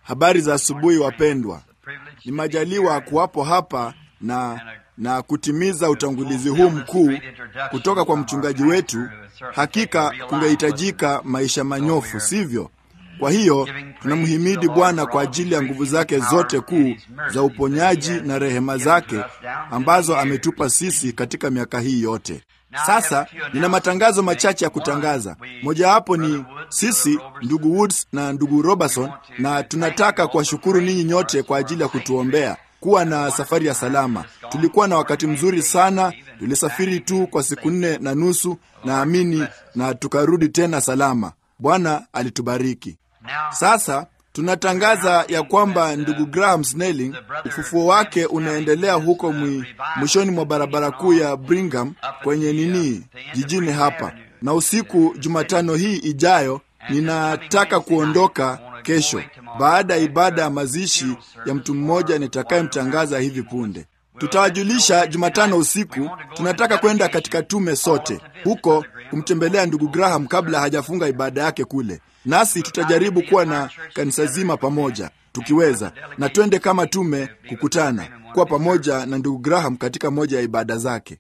Habari za asubuhi wapendwa. Ni majaliwa kuwapo hapa na na kutimiza utangulizi huu mkuu kutoka kwa mchungaji wetu. Hakika kungehitajika maisha manyofu, sivyo? Kwa hiyo tunamhimidi Bwana kwa ajili ya nguvu zake zote kuu za uponyaji na rehema zake ambazo ametupa sisi katika miaka hii yote. Sasa nina matangazo machache ya kutangaza. Mojawapo ni sisi ndugu Woods na ndugu Robertson, na tunataka kuwashukuru ninyi nyote kwa ajili ya kutuombea kuwa na safari ya salama. Tulikuwa na wakati mzuri sana, tulisafiri tu kwa siku nne na nusu naamini, na tukarudi tena salama. Bwana alitubariki. Sasa tunatangaza ya kwamba ndugu Graham Snelling ufufuo wake unaendelea huko mwi, mwishoni mwa barabara kuu ya Brigham kwenye nini jijini hapa, na usiku Jumatano hii ijayo ninataka kuondoka kesho baada ya ibada ya mazishi ya mtu mmoja nitakayemtangaza hivi punde. Tutawajulisha Jumatano usiku. Tunataka kwenda katika tume sote huko kumtembelea ndugu Graham kabla hajafunga ibada yake kule, nasi tutajaribu kuwa na kanisa zima pamoja tukiweza, na twende kama tume kukutana kuwa pamoja na ndugu Graham katika moja ya ibada zake.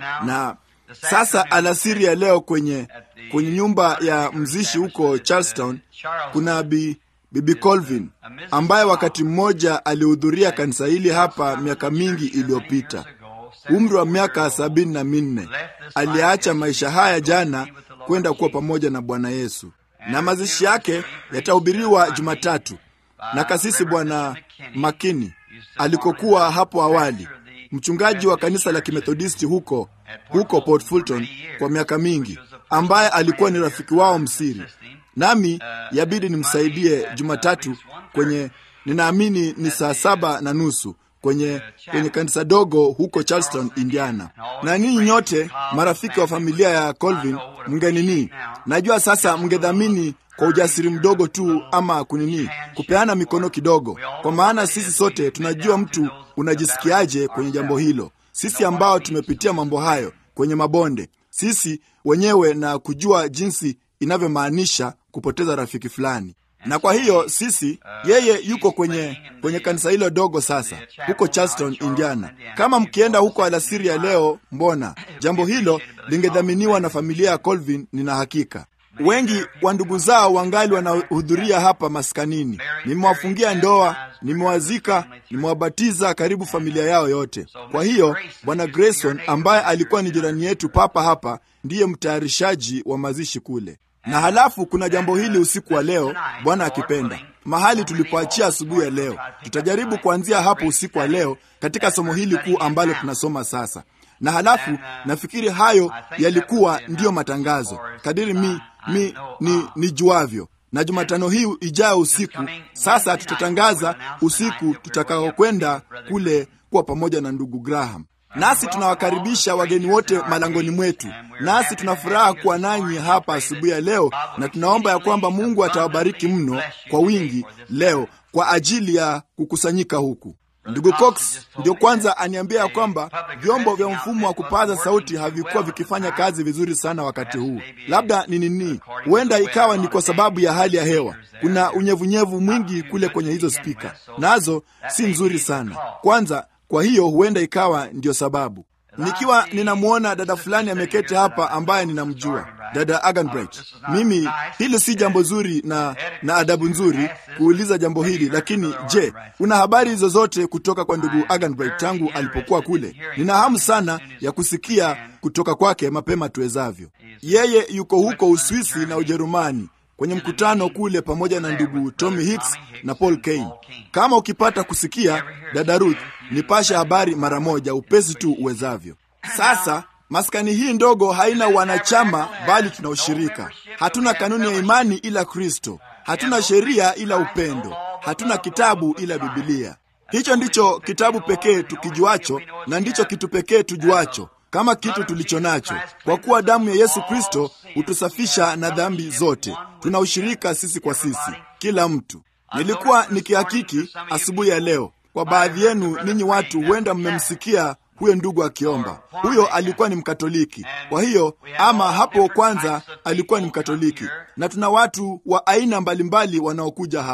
Na sasa alasiri ya leo kwenye kwenye nyumba ya mzishi huko Charlestown kuna bi Bibi Colvin ambaye wakati mmoja alihudhuria kanisa hili hapa miaka mingi iliyopita, umri wa miaka sabini na minne. Aliacha maisha haya jana kwenda kuwa pamoja na Bwana Yesu, na mazishi yake yatahubiriwa Jumatatu na kasisi Bwana Makini alikokuwa hapo awali, mchungaji wa kanisa la Kimethodisti huko huko Port Fulton kwa miaka mingi, ambaye alikuwa ni rafiki wao msiri nami yabidi nimsaidie Jumatatu kwenye, ninaamini ni saa saba na nusu kwenye, kwenye kanisa dogo huko Charleston, Indiana. Na ninyi nyote marafiki wa familia ya Colvin mngenini, najua sasa mngedhamini kwa ujasiri mdogo tu, ama kunini, kupeana mikono kidogo, kwa maana sisi sote tunajua mtu unajisikiaje kwenye jambo hilo, sisi ambao tumepitia mambo hayo kwenye mabonde, sisi wenyewe na kujua jinsi inavyomaanisha kupoteza rafiki fulani. Na kwa hiyo sisi, yeye yuko kwenye kwenye kanisa hilo dogo sasa huko Charleston, Indiana. Kama mkienda huko alasiri ya leo, mbona jambo hilo lingedhaminiwa na familia ya Colvin. Nina hakika wengi wa ndugu zao wangali wanahudhuria hapa maskanini. Nimewafungia ndoa, nimewazika, nimewabatiza karibu familia yao yote. Kwa hiyo bwana Grayson ambaye alikuwa ni jirani yetu papa hapa ndiye mtayarishaji wa mazishi kule na halafu kuna jambo hili usiku wa leo, Bwana akipenda, mahali tulipoachia asubuhi ya leo. Tutajaribu kuanzia hapo usiku wa leo katika somo hili kuu ambalo tunasoma sasa, na halafu nafikiri hayo yalikuwa ndiyo matangazo kadiri mi, mi, ni, ni juavyo na Jumatano hii ijayo usiku sasa tutatangaza usiku tutakaokwenda kule kuwa pamoja na ndugu Graham nasi tunawakaribisha wageni wote malangoni mwetu, nasi tuna furaha kuwa nanyi hapa asubuhi ya leo, na tunaomba ya kwamba Mungu atawabariki mno kwa wingi leo kwa ajili ya kukusanyika huku. Ndugu Cox ndio kwanza aniambia ya kwamba vyombo vya mfumo wa kupaza sauti havikuwa vikifanya kazi vizuri sana wakati huu. Labda ni nini? Huenda ikawa ni kwa sababu ya hali ya hewa. Kuna unyevunyevu mwingi kule kwenye hizo spika, nazo si nzuri sana. Kwanza kwa hiyo huenda ikawa ndiyo sababu. Nikiwa ninamwona dada fulani ameketi hapa ambaye ninamjua, dada Aganbright. Mimi hili si jambo zuri na, na adabu nzuri kuuliza jambo hili, lakini je, una habari zozote kutoka kwa ndugu Aganbright tangu alipokuwa kule? Nina hamu sana ya kusikia kutoka kwake mapema tuwezavyo. Yeye yuko huko Uswisi na Ujerumani kwenye mkutano kule pamoja na ndugu Tommy Hicks na Paul Kane. Kama ukipata kusikia, dada Ruth, nipashe habari mara moja, upesi tu uwezavyo. Sasa maskani hii ndogo haina wanachama, bali tuna ushirika. Hatuna kanuni ya imani ila Kristo, hatuna sheria ila upendo, hatuna kitabu ila Bibilia. Hicho ndicho kitabu pekee tukijuacho, na ndicho kitu pekee tujuacho kama kitu tulicho nacho, kwa kuwa damu ya Yesu Kristo hutusafisha na dhambi zote. Tuna ushirika sisi kwa sisi, kila mtu. Nilikuwa nikihakiki asubuhi ya leo, kwa baadhi yenu ninyi watu huenda mmemsikia huyo ndugu akiomba. Huyo alikuwa ni Mkatoliki, kwa hiyo ama hapo kwanza alikuwa ni Mkatoliki, na tuna watu wa aina mbalimbali wanaokuja hapa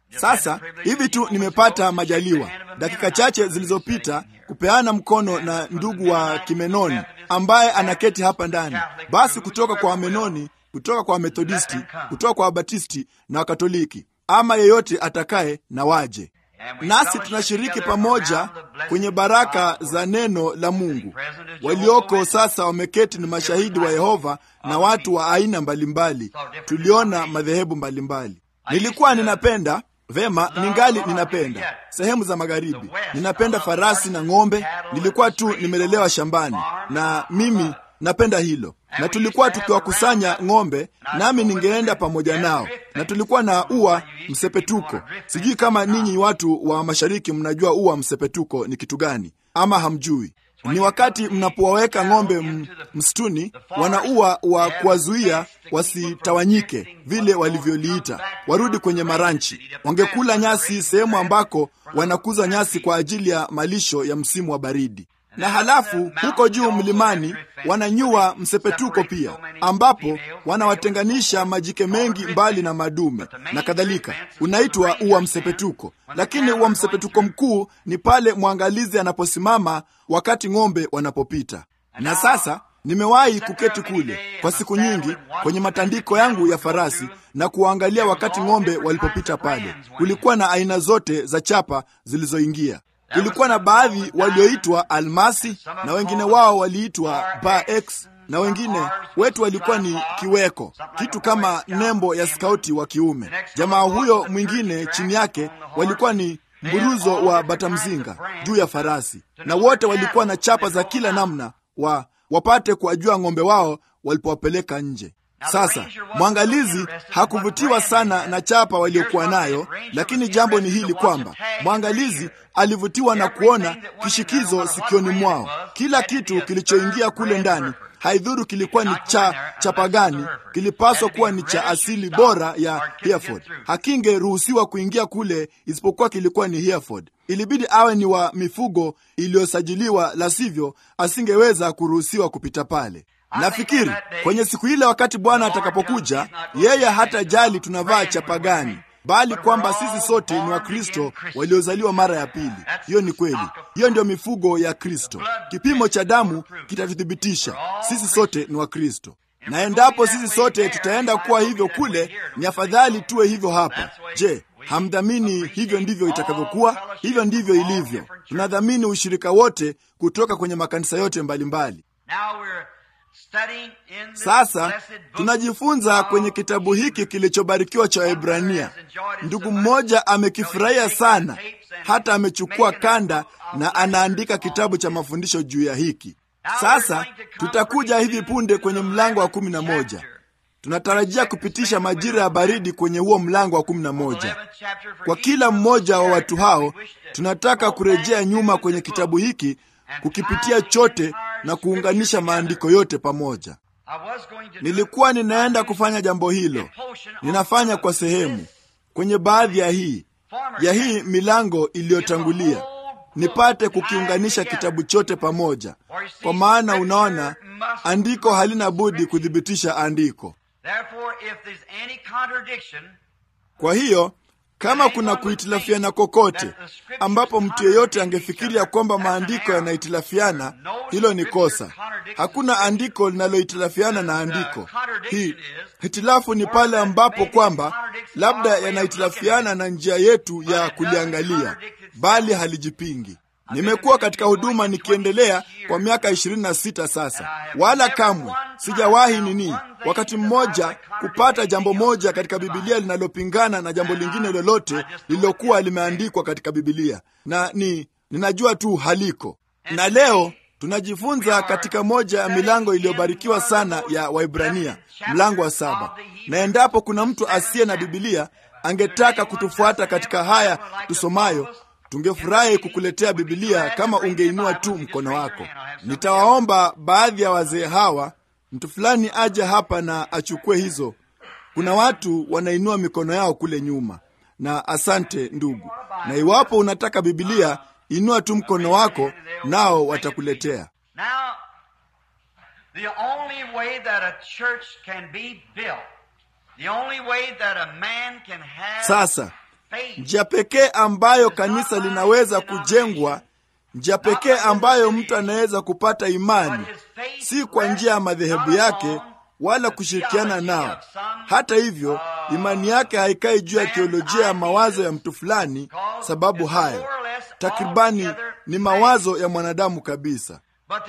Sasa hivi tu nimepata majaliwa dakika chache zilizopita kupeana mkono na ndugu wa Kimenoni ambaye anaketi hapa ndani, basi kutoka kwa Wamenoni, kutoka kwa Wamethodisti, kutoka kwa Wabatisti na Wakatoliki, ama yeyote atakaye na waje nasi tunashiriki pamoja kwenye baraka za neno la Mungu. Walioko sasa wameketi ni mashahidi wa Yehova na watu wa aina mbalimbali. Tuliona madhehebu mbalimbali. Nilikuwa ninapenda vema, ningali ninapenda sehemu za magharibi, ninapenda farasi na ng'ombe. Nilikuwa tu nimelelewa shambani, na mimi napenda hilo na tulikuwa tukiwakusanya ng'ombe, nami ningeenda pamoja nao, na tulikuwa na ua msepetuko. Sijui kama ninyi watu wa mashariki mnajua ua msepetuko ni kitu gani, ama hamjui. Ni wakati mnapowaweka ng'ombe msituni, wana ua wa kuwazuia wasitawanyike, vile walivyoliita, warudi kwenye maranchi. Wangekula nyasi sehemu ambako wanakuza nyasi kwa ajili ya malisho ya msimu wa baridi na halafu huko juu mlimani wananyua msepetuko pia, ambapo wanawatenganisha majike mengi mbali na madume na kadhalika. Unaitwa ua msepetuko, lakini ua msepetuko mkuu ni pale mwangalizi anaposimama wakati ng'ombe wanapopita. Na sasa nimewahi kuketi kule kwa siku nyingi kwenye matandiko yangu ya farasi na kuwaangalia wakati ng'ombe walipopita pale. Kulikuwa na aina zote za chapa zilizoingia kulikuwa na baadhi walioitwa almasi na wengine wao waliitwa ba x na wengine wetu walikuwa ni kiweko, kitu kama nembo ya skauti wa kiume. Jamaa huyo mwingine chini yake walikuwa ni mburuzo wa batamzinga juu ya farasi, na wote walikuwa na chapa za kila namna wa wapate kuwajua ng'ombe wao walipowapeleka nje. Sasa mwangalizi hakuvutiwa sana na chapa waliokuwa nayo, lakini jambo ni hili kwamba mwangalizi alivutiwa na kuona kishikizo sikioni mwao. Kila kitu kilichoingia kule ndani, haidhuru kilikuwa ni cha chapa gani, kilipaswa kuwa ni cha asili bora ya Hereford. Hakingeruhusiwa kuingia kule isipokuwa kilikuwa ni Hereford. Ilibidi awe ni wa mifugo iliyosajiliwa, la sivyo asingeweza kuruhusiwa kupita pale. Nafikiri kwenye siku ile, wakati Bwana atakapokuja, yeye hatajali tunavaa chapa gani, bali kwamba sisi sote ni Wakristo waliozaliwa mara ya pili. Hiyo ni kweli, hiyo ndio mifugo ya Kristo. Kipimo cha damu kitatuthibitisha sisi sote ni Wakristo, na endapo sisi sote tutaenda kuwa hivyo kule, ni afadhali tuwe hivyo hapa. Je, hamdhamini hivyo ndivyo itakavyokuwa? Hivyo ndivyo ilivyo. Tunadhamini ushirika wote kutoka kwenye makanisa yote mbalimbali mbali. Sasa tunajifunza kwenye kitabu hiki kilichobarikiwa cha Waebrania. Ndugu mmoja amekifurahia sana, hata amechukua kanda na anaandika kitabu cha mafundisho juu ya hiki. Sasa tutakuja hivi punde kwenye mlango wa kumi na moja. Tunatarajia kupitisha majira ya baridi kwenye huo mlango wa kumi na moja. Kwa kila mmoja wa watu hao, tunataka kurejea nyuma kwenye kitabu hiki kukipitia chote na kuunganisha maandiko yote pamoja. Nilikuwa ninaenda kufanya jambo hilo, ninafanya kwa sehemu kwenye baadhi ya hii ya hii milango iliyotangulia, nipate kukiunganisha kitabu chote pamoja, kwa maana unaona, andiko halina budi kuthibitisha andiko. Kwa hiyo kama kuna kuhitilafiana kokote ambapo mtu yeyote angefikiria kwamba maandiko yanahitilafiana, hilo ni kosa. Hakuna andiko linalohitilafiana na andiko. Hii hitilafu ni pale ambapo kwamba labda yanahitilafiana na njia yetu ya kuliangalia, bali halijipingi. Nimekuwa katika huduma nikiendelea kwa miaka ishirini na sita sasa, wala kamwe sijawahi nini wakati mmoja kupata jambo moja katika Bibilia linalopingana na jambo lingine lolote lililokuwa limeandikwa katika Bibilia, na ni ninajua tu haliko. Na leo tunajifunza katika moja ya milango iliyobarikiwa sana ya Waibrania, mlango wa saba. Na endapo kuna mtu asiye na Bibilia angetaka kutufuata katika haya tusomayo tungefurahi kukuletea Bibilia kama ungeinua tu mkono wako. Nitawaomba baadhi ya wazee hawa, mtu fulani aje hapa na achukue hizo. Kuna watu wanainua mikono yao kule nyuma, na asante ndugu. Na iwapo unataka Bibilia, inua tu mkono wako, nao watakuletea. Sasa njia pekee ambayo kanisa linaweza kujengwa, njia pekee ambayo mtu anaweza kupata imani, si kwa njia ya madhehebu yake wala kushirikiana nao. Hata hivyo, imani yake haikai juu ya teolojia ya mawazo ya mtu fulani, sababu hayo takribani ni mawazo ya mwanadamu kabisa,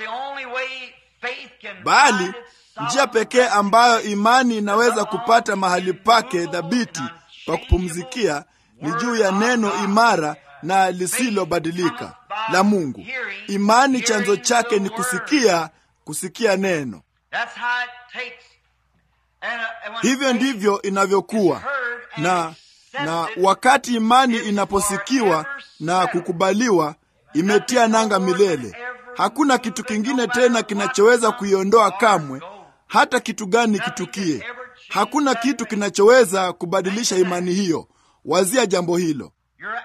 bali njia pekee ambayo imani inaweza kupata mahali pake dhabiti pa kupumzikia ni juu ya neno imara na lisilobadilika la Mungu. Imani chanzo chake ni kusikia, kusikia neno. Hivyo ndivyo inavyokuwa na na wakati imani inaposikiwa na kukubaliwa, imetia nanga milele. Hakuna kitu kingine tena kinachoweza kuiondoa kamwe, hata kitu gani kitukie. Hakuna kitu kinachoweza kubadilisha imani hiyo. Wazia jambo hilo.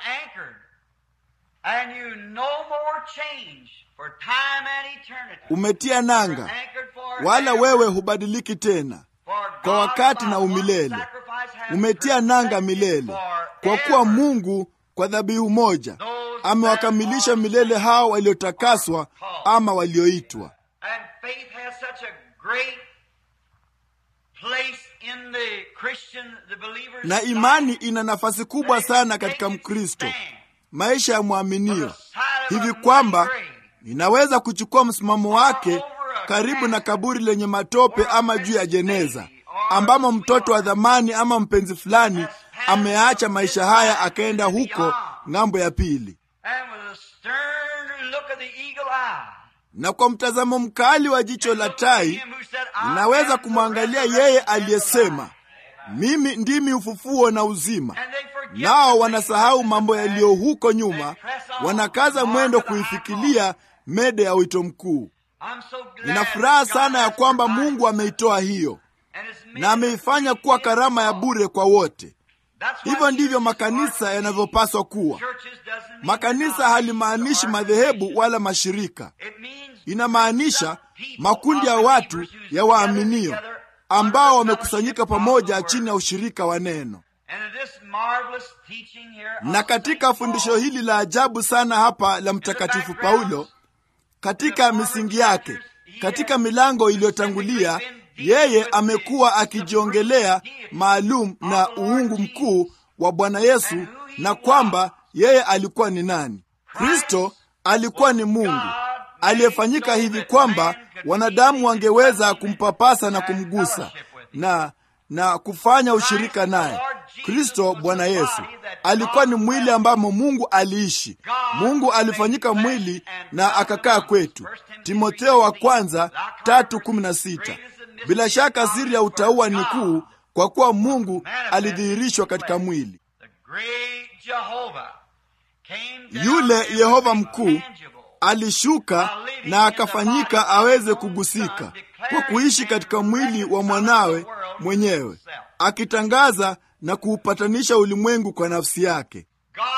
Umetia nanga, wala wewe hubadiliki tena kwa wakati na umilele. Umetia nanga milele, kwa kuwa Mungu kwa dhabihu moja amewakamilisha milele hao waliotakaswa ama walioitwa. Na imani ina nafasi kubwa sana katika Mkristo, maisha ya mwaminio, hivi kwamba inaweza kuchukua msimamo wake karibu na kaburi lenye matope ama juu ya jeneza ambamo mtoto wa dhamani ama mpenzi fulani ameacha maisha haya akaenda huko ng'ambo ya pili, na kwa mtazamo mkali wa jicho la tai inaweza kumwangalia yeye aliyesema, mimi ndimi ufufuo na uzima. Nao wanasahau mambo yaliyo huko nyuma, wanakaza mwendo kuifikilia mede ya wito mkuu. Nina furaha sana ya kwamba Mungu ameitoa hiyo na ameifanya kuwa karama ya bure kwa wote. Hivyo ndivyo makanisa yanavyopaswa kuwa. Makanisa halimaanishi madhehebu wala mashirika, inamaanisha makundi ya watu ya waaminio ambao wamekusanyika pamoja chini ya ushirika wa neno. Na katika fundisho hili la ajabu sana hapa la Mtakatifu Paulo, katika misingi yake, katika milango iliyotangulia yeye amekuwa akijiongelea maalum na uungu mkuu wa Bwana Yesu na kwamba yeye alikuwa ni nani. Kristo alikuwa ni Mungu aliyefanyika hivi kwamba wanadamu wangeweza kumpapasa na kumgusa na na kufanya ushirika naye. Kristo Bwana Yesu alikuwa ni mwili ambamo Mungu aliishi. Mungu alifanyika mwili na akakaa kwetu. Timotheo wa kwanza tatu kumi na sita. Bila shaka siri ya utauwa ni kuu, kwa kuwa Mungu alidhihirishwa katika mwili. Yule Yehova mkuu alishuka na akafanyika aweze kugusika kwa kuishi katika mwili wa mwanawe mwenyewe, akitangaza na kuupatanisha ulimwengu kwa nafsi yake.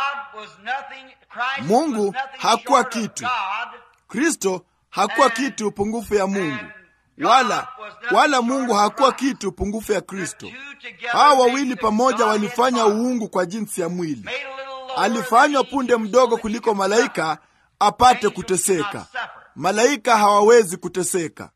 Mungu hakuwa kitu, Kristo hakuwa kitu pungufu ya Mungu wala wala Mungu hakuwa kitu pungufu ya Kristo. Hawa wawili pamoja walifanya uungu kwa jinsi ya mwili. Alifanywa punde mdogo kuliko malaika apate kuteseka. Malaika hawawezi kuteseka.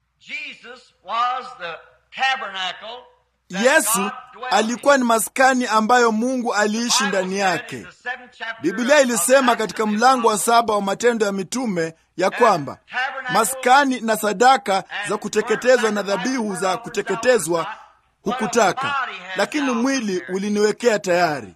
Yesu alikuwa ni maskani ambayo Mungu aliishi ndani yake. Biblia ilisema katika mlango wa saba wa Matendo ya Mitume ya kwamba maskani na sadaka za kuteketezwa na dhabihu za kuteketezwa hukutaka, lakini mwili uliniwekea tayari.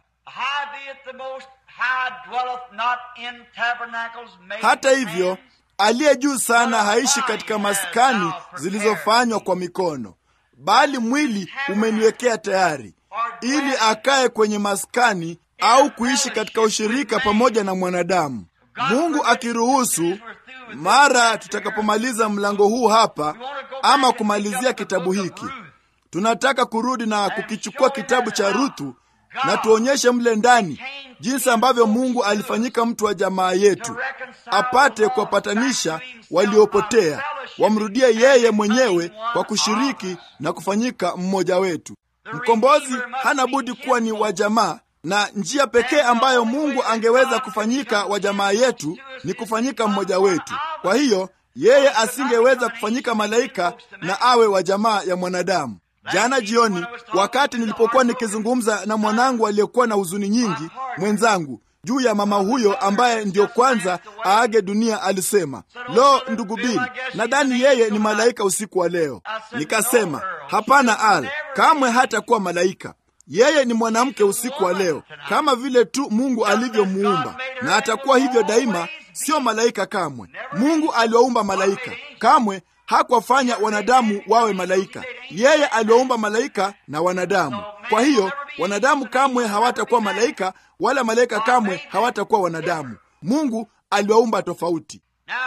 Hata hivyo, aliye juu sana haishi katika maskani zilizofanywa kwa mikono, bali mwili umeniwekea tayari, ili akae kwenye maskani au kuishi katika ushirika pamoja na mwanadamu. Mungu akiruhusu, mara tutakapomaliza mlango huu hapa ama kumalizia kitabu hiki, tunataka kurudi na kukichukua kitabu cha Ruthu na tuonyeshe mle ndani jinsi ambavyo Mungu alifanyika mtu wa jamaa yetu, apate kuwapatanisha waliopotea, wamrudie yeye mwenyewe kwa kushiriki na kufanyika mmoja wetu. Mkombozi hana budi kuwa ni wa jamaa, na njia pekee ambayo Mungu angeweza kufanyika wa jamaa yetu ni kufanyika mmoja wetu. Kwa hiyo yeye asingeweza kufanyika malaika na awe wa jamaa ya mwanadamu. Jana jioni, wakati nilipokuwa nikizungumza na mwanangu aliyekuwa na huzuni nyingi, mwenzangu juu ya mama huyo ambaye ndiyo kwanza aage dunia, alisema lo, ndugu Bili, nadhani yeye ni malaika usiku wa leo. Nikasema hapana, Al, kamwe hatakuwa malaika. Yeye ni mwanamke usiku wa leo, kama vile tu Mungu alivyomuumba, na atakuwa hivyo daima, sio malaika kamwe. Mungu aliwaumba malaika, kamwe hakuwafanya wanadamu wawe malaika. Yeye aliwaumba malaika na wanadamu. Kwa hiyo wanadamu kamwe hawatakuwa malaika, wala malaika kamwe hawatakuwa wanadamu. Mungu aliwaumba tofauti.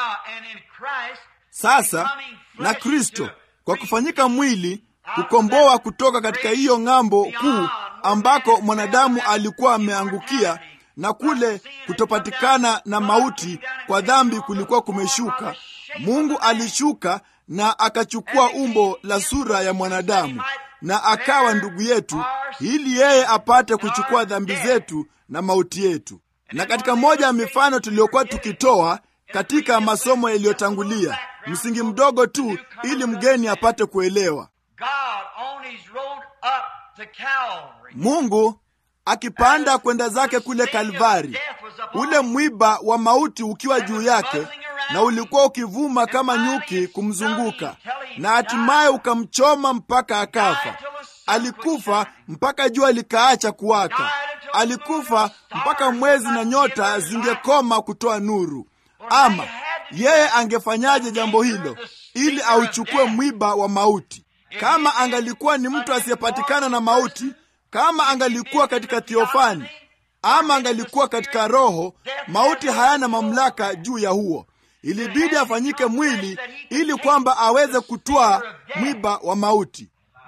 Sasa na Kristo kwa kufanyika mwili kukomboa kutoka katika hiyo ng'ambo kuu ambako mwanadamu alikuwa ameangukia na kule kutopatikana na mauti kwa dhambi kulikuwa kumeshuka. Mungu alishuka na akachukua umbo la sura ya mwanadamu na akawa ndugu yetu, ili yeye apate kuchukua dhambi zetu na mauti yetu. Na katika moja ya mifano tuliyokuwa tukitoa katika masomo yaliyotangulia, msingi mdogo tu, ili mgeni apate kuelewa Mungu akipanda kwenda zake kule Kalvari, ule mwiba wa mauti ukiwa juu yake, na ulikuwa ukivuma kama nyuki kumzunguka, na hatimaye ukamchoma mpaka akafa. Alikufa mpaka jua likaacha kuwaka, alikufa mpaka mwezi na nyota zingekoma kutoa nuru. Ama yeye angefanyaje jambo hilo ili auchukue mwiba wa mauti? Kama angalikuwa ni mtu asiyepatikana na mauti, kama angalikuwa katika thiofani ama angalikuwa katika roho, mauti hayana mamlaka juu ya huo. Ilibidi afanyike mwili ili kwamba aweze kutwaa mwiba wa mauti.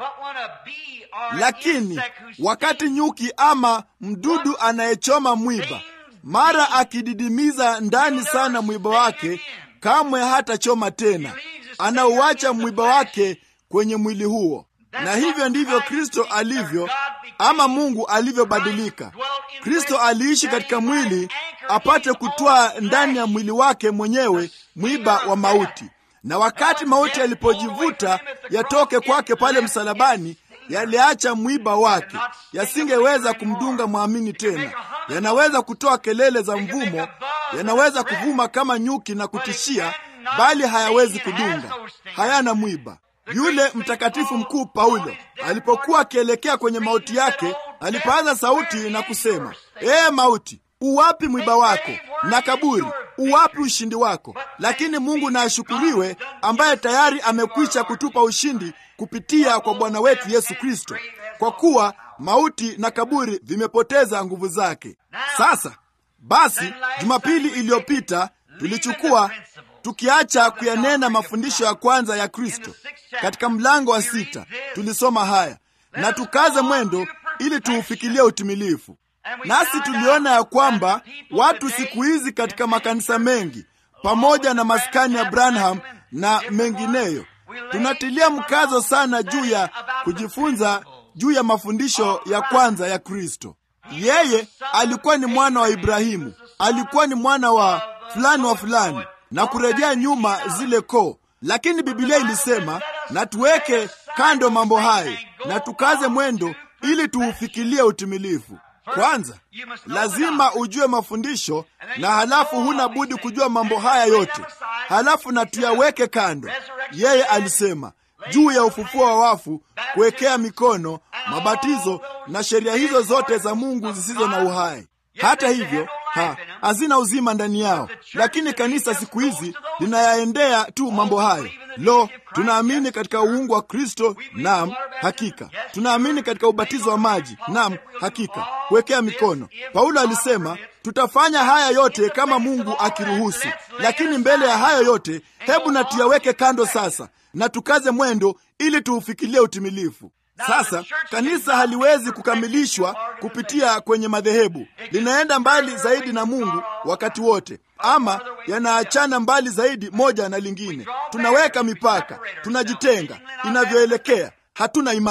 Lakini wakati nyuki ama mdudu anayechoma mwiba, mara akididimiza ndani sana mwiba wake, kamwe hatachoma tena, anauacha mwiba wake kwenye mwili huo. Na hivyo ndivyo Kristo alivyo, ama Mungu alivyobadilika. Kristo aliishi katika mwili apate kutwaa ndani ya mwili wake mwenyewe mwiba wa mauti, na wakati mauti yalipojivuta yatoke kwake pale msalabani, yaliacha mwiba wake, yasingeweza kumdunga mwamini tena. Yanaweza kutoa kelele za mvumo, yanaweza kuvuma kama nyuki na kutishia, bali hayawezi kudunga, hayana mwiba. Yule mtakatifu mkuu Paulo alipokuwa akielekea kwenye mauti yake, alipaza sauti na kusema, ee mauti, uwapi mwiba wako? Na kaburi, uwapi ushindi wako? Lakini Mungu na ashukuriwe, ambaye tayari amekwisha kutupa ushindi kupitia kwa Bwana wetu Yesu Kristo, kwa kuwa mauti na kaburi vimepoteza nguvu zake. Sasa basi, Jumapili iliyopita tulichukua tukiacha kuyanena mafundisho ya kwanza ya Kristo katika mlango wa sita, tulisoma haya na tukaze mwendo ili tuufikilie utimilifu. Nasi tuliona ya kwamba watu siku hizi katika makanisa mengi pamoja na maskani ya Branham na mengineyo, tunatilia mkazo sana juu ya kujifunza juu ya mafundisho ya kwanza ya Kristo. Yeye alikuwa ni mwana wa Ibrahimu, alikuwa ni mwana wa fulani wa fulani na kurejea nyuma zile koo. Lakini Biblia ilisema na tuweke kando mambo hayo na tukaze mwendo ili tuufikilie utimilifu. Kwanza lazima ujue mafundisho, na halafu huna budi kujua mambo haya yote, halafu na tuyaweke kando. Yeye alisema juu ya ufufuo wa wafu, kuwekea mikono, mabatizo na sheria hizo zote za Mungu zisizo na uhai. Hata hivyo ha, hazina uzima ndani yao, lakini kanisa siku hizi linayaendea tu mambo hayo. Lo, tunaamini katika uungu wa Kristo, naam, hakika. Tunaamini katika ubatizo wa maji, naam, hakika. Kuwekea mikono, Paulo alisema tutafanya haya yote kama Mungu akiruhusu. Lakini mbele ya hayo yote, hebu na tuyaweke kando sasa na tukaze mwendo ili tuufikilie utimilifu. Sasa kanisa haliwezi kukamilishwa kupitia kwenye madhehebu. Linaenda mbali zaidi na Mungu wakati wote, ama yanaachana mbali zaidi moja na lingine. Tunaweka mipaka, tunajitenga inavyoelekea, hatuna imani.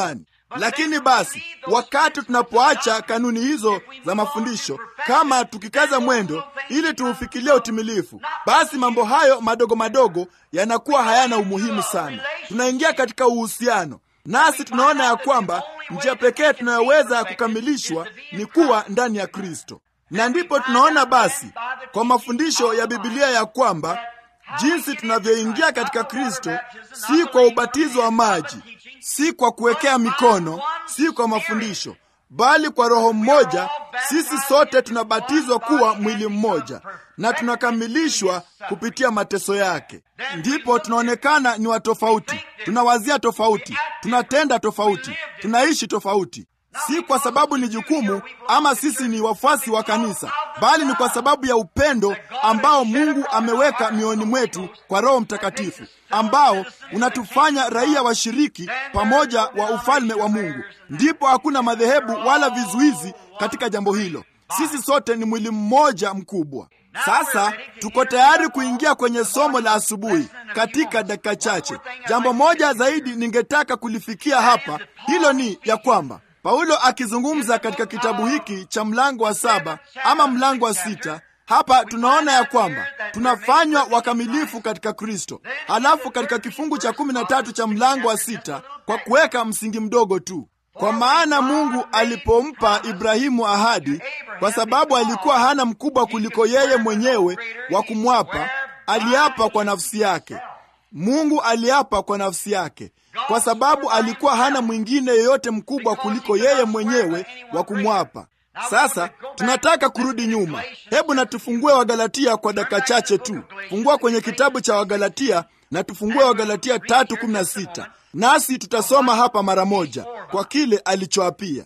Lakini basi, wakati tunapoacha kanuni hizo za mafundisho, kama tukikaza mwendo ili tuufikilie utimilifu, basi mambo hayo madogo madogo yanakuwa hayana umuhimu sana. Tunaingia katika uhusiano nasi tunaona ya kwamba njia pekee tunayoweza kukamilishwa ni kuwa ndani ya Kristo, na ndipo tunaona basi kwa mafundisho ya Biblia ya kwamba jinsi tunavyoingia katika Kristo si kwa ubatizo wa maji, si kwa kuwekea mikono, si kwa mafundisho, bali kwa Roho mmoja. Sisi sote tunabatizwa kuwa mwili mmoja na tunakamilishwa kupitia mateso yake. Ndipo tunaonekana ni watofauti, tunawazia tofauti, tunatenda tofauti, tunaishi tofauti, si kwa sababu ni jukumu ama sisi ni wafuasi wa kanisa, bali ni kwa sababu ya upendo ambao Mungu ameweka mioyoni mwetu kwa Roho Mtakatifu, ambao unatufanya raia washiriki pamoja wa ufalme wa Mungu. Ndipo hakuna madhehebu wala vizuizi katika jambo hilo. Sisi sote ni mwili mmoja mkubwa. Sasa tuko tayari kuingia kwenye somo la asubuhi katika dakika chache. Jambo moja zaidi ningetaka kulifikia hapa, hilo ni ya kwamba Paulo akizungumza katika kitabu hiki cha mlango wa saba ama mlango wa sita hapa tunaona ya kwamba tunafanywa wakamilifu katika Kristo. Halafu katika kifungu cha kumi na tatu cha mlango wa sita kwa kuweka msingi mdogo tu, kwa maana Mungu alipompa Ibrahimu ahadi, kwa sababu alikuwa hana mkubwa kuliko yeye mwenyewe wa kumwapa, aliapa kwa nafsi yake. Mungu aliapa kwa nafsi yake kwa sababu alikuwa hana mwingine yeyote mkubwa kuliko yeye mwenyewe wa kumwapa. Sasa tunataka kurudi nyuma. Hebu na tufungue Wagalatia kwa dakika chache tu. Fungua kwenye kitabu cha Wagalatia na tufungue Wagalatia tatu kumi na sita nasi tutasoma hapa mara moja kwa kile alichoapia.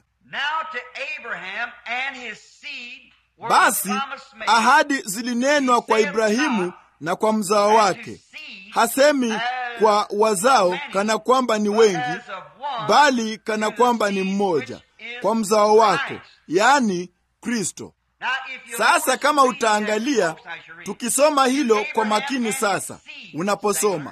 Basi ahadi zilinenwa kwa Ibrahimu na kwa mzao wake. Hasemi kwa wazao kana kwamba ni wengi, bali kana kwamba ni mmoja, kwa mzao wako, yaani Kristo. Sasa kama utaangalia, tukisoma hilo kwa makini sasa, unaposoma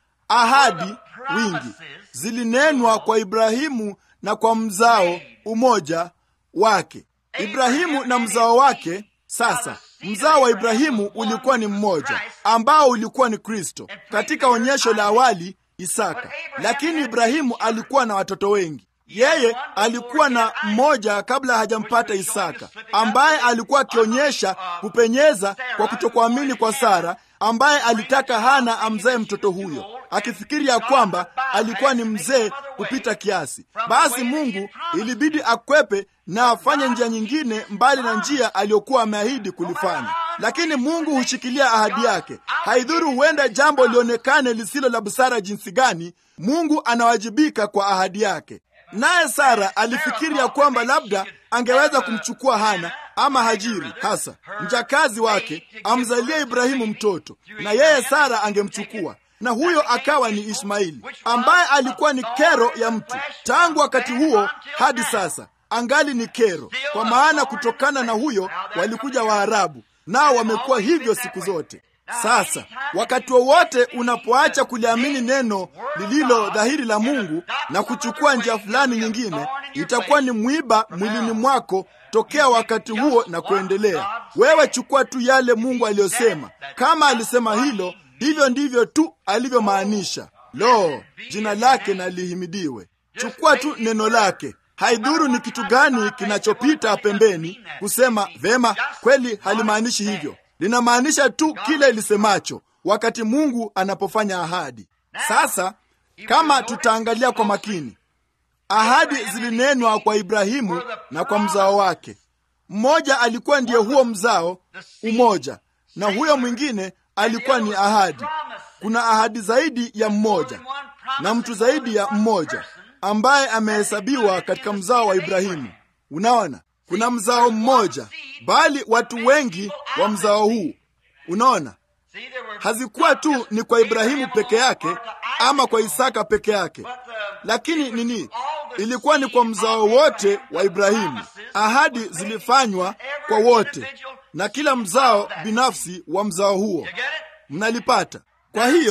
ahadi wingi zilinenwa kwa Ibrahimu na kwa mzao umoja wake. Ibrahimu na mzao wake. Sasa mzao wa Ibrahimu ulikuwa ni mmoja ambao ulikuwa ni Kristo. Katika onyesho la awali Isaka, lakini Ibrahimu alikuwa na watoto wengi. Yeye alikuwa na mmoja kabla hajampata Isaka, ambaye alikuwa akionyesha kupenyeza kwa kutokuamini kwa Sara, ambaye alitaka Hana amzae mtoto huyo, akifikiri ya kwamba alikuwa ni mzee kupita kiasi. Basi Mungu ilibidi akwepe na afanye njia nyingine mbali na njia aliyokuwa ameahidi kulifanya. Lakini Mungu hushikilia ahadi yake. Haidhuru huenda jambo lionekane lisilo la busara jinsi gani, Mungu anawajibika kwa ahadi yake. Naye Sara alifikiri ya kwamba labda angeweza kumchukua Hana ama Hajiri, hasa mjakazi wake, amzalie Ibrahimu mtoto, na yeye Sara angemchukua na huyo akawa ni Ishmaeli, ambaye alikuwa ni kero ya mtu tangu wakati huo hadi sasa angali ni kero, kwa maana kutokana na huyo walikuja Waarabu, nao wamekuwa hivyo siku zote. Sasa wakati wowote unapoacha kuliamini neno lililo dhahiri la Mungu na kuchukua njia fulani nyingine, itakuwa ni mwiba mwilini mwako tokea wakati huo na kuendelea. Wewe chukua tu yale Mungu aliyosema. Kama alisema hilo, hivyo ndivyo tu alivyomaanisha. Lo, jina lake na lihimidiwe. Chukua tu neno lake. Haidhuru ni kitu gani kinachopita pembeni kusema vema, kweli halimaanishi hivyo. Linamaanisha tu kile lisemacho wakati Mungu anapofanya ahadi. Sasa kama tutaangalia kwa makini, ahadi zilinenwa kwa Ibrahimu na kwa mzao wake. Mmoja alikuwa ndiye huo mzao umoja, na huyo mwingine alikuwa ni ahadi. Kuna ahadi zaidi ya mmoja na mtu zaidi ya mmoja ambaye amehesabiwa katika mzao wa Ibrahimu. Unaona, kuna mzao mmoja, bali watu wengi wa mzao huu. Unaona, hazikuwa tu ni kwa Ibrahimu peke yake ama kwa Isaka peke yake, lakini nini, ilikuwa ni kwa mzao wote wa Ibrahimu. Ahadi zilifanywa kwa wote na kila mzao binafsi wa mzao huo. Mnalipata? Kwa hiyo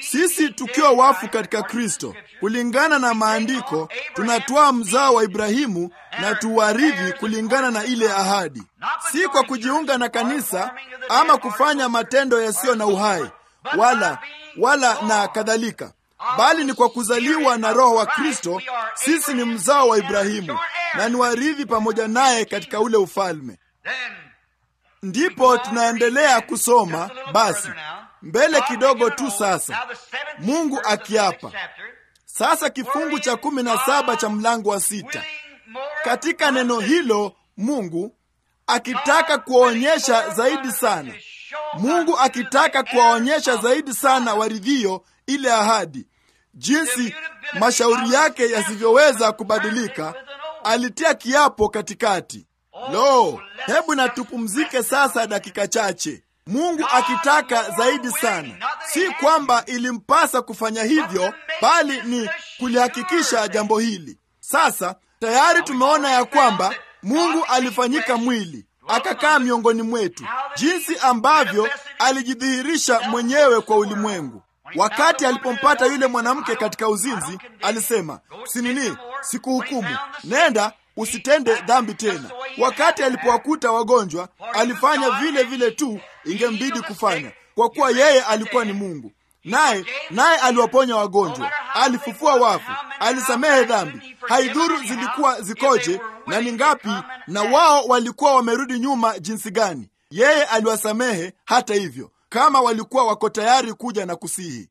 Sisi tukiwa wafu katika Kristo, kulingana na maandiko, tunatwaa mzao wa Ibrahimu na tuwarithi kulingana na ile ahadi, si kwa kujiunga na kanisa ama kufanya matendo yasiyo na uhai wala wala na kadhalika, bali ni kwa kuzaliwa na Roho wa Kristo. Sisi ni mzao wa Ibrahimu na ni warithi pamoja naye katika ule ufalme. Ndipo tunaendelea kusoma basi mbele kidogo tu sasa, Mungu akiapa sasa, kifungu cha kumi na saba cha mlango wa sita. Katika neno hilo Mungu akitaka kuwaonyesha zaidi sana, Mungu akitaka kuwaonyesha zaidi sana waridhio ile ahadi, jinsi mashauri yake yasivyoweza kubadilika, alitia kiapo katikati. Lo, hebu na tupumzike sasa dakika chache. Mungu akitaka zaidi sana, si kwamba ilimpasa kufanya hivyo, bali ni kulihakikisha jambo hili. Sasa tayari tumeona ya kwamba Mungu alifanyika mwili akakaa miongoni mwetu, jinsi ambavyo alijidhihirisha mwenyewe kwa ulimwengu. Wakati alipompata yule mwanamke katika uzinzi, alisema sinini, sikuhukumu, nenda usitende dhambi tena. Wakati alipowakuta wagonjwa, alifanya vile vile tu ingembidi kufanya, kwa kuwa yeye alikuwa ni Mungu. Naye naye aliwaponya wagonjwa, alifufua wafu, alisamehe dhambi, haidhuru zilikuwa zikoje na ni ngapi, na wao walikuwa wamerudi nyuma jinsi gani, yeye aliwasamehe hata hivyo, kama walikuwa wako tayari kuja na kusihi.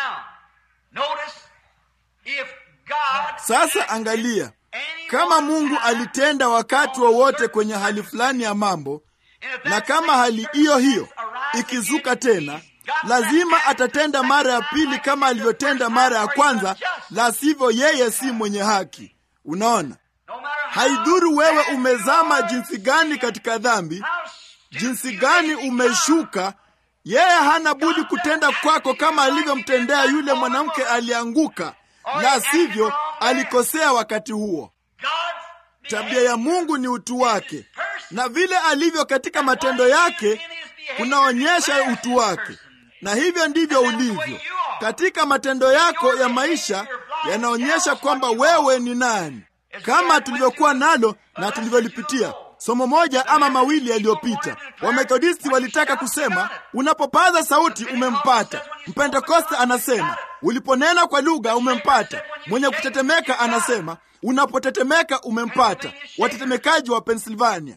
Sasa angalia kama Mungu alitenda wakati wowote wa kwenye hali fulani ya mambo, na kama hali hiyo hiyo ikizuka tena, lazima atatenda mara ya pili kama alivyotenda mara ya kwanza, la sivyo yeye si mwenye haki. Unaona, haidhuru wewe umezama jinsi gani katika dhambi, jinsi gani umeshuka, yeye hana budi kutenda kwako kama alivyomtendea yule mwanamke alianguka, la sivyo alikosea wakati huo. Tabia ya Mungu ni utu wake, na vile alivyo katika matendo yake kunaonyesha utu wake, na hivyo ndivyo ulivyo katika matendo yako ya maisha, yanaonyesha kwamba wewe ni nani, kama tulivyokuwa nalo na tulivyolipitia somo moja ama mawili yaliyopita. Wamethodisti walitaka kusema unapopaza sauti umempata. Mpentekoste anasema uliponena kwa lugha umempata. Mwenye kutetemeka anasema unapotetemeka umempata. Watetemekaji wa Pennsylvania.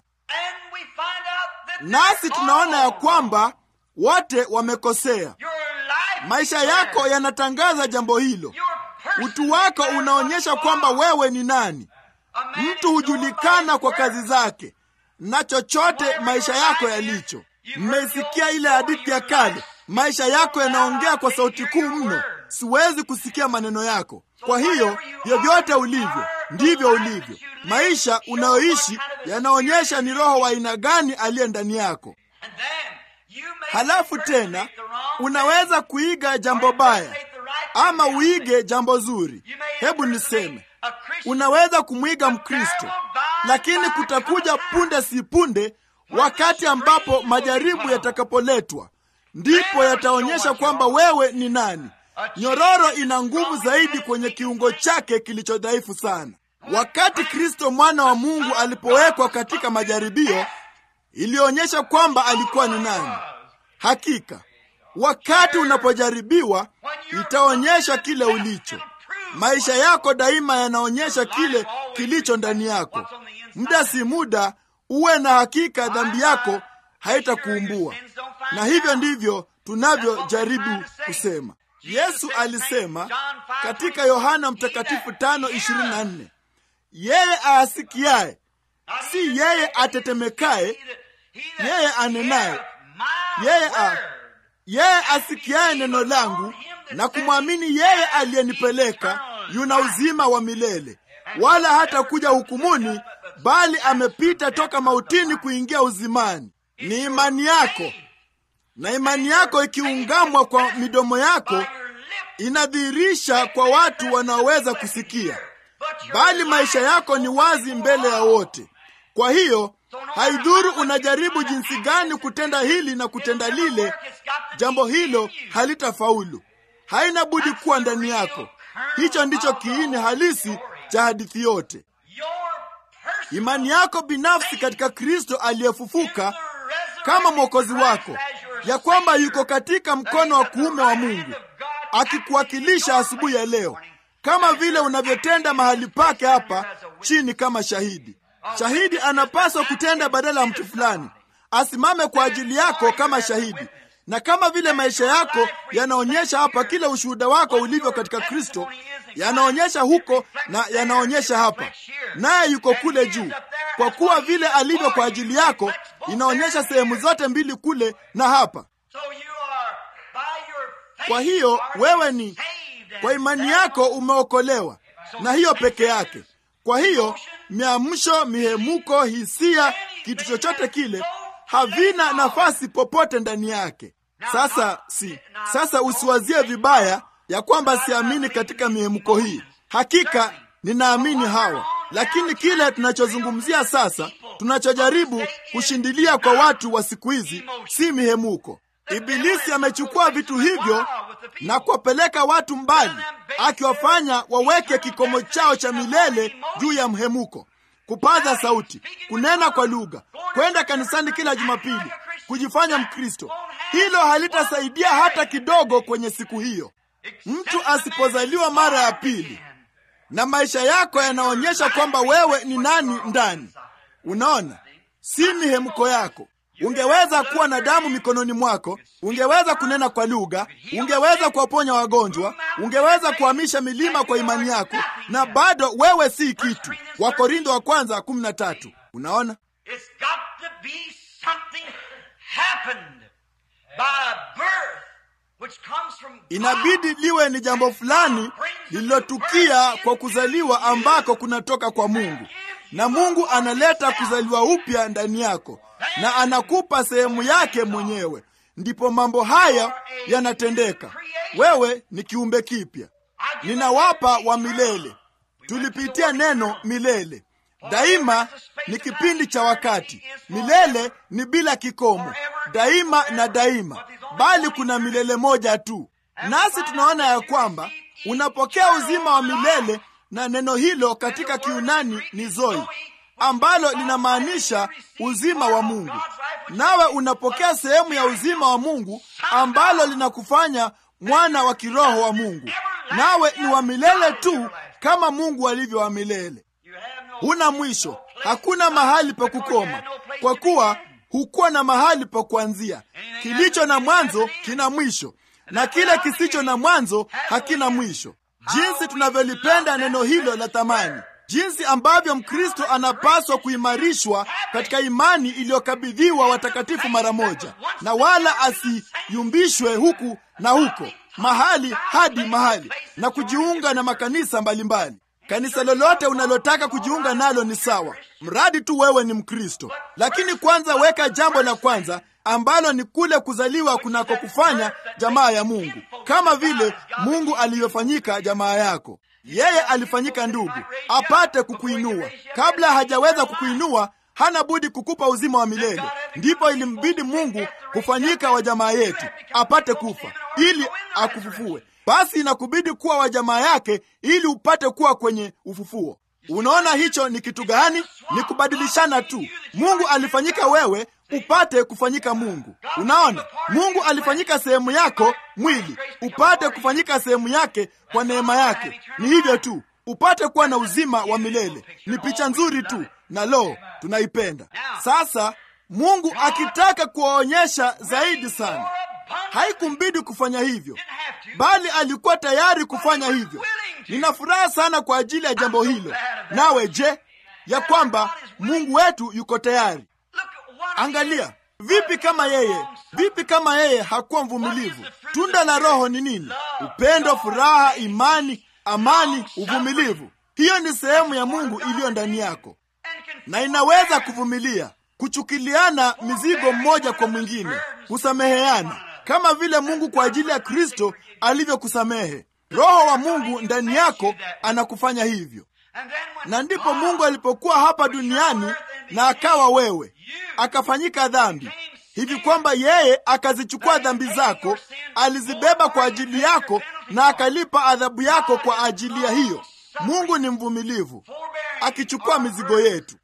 Nasi tunaona ya kwamba wote wamekosea. Maisha yako yanatangaza jambo hilo. Utu wako unaonyesha kwamba wewe ni nani. Mtu hujulikana kwa kazi zake na chochote maisha yako yalicho. Mmeisikia ile hadithi ya kale, maisha yako yanaongea kwa sauti kuu mno, siwezi kusikia maneno yako. Kwa hiyo vyovyote ulivyo ndivyo ulivyo. Maisha unayoishi yanaonyesha ni roho wa aina gani aliye ndani yako. Halafu tena unaweza kuiga jambo baya ama uige jambo zuri. Hebu niseme unaweza kumwiga Mkristo, lakini kutakuja punde si punde wakati ambapo majaribu yatakapoletwa, ndipo yataonyesha kwamba wewe ni nani. Nyororo ina nguvu zaidi kwenye kiungo chake kilicho dhaifu sana. Wakati Kristo mwana wa Mungu alipowekwa katika majaribio, ilionyesha kwamba alikuwa ni nani. Hakika wakati unapojaribiwa, itaonyesha kile ulicho maisha yako daima yanaonyesha kile kilicho ndani yako. Muda si muda, uwe na hakika dhambi yako haitakuumbua. Na hivyo ndivyo tunavyojaribu kusema. Yesu alisema katika Yohana Mtakatifu 5:24, yeye aasikiaye, si yeye atetemekaye, yeye anenaye, yeye a yeye asikiaye neno langu na kumwamini yeye aliyenipeleka yuna uzima wa milele, wala hata kuja hukumuni, bali amepita toka mautini kuingia uzimani. Ni imani yako, na imani yako ikiungamwa kwa midomo yako inadhihirisha kwa watu wanaoweza kusikia, bali maisha yako ni wazi mbele ya wote. Kwa hiyo haidhuru unajaribu jinsi gani kutenda hili na kutenda lile, jambo hilo halitafaulu. haina budi kuwa ndani yako. Hicho ndicho kiini halisi cha hadithi yote. Imani yako binafsi katika Kristo aliyefufuka kama mwokozi wako, ya kwamba yuko katika mkono wa kuume wa Mungu akikuwakilisha asubuhi ya leo, kama vile unavyotenda mahali pake hapa chini kama shahidi. Shahidi anapaswa kutenda badala ya mtu fulani, asimame kwa ajili yako kama shahidi na kama vile maisha yako yanaonyesha hapa, kile ushuhuda wako ulivyo katika Kristo yanaonyesha huko na yanaonyesha hapa, naye yuko kule juu. Kwa kuwa vile alivyo kwa ajili yako inaonyesha sehemu zote mbili, kule na hapa. Kwa hiyo wewe ni kwa imani yako umeokolewa, na hiyo peke yake. Kwa hiyo miamsho, mihemuko, hisia, kitu chochote kile havina nafasi popote ndani yake. Sasa si sasa, usiwazie vibaya ya kwamba siamini katika mihemko hii. Hakika ninaamini hawa, lakini kile tunachozungumzia sasa, tunachojaribu kushindilia kwa watu wa siku hizi si mihemuko. Ibilisi amechukua vitu hivyo na kuwapeleka watu mbali, akiwafanya waweke kikomo chao cha milele juu ya mhemuko kupaza sauti, kunena kwa lugha, kwenda kanisani kila Jumapili, kujifanya Mkristo. Hilo halitasaidia hata kidogo kwenye siku hiyo, mtu asipozaliwa mara ya pili na maisha yako yanaonyesha kwamba wewe ni nani ndani. Unaona, si mihemko yako. Ungeweza kuwa na damu mikononi mwako, ungeweza kunena kwa lugha, ungeweza kuwaponya wagonjwa, ungeweza kuhamisha milima kwa imani yako, na bado wewe si kitu. Wakorintho wa kwanza kumi na tatu. Unaona, inabidi liwe ni jambo fulani lililotukia kwa kuzaliwa ambako kunatoka kwa Mungu, na Mungu analeta kuzaliwa upya ndani yako na anakupa sehemu yake mwenyewe, ndipo mambo haya yanatendeka. Wewe ni kiumbe kipya, ninawapa wa milele. Tulipitia neno milele. Daima ni kipindi cha wakati, milele ni bila kikomo, daima na daima, bali kuna milele moja tu. Nasi tunaona ya kwamba unapokea uzima wa milele, na neno hilo katika Kiunani ni zoi ambalo linamaanisha uzima wa Mungu. Nawe unapokea sehemu ya uzima wa Mungu ambalo linakufanya mwana wa kiroho wa Mungu. Nawe ni wa milele tu kama Mungu alivyo wa milele. Huna mwisho, hakuna mahali pa kukoma, kwa kuwa hukuwa na mahali pa kuanzia. Kilicho na mwanzo kina mwisho, na kile kisicho na mwanzo hakina mwisho. Jinsi tunavyolipenda neno hilo la thamani jinsi ambavyo Mkristo anapaswa kuimarishwa katika imani iliyokabidhiwa watakatifu mara moja, na wala asiyumbishwe huku na huko, mahali hadi mahali, na kujiunga na makanisa mbalimbali mbali. Kanisa lolote unalotaka kujiunga nalo ni sawa, mradi tu wewe ni Mkristo. Lakini kwanza weka jambo la kwanza ambalo ni kule kuzaliwa kunakokufanya jamaa ya Mungu, kama vile Mungu alivyofanyika jamaa yako. Yeye alifanyika ndugu apate kukuinua. Kabla hajaweza kukuinua, hana budi kukupa uzima wa milele. Ndipo ilimbidi Mungu kufanyika wa jamaa yetu apate kufa ili akufufue. Basi inakubidi kuwa wa jamaa yake ili upate kuwa kwenye ufufuo. Unaona hicho ni kitu gani? Ni kubadilishana tu. Mungu alifanyika wewe upate kufanyika Mungu. Unaona, Mungu alifanyika sehemu yako mwili, upate kufanyika sehemu yake kwa neema yake. Ni hivyo tu, upate kuwa na uzima wa milele. Ni picha nzuri tu, na lo, tunaipenda. Sasa Mungu akitaka kuwaonyesha zaidi sana, haikumbidi kufanya hivyo, bali alikuwa tayari kufanya hivyo. Nina furaha sana kwa ajili ya jambo hilo. Nawe je, ya kwamba Mungu wetu yuko tayari? Angalia, vipi kama yeye, vipi kama yeye hakuwa mvumilivu? Tunda la Roho ni nini? Upendo, furaha, imani, amani, uvumilivu. Hiyo ni sehemu ya Mungu iliyo ndani yako, na inaweza kuvumilia, kuchukiliana mizigo mmoja kwa mwingine, kusameheana kama vile Mungu kwa ajili ya Kristo alivyokusamehe. Roho wa Mungu ndani yako anakufanya hivyo. Na ndipo Mungu alipokuwa hapa duniani na akawa wewe, akafanyika dhambi hivi kwamba yeye akazichukua dhambi zako alizibeba kwa ajili yako na akalipa adhabu yako kwa ajili ya hiyo. Mungu ni mvumilivu, akichukua mizigo yetu,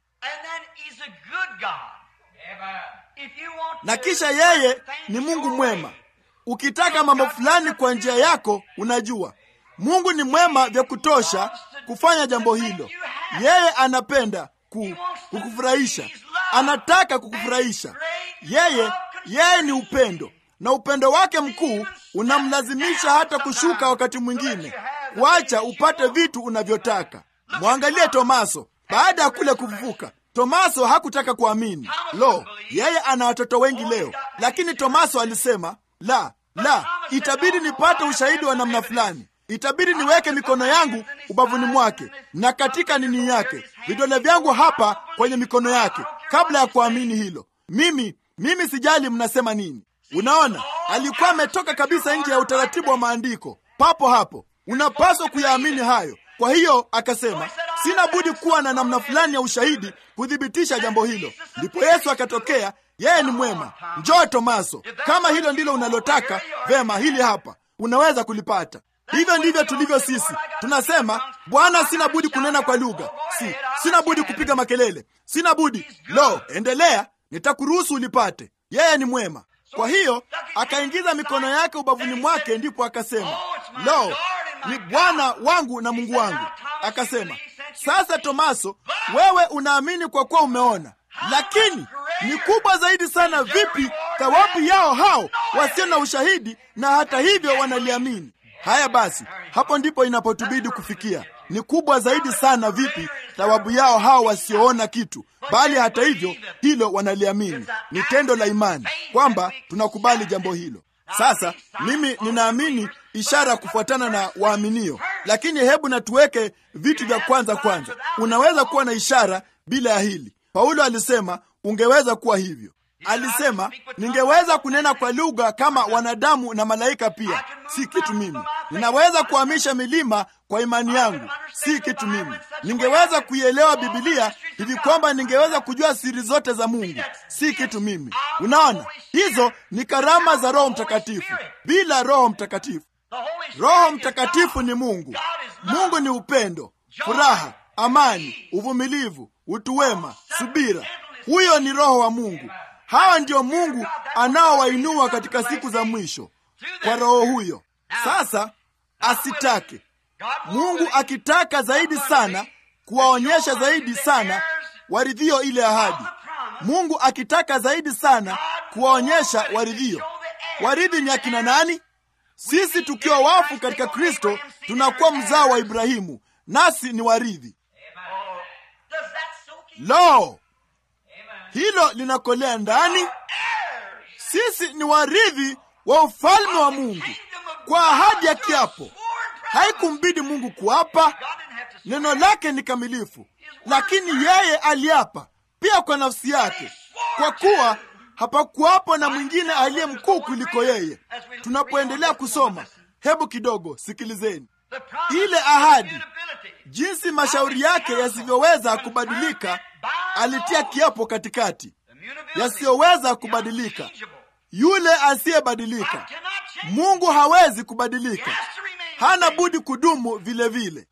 na kisha yeye ni Mungu mwema. Ukitaka mambo fulani kwa njia yako, unajua Mungu ni mwema vya kutosha kufanya jambo hilo. Yeye anapenda ku, kukufurahisha, anataka kukufurahisha. Yeye yeye ni upendo, na upendo wake mkuu unamlazimisha hata kushuka wakati mwingine, kuacha upate vitu unavyotaka. Mwangalie Tomaso baada ya kule kufufuka. Tomaso hakutaka kuamini. Lo, yeye ana watoto wengi leo, lakini Tomaso alisema la, la, itabidi nipate ushahidi wa namna fulani itabidi niweke mikono yangu ubavuni mwake na katika nini yake, vidole vyangu hapa kwenye mikono yake, kabla ya kuamini hilo. Mimi mimi sijali mnasema nini. Unaona, alikuwa ametoka kabisa nje ya utaratibu wa maandiko. Papo hapo unapaswa kuyaamini hayo. Kwa hiyo akasema, sina budi kuwa na namna fulani ya ushahidi kuthibitisha jambo hilo. Ndipo Yesu akatokea. Yeye ni mwema. Njoo Tomaso, kama hilo ndilo unalotaka, vema, hili hapa unaweza kulipata. Hivyo ndivyo tulivyo sisi. Tunasema, Bwana, sina budi kunena kwa lugha, si sina budi kupiga makelele, sina budi. Lo, endelea, nitakuruhusu ulipate. Yeye ni mwema. Kwa hiyo akaingiza mikono yake ubavuni mwake, ndipo akasema, lo, ni Bwana wangu na Mungu wangu. Akasema, sasa Tomaso, wewe unaamini kwa kuwa umeona, lakini ni kubwa zaidi sana vipi thawabu yao hao wasio na ushahidi na hata hivyo wanaliamini. Haya basi, hapo ndipo inapotubidi kufikia. Ni kubwa zaidi sana vipi thawabu yao hao wasioona kitu, bali hata hivyo hilo wanaliamini. Ni tendo la imani kwamba tunakubali jambo hilo. Sasa mimi ninaamini ishara kufuatana na waaminio, lakini hebu na tuweke vitu vya kwanza kwanza. Unaweza kuwa na ishara bila ya hili. Paulo alisema ungeweza kuwa hivyo. Alisema ningeweza kunena kwa lugha kama wanadamu na malaika pia, si kitu mimi. Ninaweza kuhamisha milima kwa imani yangu, si kitu mimi. Ningeweza kuielewa Bibilia hivi kwamba ningeweza kujua siri zote za Mungu, si kitu mimi. Unaona, hizo ni karama za Roho Mtakatifu. Bila Roho Mtakatifu, Roho Mtakatifu ni Mungu. Mungu ni upendo, furaha, amani, uvumilivu, utu wema, subira. Huyo ni Roho wa Mungu. Hawa ndio Mungu anaowainua katika siku za mwisho kwa Roho huyo. Sasa asitake Mungu akitaka zaidi sana kuwaonyesha zaidi sana waridhio ile ahadi. Mungu akitaka zaidi sana kuwaonyesha waridhio. Waridhi ni akina nani? Sisi tukiwa wafu katika Kristo tunakuwa mzao wa Ibrahimu, nasi ni waridhi. Lo, hilo linakolea ndani. Sisi ni warithi wa ufalme wa Mungu kwa ahadi ya kiapo. Haikumbidi Mungu kuapa, neno lake ni kamilifu, lakini yeye aliapa pia kwa nafsi yake, kwa kuwa hapakuwapo na mwingine aliye mkuu kuliko yeye. Tunapoendelea kusoma, hebu kidogo sikilizeni ile ahadi, jinsi mashauri yake yasivyoweza kubadilika. Alitia kiapo katikati, yasiyoweza kubadilika. Yule asiyebadilika, Mungu hawezi kubadilika, hana budi kudumu vile vile.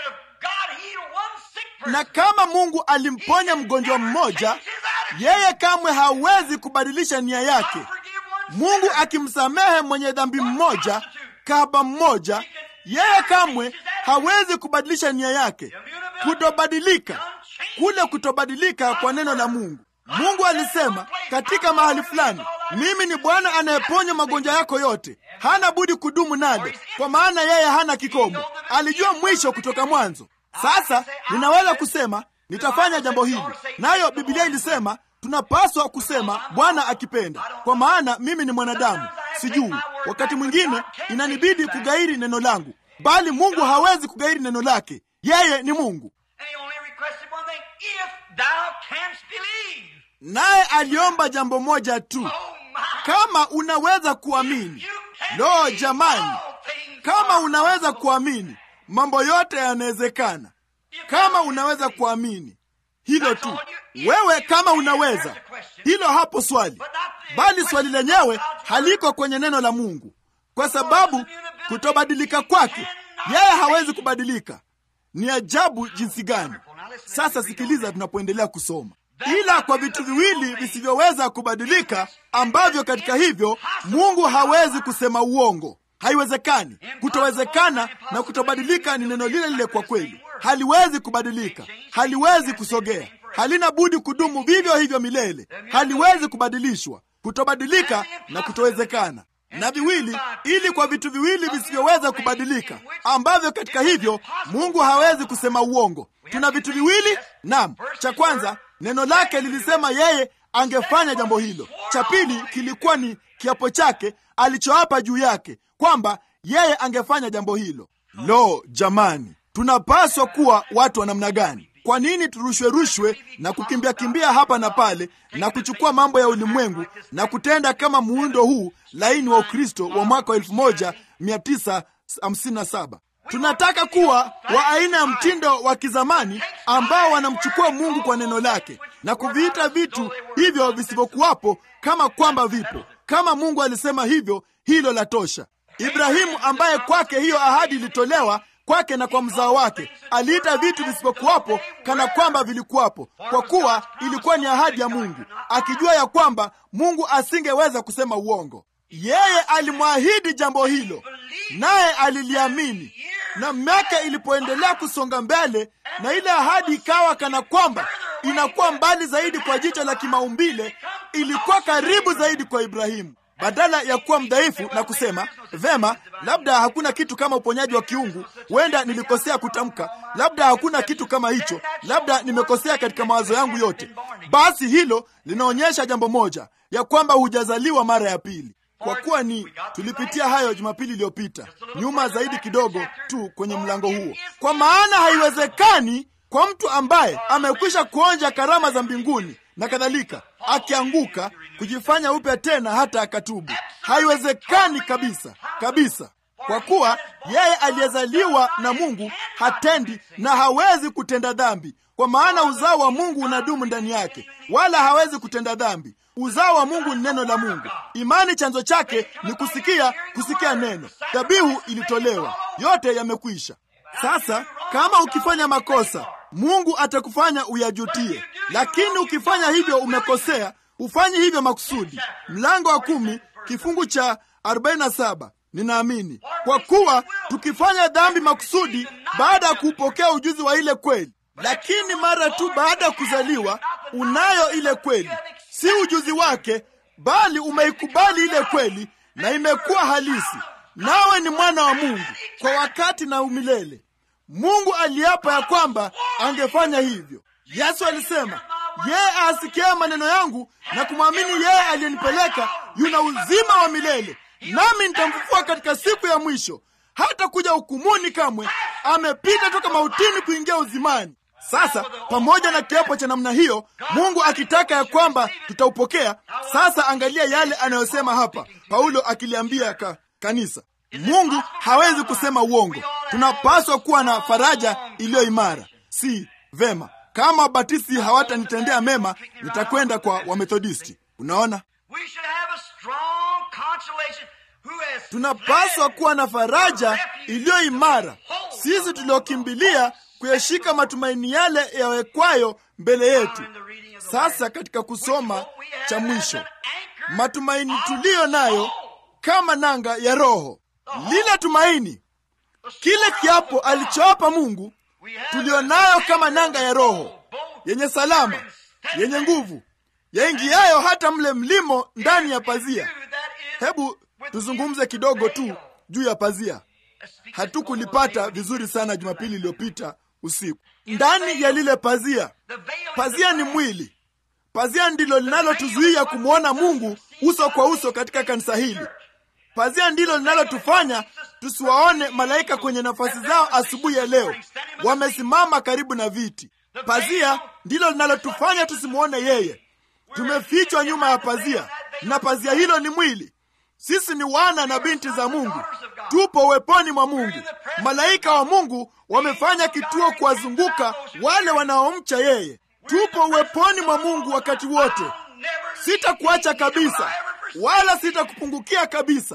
Na kama Mungu alimponya mgonjwa mmoja, yeye kamwe hawezi kubadilisha nia yake. Mungu akimsamehe mwenye dhambi mmoja, kahaba mmoja, yeye kamwe hawezi kubadilisha nia yake. Kutobadilika kule, kutobadilika kwa neno la Mungu. Mungu alisema katika mahali fulani, mimi ni Bwana anayeponya magonjwa yako yote. Hana budi kudumu nale, kwa maana yeye hana kikomo. Alijua mwisho kutoka mwanzo. Sasa ninaweza kusema nitafanya jambo hili, nayo Biblia ilisema tunapaswa kusema Bwana akipenda, kwa maana mimi ni mwanadamu, sijui. Wakati mwingine inanibidi kugairi neno langu, bali Mungu hawezi kugairi neno lake. Yeye ni Mungu, naye aliomba jambo moja tu, kama unaweza kuamini. Lo, jamani, kama unaweza kuamini, mambo yote yanawezekana. Kama unaweza kuamini hilo tu, wewe kama unaweza hilo, hapo swali. Bali swali lenyewe haliko kwenye neno la Mungu. kwa sababu kutobadilika kwake, yeye hawezi kubadilika. Ni ajabu jinsi gani! Sasa sikiliza, tunapoendelea kusoma, ila kwa vitu viwili visivyoweza kubadilika, ambavyo katika hivyo Mungu hawezi kusema uongo. Haiwezekani. Kutowezekana na kutobadilika ni neno lile lile. Kwa kweli, haliwezi kubadilika, haliwezi kusogea, halina budi kudumu vivyo hivyo milele, haliwezi kubadilishwa. Kutobadilika na kutowezekana na viwili, ili kwa vitu viwili visivyoweza kubadilika, ambavyo katika hivyo Mungu hawezi kusema uongo. Tuna vitu viwili. Naam, cha kwanza neno lake lilisema yeye angefanya jambo hilo. Cha pili kilikuwa ni kiapo chake alichoapa juu yake kwamba yeye angefanya jambo hilo. Lo, jamani, tunapaswa kuwa watu wa namna gani? Kwa nini turushwe rushwe na kukimbia kimbia hapa na pale na kuchukua mambo ya ulimwengu na kutenda kama muundo huu laini wa Ukristo wa mwaka wa 1957? Tunataka kuwa wa aina ya mtindo wa kizamani ambao wanamchukua Mungu kwa neno lake na kuviita vitu hivyo visivyokuwapo kama kwamba vipo. Kama Mungu alisema hivyo, hilo la tosha. Ibrahimu ambaye kwake hiyo ahadi ilitolewa kwake na kwa mzao wake, aliita vitu visivyokuwapo kana kwamba vilikuwapo, kwa kuwa ilikuwa ni ahadi ya Mungu, akijua ya kwamba Mungu asingeweza kusema uongo. Yeye alimwahidi jambo hilo, naye aliliamini. Na miaka ilipoendelea kusonga mbele, na ile ahadi ikawa kana kwamba inakuwa mbali zaidi kwa jicho la kimaumbile, ilikuwa karibu zaidi kwa Ibrahimu. Badala ya kuwa mdhaifu na kusema vema, labda hakuna kitu kama uponyaji wa kiungu, huenda nilikosea kutamka, labda hakuna kitu kama hicho, labda nimekosea katika mawazo yangu yote, basi hilo linaonyesha jambo moja, ya kwamba hujazaliwa mara ya pili. Kwa kuwa ni tulipitia hayo Jumapili iliyopita, nyuma zaidi kidogo tu kwenye mlango huo, kwa maana haiwezekani kwa mtu ambaye amekwisha kuonja karama za mbinguni na kadhalika, akianguka kujifanya upya tena hata akatubu. Haiwezekani kabisa kabisa, kwa kuwa yeye aliyezaliwa na Mungu hatendi na hawezi kutenda dhambi, kwa maana uzao wa Mungu unadumu ndani yake, wala hawezi kutenda dhambi. Uzao wa Mungu ni neno la Mungu. Imani chanzo chake ni kusikia, kusikia neno. Dhabihu ilitolewa, yote yamekwisha. Sasa kama ukifanya makosa Mungu atakufanya uyajutie, lakini ukifanya hivyo umekosea. Ufanyi hivyo makusudi. Mlango wa kumi kifungu cha 47 ninaamini kwa kuwa tukifanya dhambi makusudi baada ya kuupokea ujuzi wa ile kweli, lakini mara tu baada ya kuzaliwa unayo ile kweli, si ujuzi wake, bali umeikubali ile kweli na imekuwa halisi, nawe ni mwana wa Mungu kwa wakati na umilele. Mungu aliapa ya kwamba angefanya hivyo. Yesu alisema, yeye asikia maneno yangu na kumwamini yeye aliyenipeleka yuna uzima wa milele, nami nitamfufua katika siku ya mwisho. Hata kuja hukumuni kamwe, amepita toka mautini kuingia uzimani. Sasa pamoja na kiapo cha namna hiyo, Mungu akitaka ya kwamba tutaupokea. Sasa angalia yale anayosema hapa Paulo akiliambia ka, kanisa Mungu hawezi kusema uongo. Tunapaswa kuwa na faraja iliyo imara. Si vema kama Wabatisti hawatanitendea mema, nitakwenda kwa Wamethodisti. Unaona, tunapaswa kuwa na faraja iliyo imara, sisi tuliokimbilia kuyashika matumaini yale yawekwayo mbele yetu. Sasa katika kusoma cha mwisho, matumaini tuliyo nayo kama nanga ya roho lile tumaini, kile kiapo alichoapa Mungu tulionayo kama nanga ya roho yenye salama, yenye nguvu, yaingiayo hata mle mlimo ndani ya pazia. Hebu tuzungumze kidogo tu juu ya pazia. Hatukulipata vizuri sana Jumapili iliyopita usiku. Ndani ya lile pazia, pazia ni mwili. Pazia ndilo linalotuzuia kumwona Mungu uso kwa uso katika kanisa hili. Pazia ndilo linalotufanya tusiwaone malaika kwenye nafasi zao asubuhi ya leo, wamesimama karibu na viti. Pazia ndilo linalotufanya tusimwone yeye. Tumefichwa nyuma ya pazia, na pazia hilo ni mwili. Sisi ni wana na binti za Mungu, tupo uweponi mwa Mungu. Malaika wa Mungu wamefanya kituo kuwazunguka wale wanaomcha yeye. Tupo uweponi mwa Mungu wakati wote. Sitakuacha kabisa, wala sitakupungukia kabisa.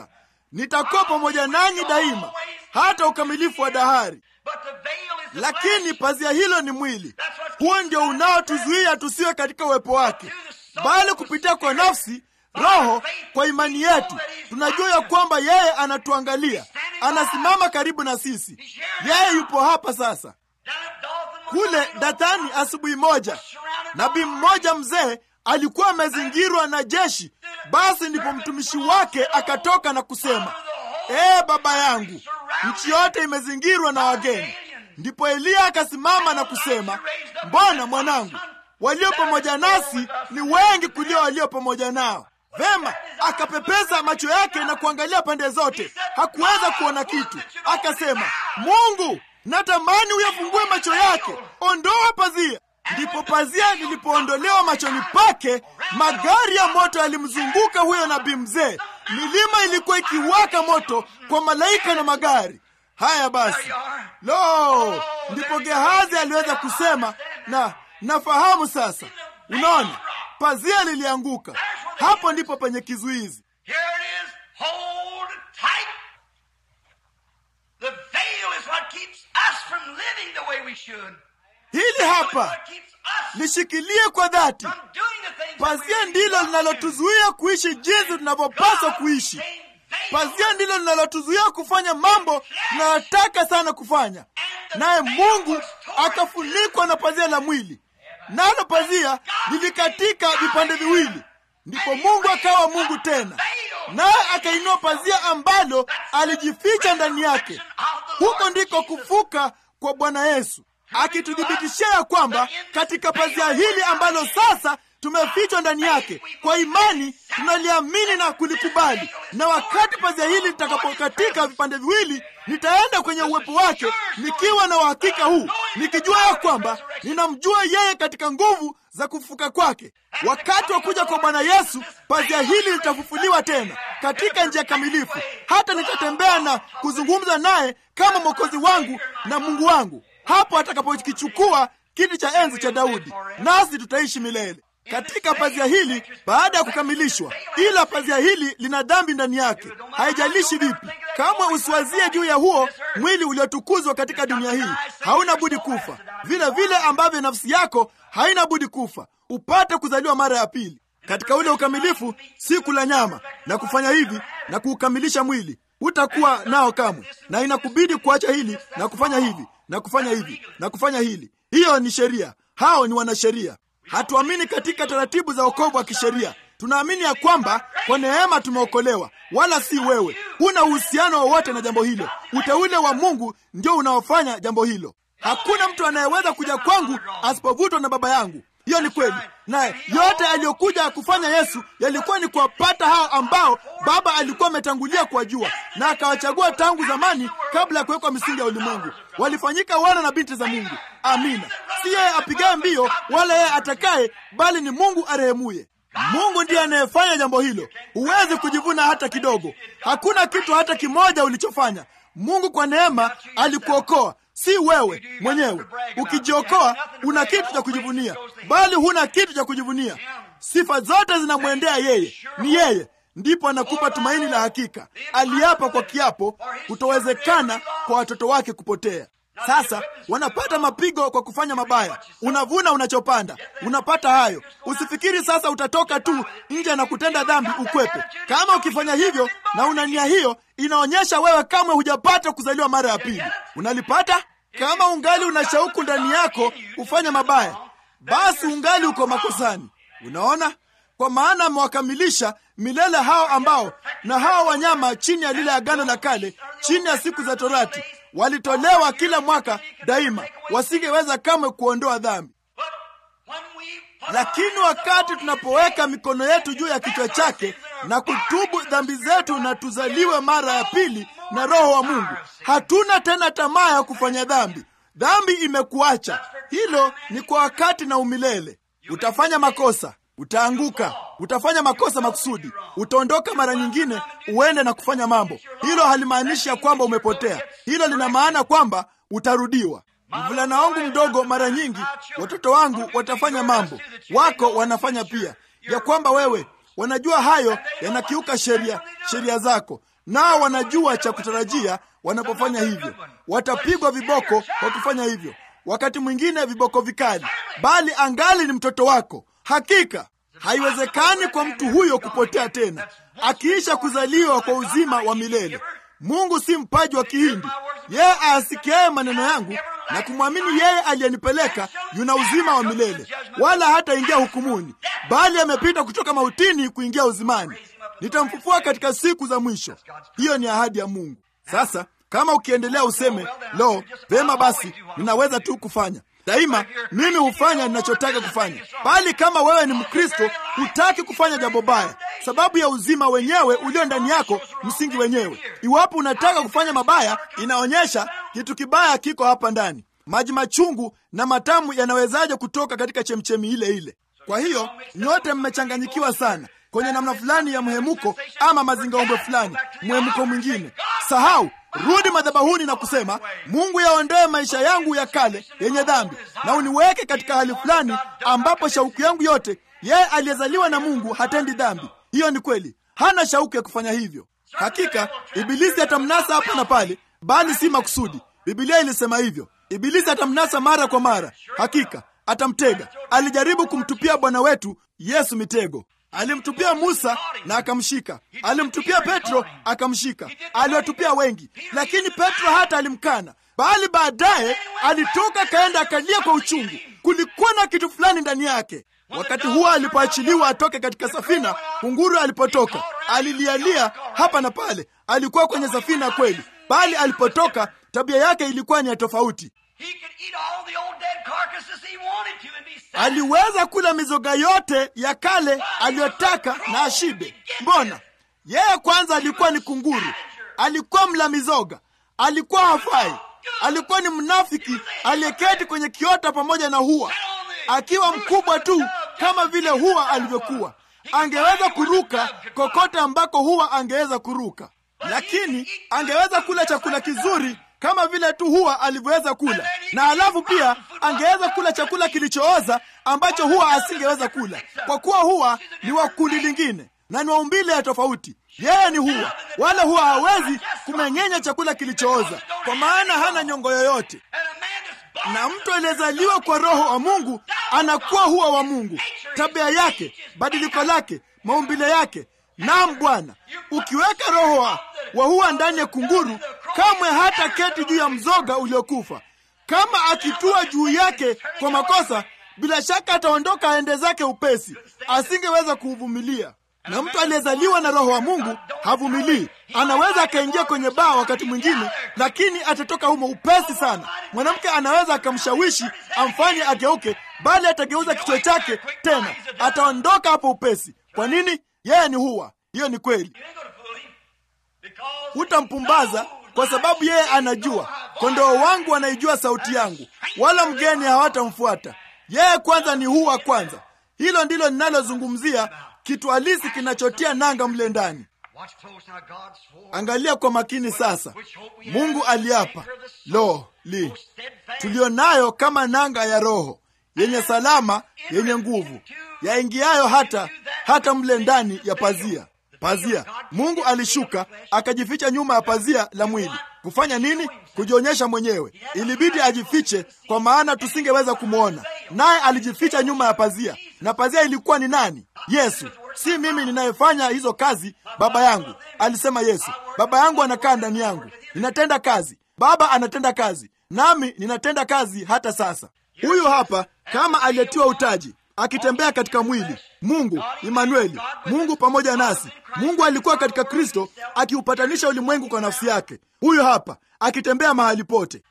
nitakuwa pamoja nanyi daima hata ukamilifu wa dahari. But the veil is the Lakini flesh. pazia hilo ni mwili, huo ndio unaotuzuia tusiwe katika uwepo wake, bali kupitia kwa nafsi, roho, kwa imani yetu tunajua ya kwamba yeye anatuangalia, anasimama karibu na sisi. Yeye yupo hapa sasa. Down at Dothan, Kule Dathani, asubuhi moja, nabii mmoja mzee alikuwa amezingirwa na jeshi. Basi ndipo mtumishi wake akatoka na kusema, ee baba yangu, nchi yote imezingirwa na wageni. Ndipo Eliya akasimama na kusema, mbona mwanangu, walio pamoja nasi ni wengi kuliko walio pamoja nao. Vema, akapepesa macho yake na kuangalia pande zote, hakuweza kuona kitu. Akasema, Mungu, natamani uyafungue macho yake, ondoa pazia. Ndipo pazia lilipoondolewa machoni pake, magari ya moto yalimzunguka huyo nabii mzee. Milima ilikuwa ikiwaka moto kwa malaika na magari haya. Basi lo, ndipo Gehazi aliweza kusema, na nafahamu sasa. Unaona, pazia lilianguka. Hapo ndipo penye kizuizi. Here it is. Hold tight. The veil is what keeps us from living the way we should. Hili It's hapa what keeps us lishikilie kwa dhati. from doing the things that Pazia we ndilo really want to. linalotuzuia kuishi jinsi tunavyopaswa kuishi. Pazia ndilo linalotuzuia kufanya mambo tunayotaka sana kufanya, naye Mungu akafunikwa na pazia la mwili, nalo pazia lilikatika vipande viwili. Ndipo Mungu akawa Mungu tena, naye akainua pazia ambalo alijificha ndani yake. Huko ndiko kufuka kwa Bwana Yesu, akituthibitishia ya kwamba katika pazia hili ambalo sasa tumefichwa ndani yake, kwa imani tunaliamini na kulikubali, na wakati pazia hili litakapokatika vipande viwili, nitaenda kwenye uwepo wake nikiwa na uhakika huu, nikijua ya kwamba ninamjua yeye katika nguvu za kufufuka kwake. Wakati wa kuja kwa Bwana Yesu, pazia hili litafufuliwa tena katika njia kamilifu, hata nitatembea na kuzungumza naye kama mwokozi wangu na Mungu wangu, hapo atakapokichukua kiti cha enzi cha Daudi, nasi tutaishi milele katika pazia hili baada ya kukamilishwa. Ila pazia hili lina dhambi ndani yake, haijalishi vipi. Kamwe usiwazie juu ya huo mwili uliotukuzwa katika dunia hii, hauna budi kufa, vile vile ambavyo nafsi yako haina budi kufa, upate kuzaliwa mara ya pili katika ule ukamilifu, si kula nyama na kufanya hivi na kuukamilisha mwili, hutakuwa nao kamwe, na inakubidi kuacha hili na kufanya hivi na kufanya hivi na kufanya hili. Hiyo ni sheria, hao ni wanasheria. Hatuamini katika taratibu za wokovu wa kisheria. Tunaamini ya kwamba kwa neema tumeokolewa, wala si wewe. Huna uhusiano wowote na jambo hilo. Uteule wa Mungu ndio unaofanya jambo hilo. Hakuna mtu anayeweza kuja kwangu asipovutwa na Baba yangu. Hiyo ni kweli, naye yote aliyokuja kufanya Yesu yalikuwa ni kuwapata hao ambao Baba alikuwa ametangulia kuwajua na akawachagua tangu zamani, kabla ya kuwekwa misingi ya ulimwengu. Walifanyika wana na binti za Mungu. Amina. Si yeye apigaye mbio wala yeye atakaye, bali ni Mungu arehemuye. Mungu ndiye anayefanya jambo hilo. Huwezi kujivuna hata kidogo. Hakuna kitu hata kimoja ulichofanya. Mungu kwa neema alikuokoa, si wewe mwenyewe. Ukijiokoa una kitu cha kujivunia, bali huna kitu cha kujivunia. Sifa zote zinamwendea yeye, ni yeye ndipo anakupa tumaini la hakika. Aliapa kwa kiapo, kutowezekana kwa watoto wake kupotea. Sasa wanapata mapigo kwa kufanya mabaya. Unavuna unachopanda, unapata hayo. Usifikiri sasa utatoka tu nje na kutenda dhambi ukwepe. Kama ukifanya hivyo na una nia hiyo, inaonyesha wewe kamwe hujapata kuzaliwa mara ya pili. Unalipata? Kama ungali una shauku ndani yako ufanye mabaya, basi ungali uko makosani. Unaona, kwa maana amewakamilisha milele hao ambao na hao wanyama chini ya lile agano la kale, chini ya siku za Torati, walitolewa kila mwaka daima, wasingeweza kamwe kuondoa dhambi. Lakini wakati tunapoweka mikono yetu juu ya kichwa chake na kutubu dhambi zetu na tuzaliwe mara ya pili na Roho wa Mungu, hatuna tena tamaa ya kufanya dhambi. Dhambi imekuacha. Hilo ni kwa wakati na umilele. Utafanya makosa, utaanguka, utafanya makosa makusudi, utaondoka mara nyingine uende na kufanya mambo. Hilo halimaanishi ya kwamba umepotea. Hilo lina maana kwamba utarudiwa. Mvulana wangu mdogo, mara nyingi watoto wangu watafanya mambo, wako wanafanya pia, ya kwamba wewe wanajua hayo yanakiuka sheria sheria zako, nao wanajua cha kutarajia wanapofanya hivyo. Watapigwa viboko kwa kufanya hivyo, wakati mwingine viboko vikali, bali angali ni mtoto wako. Hakika haiwezekani kwa mtu huyo kupotea tena akiisha kuzaliwa kwa uzima wa milele. Mungu si mpaji wa Kihindi. Yeye aasikiaye maneno yangu na kumwamini yeye aliyenipeleka yuna uzima wa milele, wala hataingia hukumuni, bali amepita kutoka mautini kuingia uzimani. Nitamfufua katika siku za mwisho. Hiyo ni ahadi ya Mungu. Sasa kama ukiendelea useme lo, vema basi, ninaweza tu kufanya daima, mimi hufanya ninachotaka kufanya. Bali kama wewe ni Mkristo, hutaki kufanya jambo baya, sababu ya uzima wenyewe ulio ndani yako, msingi wenyewe. Iwapo unataka kufanya mabaya, inaonyesha kitu kibaya kiko hapa ndani. Maji machungu na matamu yanawezaje kutoka katika chemchemi ile ile? Kwa hiyo nyote mmechanganyikiwa sana kwenye namna fulani ya mhemuko ama mazingaombwe fulani, mhemuko mwingine. Sahau, rudi madhabahuni na kusema, Mungu yaondoe maisha yangu ya kale yenye dhambi na uniweke katika hali fulani ambapo shauku yangu yote, yeye aliyezaliwa na Mungu hatendi dhambi. Hiyo ni kweli, hana shauku ya kufanya hivyo. Hakika Ibilisi atamnasa hapa na pale, bali si makusudi. Bibilia ilisema hivyo. Ibilisi atamnasa mara kwa mara, hakika atamtega. Alijaribu kumtupia Bwana wetu Yesu mitego. Alimtupia Musa na akamshika, alimtupia Petro akamshika, aliwatupia wengi, lakini Petro hata alimkana, bali baadaye alitoka kaenda akalia kwa uchungu. Kulikuwa na kitu fulani ndani yake. Wakati huo alipoachiliwa atoke katika safina, kunguru alipotoka alilialia hapa na pale. Alikuwa kwenye safina kweli, bali alipotoka tabia yake ilikuwa ni ya tofauti. Aliweza kula mizoga yote ya kale aliyotaka na ashibe. Mbona yeye kwanza alikuwa ni kunguru, alikuwa mla mizoga, alikuwa hafai, alikuwa ni mnafiki aliyeketi kwenye kiota pamoja na hua, akiwa mkubwa tu kama vile hua alivyokuwa. Angeweza kuruka kokote ambako hua angeweza kuruka, lakini angeweza kula chakula kizuri kama vile tu huwa alivyoweza kula, na alafu pia angeweza kula chakula kilichooza ambacho huwa asingeweza kula, kwa kuwa huwa ni wa kundi lingine na ni wa umbile ya tofauti. Yeye ni huwa, wala huwa hawezi kumeng'enya chakula kilichooza, kwa maana hana nyongo yoyote. Na mtu aliyezaliwa kwa Roho wa Mungu anakuwa huwa wa Mungu, tabia yake, badiliko lake, maumbile yake Naam Bwana, ukiweka roho wa, wa huwa ndani ya kunguru, kamwe hata keti juu ya mzoga uliokufa. Kama akitua juu yake kwa makosa, bila shaka ataondoka aende zake upesi, asingeweza kuuvumilia. Na mtu aliyezaliwa na roho wa Mungu havumilii. Anaweza akaingia kwenye baa wakati mwingine, lakini atatoka humo upesi sana. Mwanamke anaweza akamshawishi amfanye ageuke, bali atageuza kichwa chake tena, ataondoka hapo upesi. Kwa nini? Yeye ni huwa. Hiyo ni kweli. Hutampumbaza kwa sababu yeye anajua, kondoo wangu wanaijua sauti yangu, wala mgeni hawatamfuata. Yeye kwanza ni huwa kwanza. Hilo ndilo ninalozungumzia, kitu halisi kinachotia nanga mle ndani. Angalia kwa makini sasa. Mungu aliapa, lo li tulio nayo kama nanga ya roho yenye salama, yenye nguvu, yaingiayo hata hata mle ndani ya pazia. Pazia, Mungu alishuka akajificha nyuma ya pazia la mwili. Kufanya nini? Kujionyesha mwenyewe. Ilibidi ajifiche, kwa maana tusingeweza kumwona, naye alijificha nyuma ya pazia. Na pazia ilikuwa ni nani? Yesu. Si mimi ninayefanya hizo kazi, Baba yangu, alisema Yesu. Baba yangu anakaa ndani yangu, ninatenda kazi, Baba anatenda kazi, nami ninatenda kazi hata sasa. Huyu hapa kama aliyetiwa utaji akitembea katika mwili. Mungu Imanueli, Mungu pamoja nasi. Mungu alikuwa katika Kristo akiupatanisha ulimwengu kwa nafsi yake. Huyu hapa akitembea mahali pote.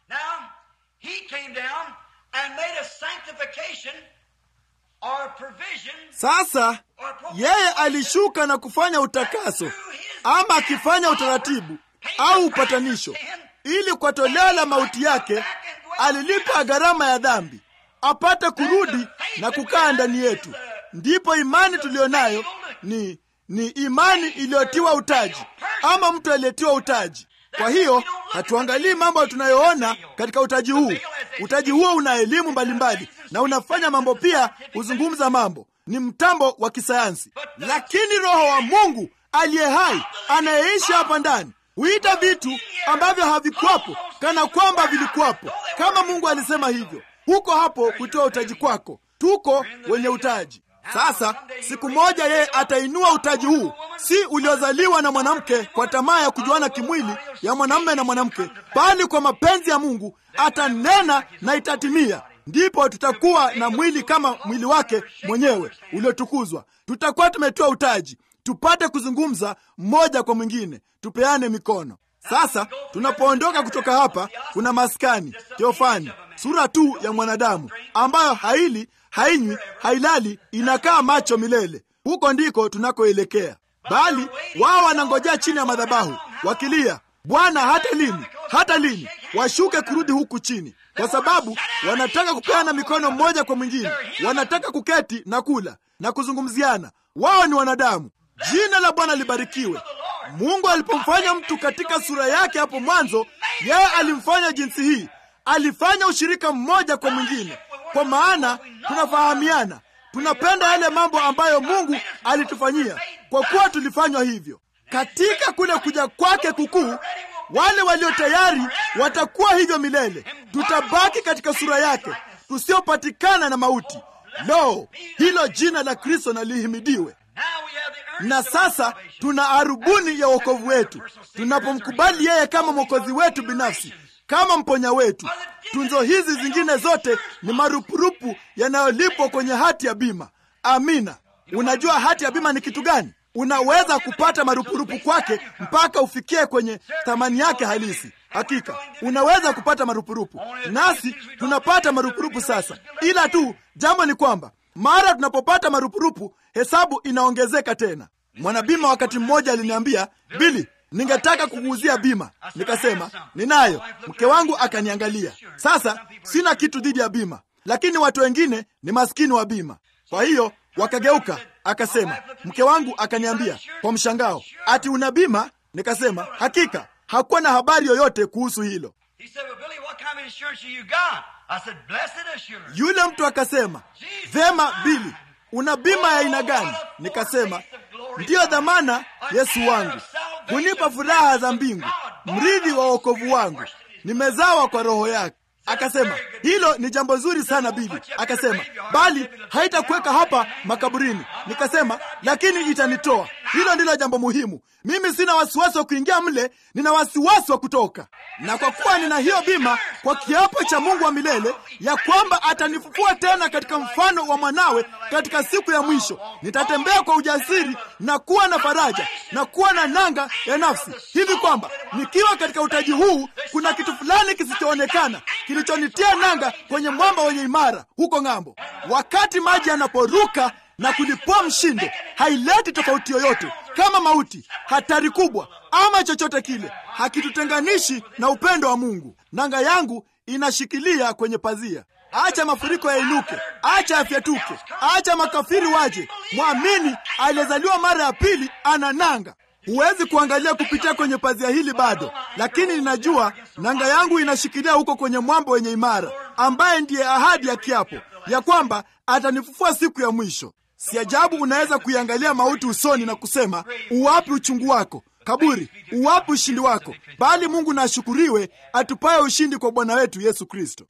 Sasa yeye alishuka na kufanya utakaso, ama akifanya utaratibu au upatanisho, ili kwa toleo la mauti yake alilipa gharama ya dhambi apate kurudi na kukaa ndani yetu. Ndipo imani tuliyo nayo ni ni imani iliyotiwa utaji, ama mtu aliyetiwa utaji. Kwa hiyo hatuangalii mambo tunayoona katika utaji huu. Utaji huo una elimu mbalimbali na unafanya mambo pia, huzungumza mambo, ni mtambo wa kisayansi. Lakini Roho wa Mungu aliye hai anayeishi hapa ndani huita vitu ambavyo havikuwapo kana kwamba vilikuwapo, kama Mungu alisema hivyo. Huko hapo kutoa utaji kwako, tuko wenye utaji. Sasa siku moja yeye atainua utaji huu, si uliozaliwa na mwanamke kwa tamaa ya kujuana kimwili ya mwanamume na mwanamke, bali kwa mapenzi ya Mungu atanena na itatimia. Ndipo tutakuwa na mwili kama mwili wake mwenyewe uliotukuzwa. Tutakuwa tumetoa utaji, tupate kuzungumza mmoja kwa mwingine, tupeane mikono. Sasa tunapoondoka kutoka hapa, kuna maskani teofani, sura tu ya mwanadamu ambayo haili hainywi, hailali, inakaa macho milele. Huko ndiko tunakoelekea, bali wao wanangojea chini ya madhabahu wakilia, Bwana, hata lini? Hata lini washuke kurudi huku chini? Kwa sababu wanataka kupeana mikono mmoja kwa mwingine, wanataka kuketi na kula na kuzungumziana. Wao ni wanadamu. Jina la Bwana libarikiwe. Mungu alipomfanya mtu katika sura yake hapo mwanzo, yeye alimfanya jinsi hii, alifanya ushirika mmoja kwa mwingine, kwa maana tunafahamiana, tunapenda yale mambo ambayo Mungu alitufanyia, kwa kuwa tulifanywa hivyo. Katika kule kuja kwake kukuu, wale walio tayari watakuwa hivyo milele. Tutabaki katika sura yake, tusiopatikana na mauti. Lo, hilo jina la Kristo na lihimidiwe. Na sasa tuna arubuni ya wokovu wetu tunapomkubali yeye kama mwokozi wetu binafsi, kama mponya wetu. Tunzo hizi zingine zote ni marupurupu yanayolipwa kwenye hati ya bima. Amina. Unajua hati ya bima ni kitu gani? Unaweza kupata marupurupu kwake mpaka ufikie kwenye thamani yake halisi. Hakika unaweza kupata marupurupu, nasi tunapata marupurupu sasa, ila tu jambo ni kwamba mara tunapopata marupurupu hesabu inaongezeka tena. Mwanabima wakati mmoja aliniambia, Bili, ningetaka kukuuzia bima. Nikasema ninayo. Mke wangu akaniangalia. Sasa sina kitu dhidi ya bima, lakini watu wengine ni maskini wa bima. Kwa hiyo wakageuka. Akasema, mke wangu akaniambia kwa mshangao, ati una bima? Nikasema hakika. Hakuwa na habari yoyote kuhusu hilo. Yule mtu akasema, vema Bili, una bima ya aina gani? Nikasema ndiyo dhamana Yesu wangu, hunipa furaha za mbingu, mrithi wa wokovu wangu, nimezawa kwa roho yake. Akasema hilo ni jambo zuri sana Bili. Akasema bali haitakuweka hapa makaburini. Nikasema lakini itanitoa. Hilo ndilo jambo muhimu. Mimi sina wasiwasi wa kuingia mle, nina wasiwasi wa kutoka. Na kwa kuwa nina hiyo bima, kwa kiapo cha Mungu wa milele ya kwamba atanifufua tena katika mfano wa mwanawe katika siku ya mwisho, nitatembea kwa ujasiri na kuwa na faraja na kuwa na nanga ya nafsi, hivi kwamba nikiwa katika utaji huu, kuna kitu fulani kisichoonekana kilichonitia nanga kwenye mwamba wenye imara huko ng'ambo. Wakati maji yanaporuka na kulipua mshindo, haileti tofauti yoyote, kama mauti, hatari kubwa ama chochote kile, hakitutenganishi na upendo wa Mungu. Nanga yangu inashikilia kwenye pazia. Acha mafuriko yainuke, acha yafyatuke, acha makafiri waje. Mwamini aliyezaliwa mara ya pili ana nanga. Huwezi kuangalia kupitia kwenye pazia hili bado, lakini ninajua nanga yangu inashikilia huko kwenye mwamba wenye imara, ambaye ndiye ahadi ya kiapo ya kwamba atanifufua siku ya mwisho. Si ajabu unaweza kuiangalia mauti usoni na kusema, uwapi uchungu wako kaburi, uwapi ushindi wako? Bali Mungu na ashukuriwe, atupaye ushindi kwa Bwana wetu Yesu Kristo.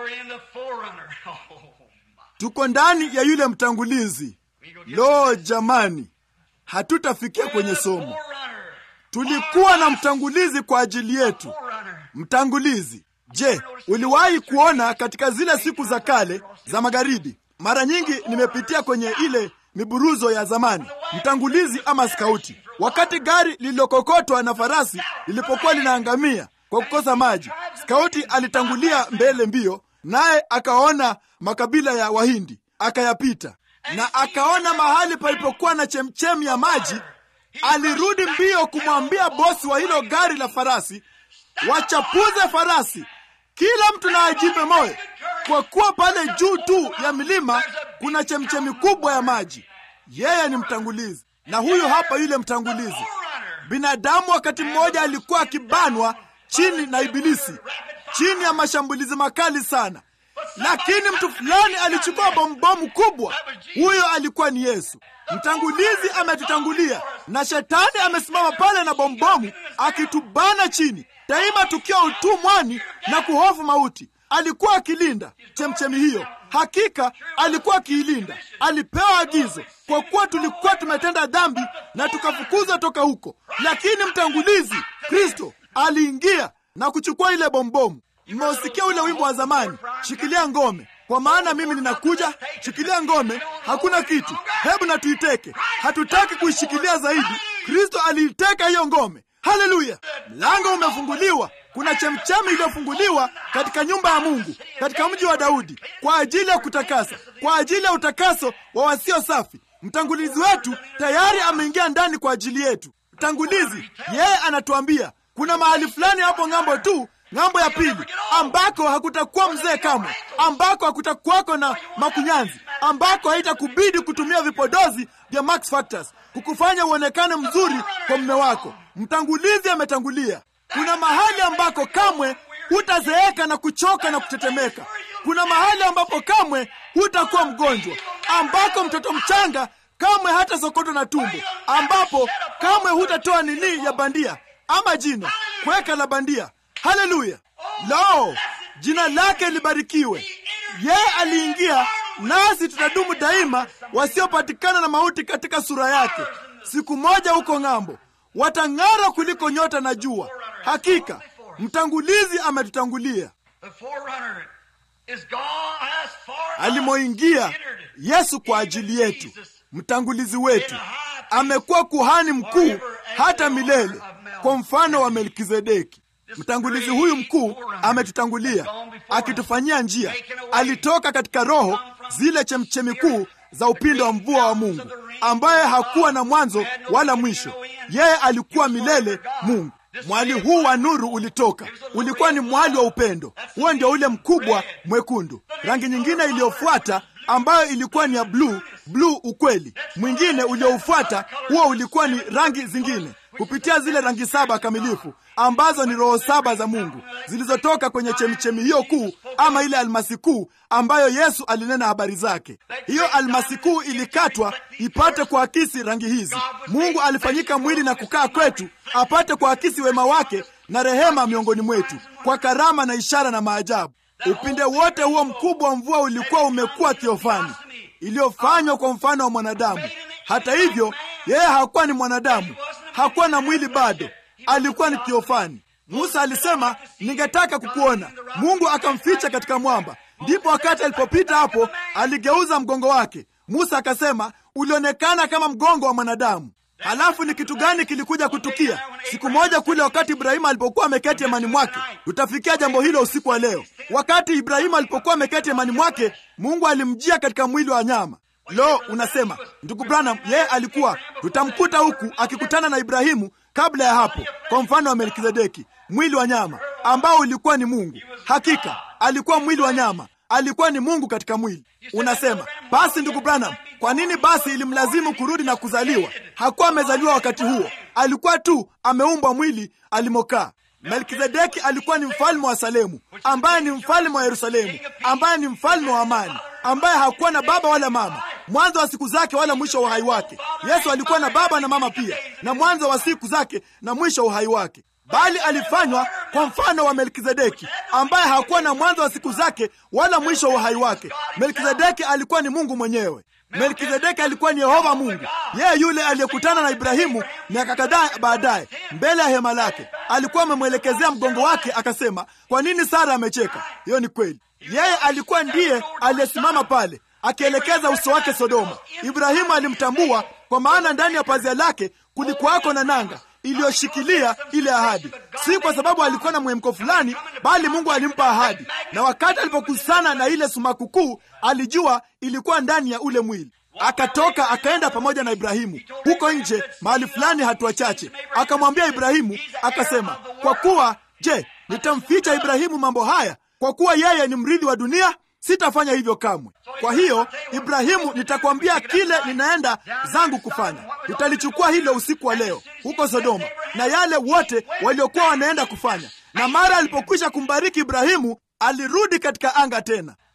Tuko ndani ya yule mtangulizi. Lo, jamani, hatutafikia kwenye somo. Tulikuwa na mtangulizi kwa ajili yetu. Mtangulizi. Je, uliwahi kuona katika zile siku za kale za magharibi? Mara nyingi nimepitia kwenye ile miburuzo ya zamani, mtangulizi ama skauti. Wakati gari lililokokotwa na farasi lilipokuwa linaangamia kwa kukosa maji, skauti alitangulia mbele mbio, naye akaona makabila ya Wahindi akayapita, na akaona mahali palipokuwa na chemchemi ya maji. Alirudi mbio kumwambia bosi wa hilo gari la farasi, wachapuze farasi, kila mtu na ajipe moyo, kwa kuwa pale juu tu ya milima kuna chemchemi kubwa ya maji. Yeye ni mtangulizi, na huyu hapa yule mtangulizi. Binadamu wakati mmoja alikuwa akibanwa chini na Ibilisi, chini ya mashambulizi makali sana, lakini mtu fulani alichukua bombomu kubwa. Huyo alikuwa ni Yesu. Mtangulizi ametutangulia na shetani amesimama pale na bombomu akitubana chini, daima tukiwa utumwani na kuhofu mauti. Alikuwa akilinda chemchemi hiyo, hakika alikuwa akiilinda. Alipewa agizo, kwa kuwa tulikuwa tumetenda dhambi na tukafukuzwa toka huko, lakini mtangulizi Kristo aliingia na kuchukua ile bombomu. Mmeusikia ule wimbo wa zamani, shikilia ngome kwa maana mimi ninakuja. Shikilia ngome, hakuna kitu, hebu na tuiteke. Hatutaki kuishikilia zaidi. Kristo aliiteka hiyo ngome. Haleluya! Mlango umefunguliwa. Kuna chemchemi iliyofunguliwa katika nyumba ya Mungu, katika mji wa Daudi, kwa ajili ya kutakasa, kwa ajili ya utakaso wa wasio safi. Mtangulizi wetu tayari ameingia ndani kwa ajili yetu. Mtangulizi yeye anatuambia kuna mahali fulani hapo ng'ambo tu ng'ambo ya pili ambako hakutakuwa mzee kamwe, ambako hakutakuwako na makunyanzi, ambako haitakubidi kutumia vipodozi vya Max Factors kukufanya uonekane mzuri kwa mume wako. Mtangulizi ametangulia. Kuna mahali ambako kamwe hutazeeka na kuchoka na kutetemeka. Kuna mahali ambapo kamwe hutakuwa mgonjwa, ambako mtoto mchanga kamwe hata sokotwa na tumbo, ambapo kamwe hutatoa nini ya bandia ama jino kweka la bandia. Haleluya! Lo, jina lake libarikiwe. Yeye aliingia, nasi tutadumu daima, wasiopatikana na mauti katika sura yake. Siku moja huko ng'ambo watang'ara kuliko nyota na jua. Hakika mtangulizi ametutangulia. Alimoingia Yesu kwa ajili yetu, mtangulizi wetu amekuwa kuhani mkuu hata milele, kwa mfano wa Melkizedeki. Mtangulizi huyu mkuu ametutangulia akitufanyia njia. Alitoka katika roho zile chemchemi kuu za upindo wa mvua wa Mungu, ambaye hakuwa na mwanzo wala mwisho. Yeye alikuwa milele Mungu. Mwali huu wa nuru ulitoka, ulikuwa ni mwali wa upendo. Huo ndio ule mkubwa mwekundu. Rangi nyingine iliyofuata ambayo ilikuwa ni ya bluu, bluu ukweli. Mwingine ulioufuata huo ulikuwa ni rangi zingine kupitia zile rangi saba kamilifu ambazo ni roho saba za Mungu zilizotoka kwenye chemichemi hiyo kuu, ama ile almasi kuu ambayo Yesu alinena habari zake. Hiyo almasi kuu ilikatwa ipate kuakisi rangi hizi. Mungu alifanyika mwili na kukaa kwetu, apate kuakisi wema wake na rehema miongoni mwetu, kwa karama na ishara na maajabu. Upinde wote huo mkubwa wa mvua ulikuwa umekuwa thiofani iliyofanywa kwa mfano wa mwanadamu. Hata hivyo, yeye hakuwa ni mwanadamu, hakuwa na mwili bado, alikuwa ni thiofani. Musa alisema, ningetaka kukuona. Mungu akamficha katika mwamba. Ndipo wakati alipopita hapo, aligeuza mgongo wake. Musa akasema, ulionekana kama mgongo wa mwanadamu. Halafu ni kitu gani kilikuja kutukia siku moja kule, wakati Ibrahimu alipokuwa ameketi hemani mwake? Tutafikia jambo hilo usiku wa leo. Wakati Ibrahimu alipokuwa ameketi hemani mwake, Mungu alimjia katika mwili wa nyama. Lo, unasema ndugu Branham, yeye alikuwa, tutamkuta huku akikutana na Ibrahimu kabla ya hapo, kwa mfano wa Melkizedeki, mwili wa nyama ambao ulikuwa ni Mungu. Hakika alikuwa mwili wa nyama, alikuwa ni Mungu katika mwili. Unasema basi, ndugu Branham, kwa nini basi ilimlazimu kurudi na kuzaliwa? Hakuwa amezaliwa wakati huo, alikuwa tu ameumbwa mwili alimokaa. Melkizedeki alikuwa ni mfalme wa Salemu, ambaye ni mfalme wa Yerusalemu, ambaye ni mfalme wa amani, ambaye hakuwa na baba wala mama, mwanzo wa siku zake wala mwisho wa uhai wake. Yesu alikuwa na baba na mama pia, na mwanzo wa siku zake na mwisho wa uhai wake, bali alifanywa kwa mfano wa Melkizedeki, ambaye hakuwa na mwanzo wa siku zake wala mwisho wa uhai wake. Melkizedeki alikuwa ni Mungu mwenyewe. Melkizedeki alikuwa ni Yehova Mungu, yeye yule aliyekutana na Ibrahimu miaka kadhaa baadaye mbele ya hema lake. Alikuwa amemwelekezea mgongo wake, akasema, kwa nini Sara amecheka? Hiyo ni kweli. Yeye alikuwa ndiye aliyesimama pale akielekeza uso wake Sodoma. Ibrahimu alimtambua kwa maana ndani ya pazia lake kulikuwako na nanga iliyoshikilia ile ahadi, si kwa sababu alikuwa na mwemko fulani, bali Mungu alimpa ahadi. Na wakati alipokusana na ile sumaku kuu, alijua ilikuwa ndani ya ule mwili. Akatoka akaenda pamoja na Ibrahimu huko nje mahali fulani, hatua chache, akamwambia Ibrahimu akasema, kwa kuwa je, nitamficha Ibrahimu mambo haya? Kwa kuwa yeye ni mrithi wa dunia, sitafanya hivyo kamwe. Kwa hiyo Ibrahimu, nitakwambia kile ninaenda zangu kufanya. Tutalichukua hilo usiku wa leo huko Sodoma na yale wote waliokuwa wanaenda kufanya. Na mara alipokwisha kumbariki Ibrahimu, alirudi katika anga tena.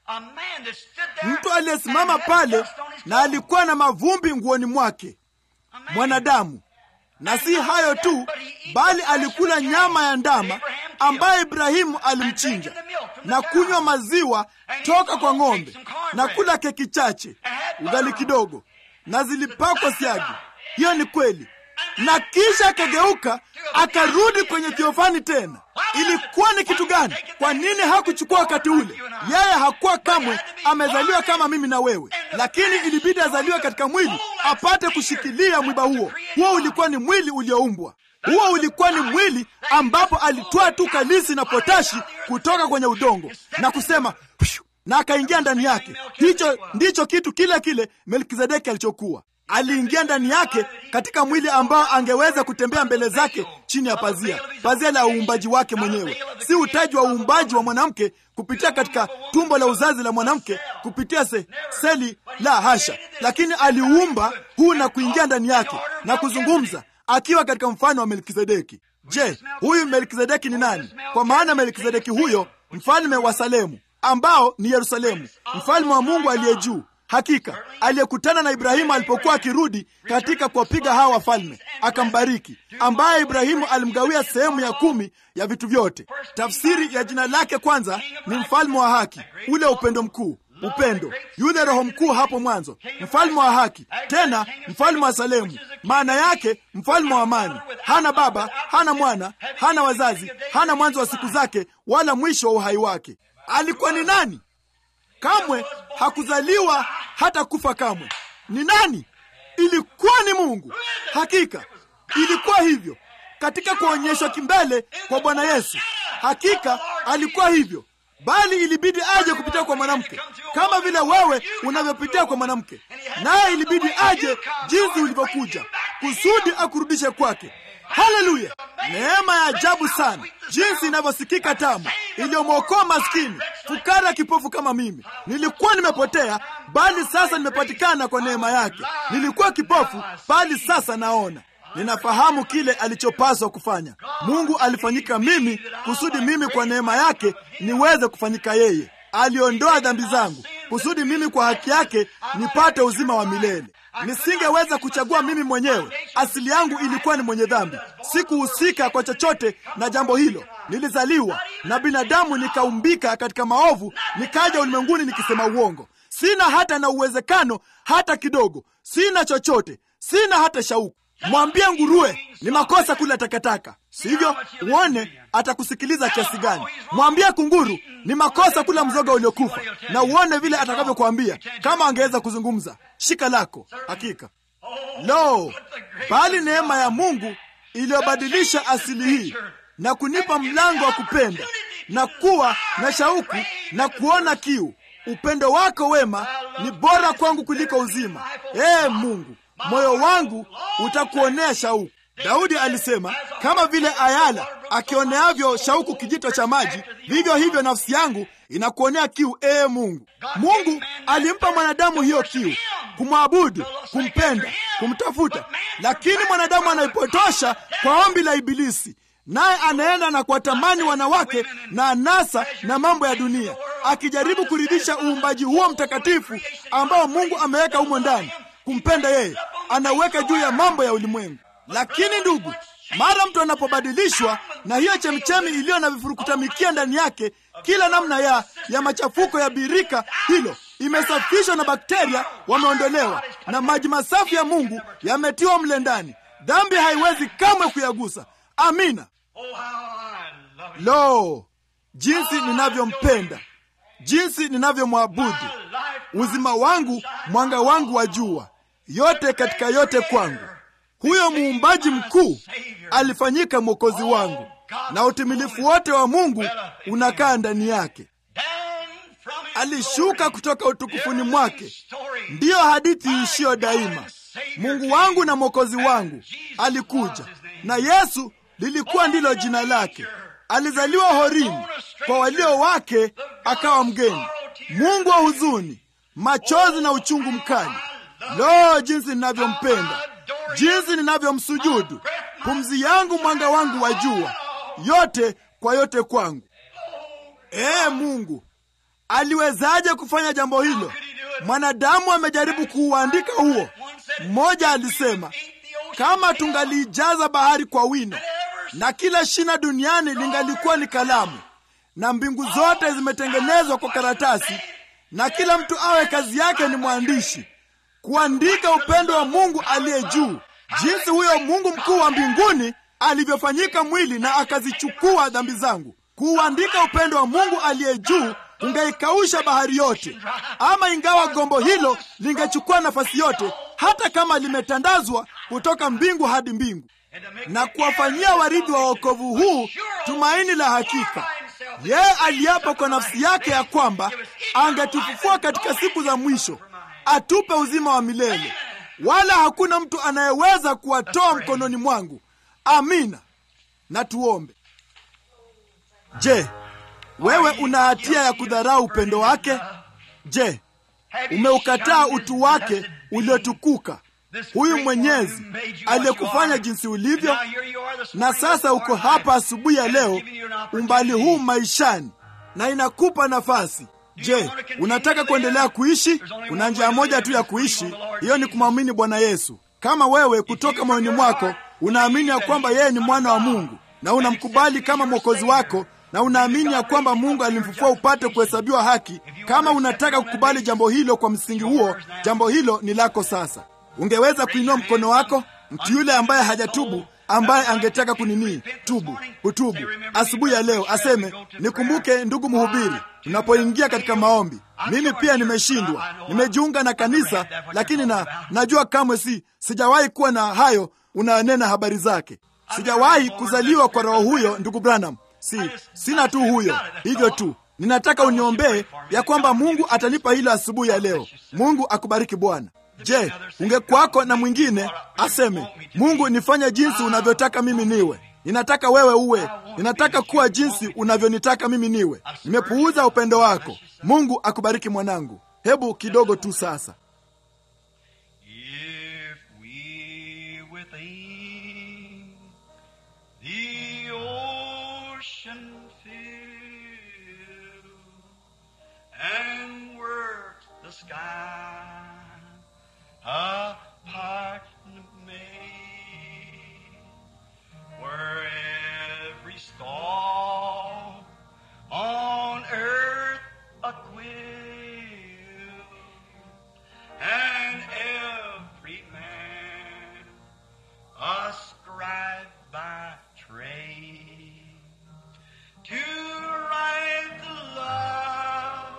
A man that stood there mtu aliyesimama and had pale dust on his na clothes. alikuwa na mavumbi nguoni mwake A man. mwanadamu na si hayo tu bali alikula nyama ya ndama ambaye ibrahimu alimchinja na kunywa maziwa toka kwa ng'ombe na kula keki chache ugali kidogo na zilipakwa siagi hiyo ni kweli na kisha akageuka akarudi kwenye thiofani tena ilikuwa ni kitu gani kwa nini hakuchukua wakati ule yeye hakuwa kamwe amezaliwa kama mimi na wewe lakini ilibidi azaliwe katika mwili apate kushikilia mwiba huo huo ulikuwa ni mwili ulioumbwa huo ulikuwa ni mwili ambapo alitoa tu kalisi na potashi kutoka kwenye udongo na kusema "Pshu," na akaingia ndani yake hicho ndicho kitu kile kile melkizedeki alichokuwa aliingia ndani yake katika mwili ambao angeweza kutembea mbele zake chini ya pazia pazia la uumbaji wake mwenyewe si utaji wa uumbaji wa mwanamke kupitia katika tumbo la uzazi la mwanamke kupitia se, seli la hasha lakini aliumba huu na kuingia ndani yake na kuzungumza akiwa katika mfano wa melkizedeki je huyu melkizedeki ni nani kwa maana melkizedeki huyo mfalme wa salemu ambao ni yerusalemu mfalme wa mungu aliye juu hakika aliyekutana na ibrahimu alipokuwa akirudi katika kuwapiga hawa wafalme akambariki ambaye ibrahimu alimgawia sehemu ya kumi ya vitu vyote tafsiri ya jina lake kwanza ni mfalme wa haki ule upendo mkuu upendo yule roho mkuu hapo mwanzo mfalme wa haki tena mfalme wa salemu maana yake mfalme wa amani hana baba hana mwana hana wazazi hana mwanzo wa siku zake wala mwisho wa uhai wake alikuwa ni nani kamwe hakuzaliwa hata kufa kamwe ni nani ilikuwa ni mungu hakika ilikuwa hivyo katika kuonyeshwa kimbele kwa bwana yesu hakika alikuwa hivyo bali ilibidi aje kupitia kwa mwanamke kama vile wewe unavyopitia kwa mwanamke naye ilibidi aje jinsi ulivyokuja kusudi akurudishe kwake haleluya neema ya ajabu sana jinsi inavyosikika tamu iliyomwokoa maskini fukara kipofu kama mimi nilikuwa nimepotea bali sasa nimepatikana kwa neema yake nilikuwa kipofu bali sasa naona ninafahamu kile alichopaswa kufanya mungu alifanyika mimi kusudi mimi kwa neema yake niweze kufanyika yeye aliondoa dhambi zangu kusudi mimi kwa haki yake nipate uzima wa milele nisingeweza kuchagua mimi mwenyewe asili yangu ilikuwa ni mwenye dhambi sikuhusika kwa chochote na jambo hilo nilizaliwa na binadamu nikaumbika katika maovu nikaja ulimwenguni nikisema uongo sina hata na uwezekano hata kidogo sina chochote sina hata shauku mwambie nguruwe ni makosa kula takataka sivyo uone atakusikiliza kiasi gani mwambie kunguru ni makosa kula mzoga uliokufa na uone vile atakavyokuambia kama angeweza kuzungumza shika lako hakika lo bali neema ya mungu iliyobadilisha asili hii na kunipa mlango wa kupenda na kuwa na shauku na kuona kiu upendo wako wema ni bora kwangu kuliko uzima ee mungu moyo wangu utakuonea shauku daudi alisema kama vile ayala akioneavyo shauku kijito cha maji vivyo hivyo nafsi yangu inakuonea kiu ee mungu mungu alimpa mwanadamu hiyo kiu kumwabudu kumpenda kumtafuta lakini mwanadamu anaipotosha kwa ombi la ibilisi naye anaenda na kuwatamani wanawake na anasa na mambo ya dunia akijaribu kuridhisha uumbaji huo mtakatifu ambao mungu ameweka humo ndani kumpenda yeye anaweka juu ya mambo ya ulimwengu lakini ndugu mara mtu anapobadilishwa na hiyo chemchemi iliyo na vifurukutamikia ndani yake kila namna ya ya machafuko ya birika hilo imesafishwa na bakteria wameondolewa na maji masafi ya mungu yametiwa mle ndani dhambi haiwezi kamwe kuyagusa amina Oh, how I love you. lo jinsi ninavyompenda jinsi ninavyomwabudu My life, uzima wangu mwanga wangu wa jua yote katika yote kwangu huyo muumbaji mkuu alifanyika mwokozi wangu na utimilifu wote wa mungu unakaa ndani yake down from his alishuka glory. kutoka utukufuni mwake Story. ndiyo hadithi iishiyo daima mungu wangu na mwokozi wangu alikuja na yesu lilikuwa ndilo jina lake alizaliwa horini kwa walio wake akawa mgeni mungu wa huzuni machozi na uchungu mkali lo jinsi ninavyompenda jinsi ninavyomsujudu pumzi yangu mwanga wangu wa jua yote kwa yote kwangu ee mungu aliwezaje kufanya jambo hilo? Mwanadamu amejaribu kuuandika huo. Mmoja alisema kama tungaliijaza bahari kwa wino na kila shina duniani lingalikuwa ni kalamu, na mbingu zote zimetengenezwa kwa karatasi, na kila mtu awe kazi yake ni mwandishi, kuandika upendo wa Mungu aliye juu, jinsi huyo Mungu mkuu wa mbinguni alivyofanyika mwili na akazichukua dhambi zangu. Kuuandika upendo wa Mungu aliye juu ungeikausha bahari yote, ama ingawa gombo hilo lingechukua nafasi yote, hata kama limetandazwa kutoka mbingu hadi mbingu, na kuwafanyia warithi wa wokovu huu tumaini la hakika. Yeye aliapa kwa nafsi yake ya kwamba angetufufua katika siku za mwisho, atupe uzima wa milele, wala hakuna mtu anayeweza kuwatoa mkononi mwangu. Amina. Na tuombe. Je, wewe una hatia ya kudharau upendo wake? Je, umeukataa utu wake uliotukuka, huyu Mwenyezi aliyekufanya jinsi ulivyo? Na sasa uko hapa asubuhi ya leo, umbali huu maishani, na inakupa nafasi. Je, unataka kuendelea kuishi? Kuna njia moja tu ya kuishi, hiyo ni kumwamini Bwana Yesu. Kama wewe kutoka moyoni mwako unaamini ya kwamba yeye ni mwana wa Mungu na unamkubali kama mwokozi wako na unaamini ya kwamba Mungu alimfufua upate kuhesabiwa haki. Kama unataka kukubali jambo hilo kwa msingi huo, jambo hilo ni lako sasa. Ungeweza kuinua mkono wako, mtu yule ambaye hajatubu, ambaye angetaka kunini tubu, kutubu asubuhi ya leo, aseme nikumbuke, ndugu mhubiri, tunapoingia katika maombi. Mimi pia nimeshindwa, nimejiunga na kanisa, lakini na najua kamwe si sijawahi kuwa na hayo unanena habari zake. Sijawahi kuzaliwa kwa roho huyo, ndugu Branham. Si sina tu huyo, hivyo tu. Ninataka uniombee ya kwamba Mungu atanipa hilo asubuhi ya leo. Mungu akubariki Bwana. Je, ungekwako na mwingine aseme, Mungu nifanye jinsi unavyotaka mimi niwe. Ninataka wewe uwe, ninataka kuwa jinsi unavyonitaka mimi niwe. Nimepuuza upendo wako. Mungu akubariki mwanangu. Hebu kidogo tu sasa. If we within the ocean fill and work the sky apart made, where every star on earth a quill and every man a scribe by trade to write the love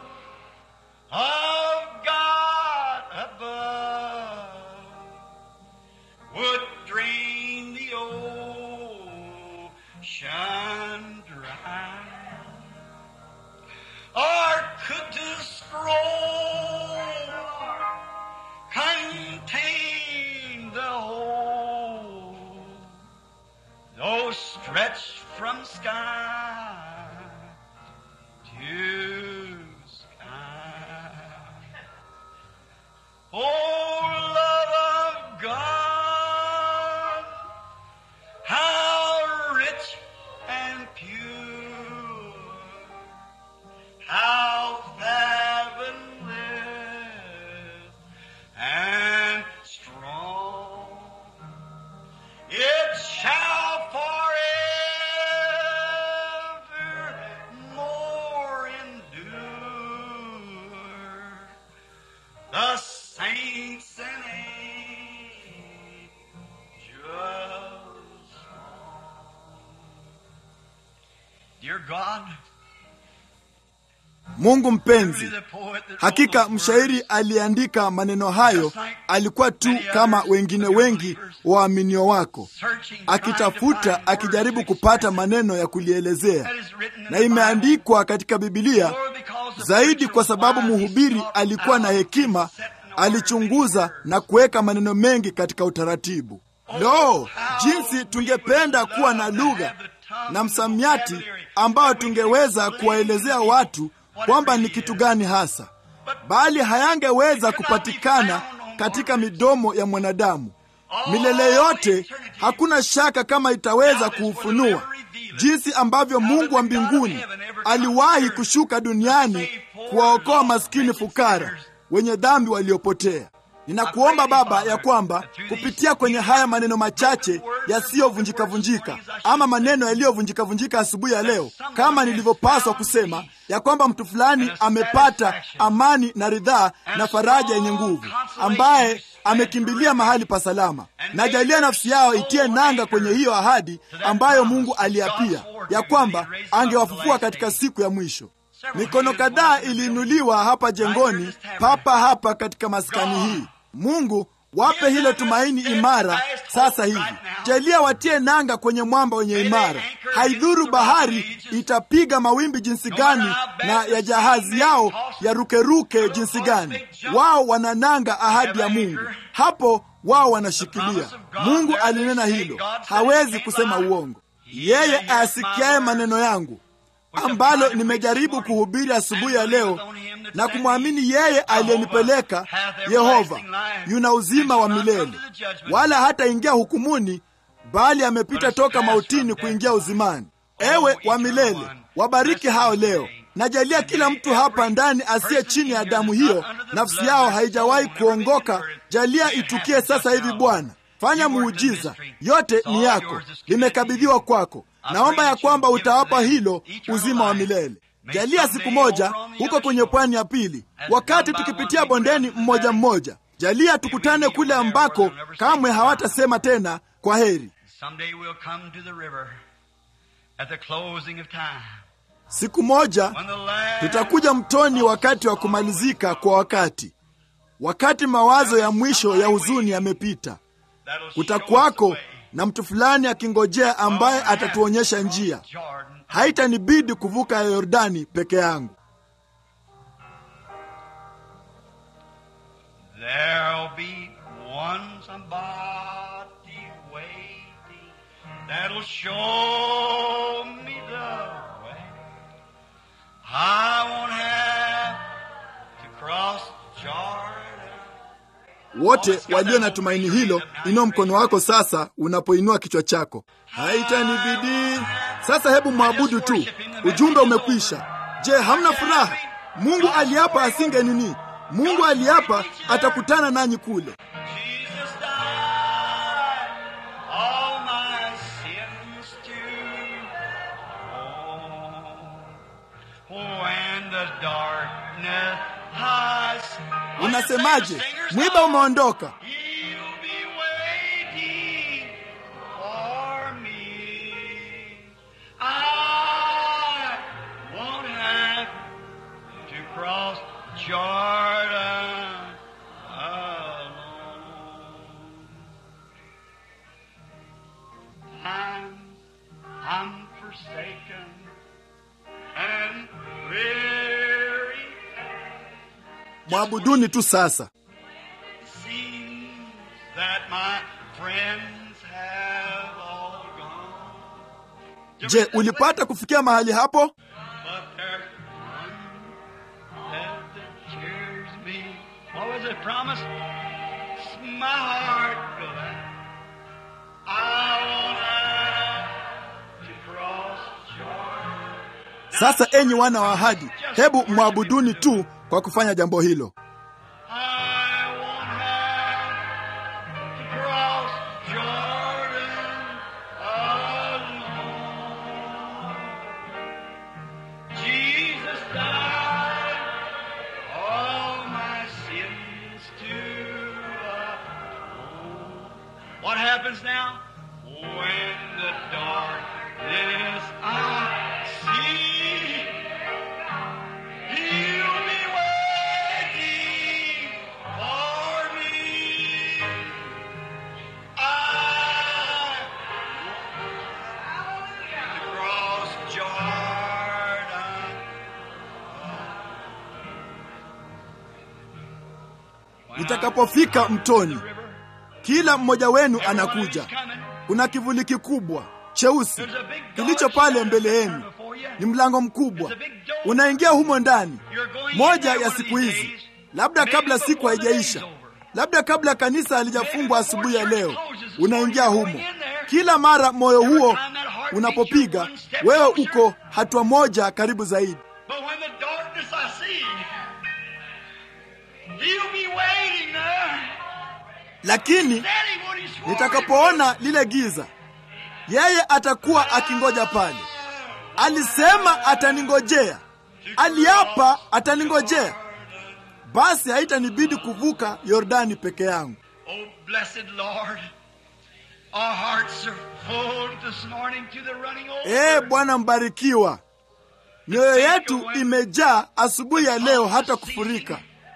of God above would drain the ocean dry or could the scroll contain the whole, though stretched from sky to sky. Oh, love of God, how rich and pure, how heavenly and strong. It shall forever more endure. The saints and angels. Dear God, Mungu mpenzi, truly the poet that hakika wrote those mshairi words aliandika maneno hayo alikuwa tu kama wengine wengi waaminio wako, searching, akitafuta, trying to find akijaribu words to kupata express maneno ya kulielezea, that is written in na the imeandikwa katika Bibilia Lord, because the zaidi preacher kwa sababu was wise, he mhubiri sought alikuwa na out hekima, and set in order alichunguza many na kuweka maneno mengi katika utaratibu. Lo, jinsi tungependa kuwa na lugha na msamiati ambao tungeweza kuwaelezea watu kwamba ni kitu gani hasa, bali hayangeweza kupatikana katika midomo ya mwanadamu milele yote. Hakuna shaka kama itaweza kuufunua jinsi ambavyo Mungu wa mbinguni aliwahi kushuka duniani kuwaokoa maskini fukara, wenye dhambi waliopotea. Ninakuomba Baba ya kwamba kupitia kwenye haya maneno machache yasiyovunjika-vunjika ama maneno yaliyovunjika-vunjika asubuhi ya leo, kama nilivyopaswa kusema, ya kwamba mtu fulani amepata amani na ridhaa na faraja yenye nguvu, ambaye amekimbilia mahali pa salama. Najalia nafsi yao itie nanga kwenye hiyo ahadi ambayo Mungu aliapia ya kwamba angewafufua katika siku ya mwisho. Mikono kadhaa iliinuliwa hapa jengoni, papa hapa katika maskani hii. Mungu wape hilo tumaini imara sasa hivi. Jalia watie nanga kwenye mwamba wenye imara. Haidhuru bahari itapiga mawimbi jinsi gani na ya jahazi yao yarukeruke jinsi gani, wao wanananga ahadi ya Mungu. Hapo wao wanashikilia. Mungu alinena hilo, hawezi kusema uongo. Yeye ayasikiaye maneno yangu ambalo nimejaribu kuhubiri asubuhi ya leo na kumwamini yeye aliyenipeleka Yehova yuna uzima wa milele, wala hataingia hukumuni, bali amepita toka mautini kuingia uzimani. Ewe wa milele, wabariki hao leo. Najalia kila mtu hapa ndani asiye chini ya damu hiyo, nafsi yao haijawahi kuongoka. Jalia itukie sasa hivi Bwana. Fanya muujiza, yote ni yako, limekabidhiwa kwako. Naomba ya kwamba utawapa hilo uzima wa milele. Jalia siku moja huko kwenye pwani ya pili, wakati tukipitia bondeni mmoja mmoja, jalia tukutane kule ambako kamwe hawatasema tena kwa heri. Siku moja tutakuja mtoni wakati wa kumalizika kwa wakati, wakati mawazo ya mwisho ya huzuni yamepita. Kutakuwako na mtu fulani akingojea ambaye atatuonyesha njia. Haitanibidi kuvuka ya Yordani peke yangu. Wote walio na tumaini hilo, inua mkono wako sasa unapoinua kichwa chako. Haitanibidi sasa. Hebu mwabudu tu, ujumbe umekwisha. Je, hamna furaha? Mungu aliapa asinge nini? Mungu aliapa atakutana nanyi kule. Unasemaje? Mwiba umeondoka. Mwabuduni tu sasa. Je, ulipata kufikia mahali hapo? Sasa enyi wana wa ahadi, hebu mwabuduni tu kwa kufanya jambo hilo. Nitakapofika mtoni, kila mmoja wenu anakuja. Kuna kivuli kikubwa cheusi kilicho pale mbele yenu, ni mlango mkubwa, unaingia humo ndani. Moja ya siku hizi, labda kabla siku haijaisha, labda kabla kanisa halijafungwa asubuhi ya leo, unaingia humo. Kila mara moyo huo unapopiga, wewe uko hatua moja karibu zaidi. lakini nitakapoona lile giza, yeye atakuwa akingoja pale. Alisema ataningojea, aliapa ataningojea, basi haitanibidi kuvuka Yordani peke yangu. Oh, blessed Lord, our hearts are full this morning to the running over. Ee Bwana mbarikiwa, mioyo yetu imejaa asubuhi ya leo hata kufurika,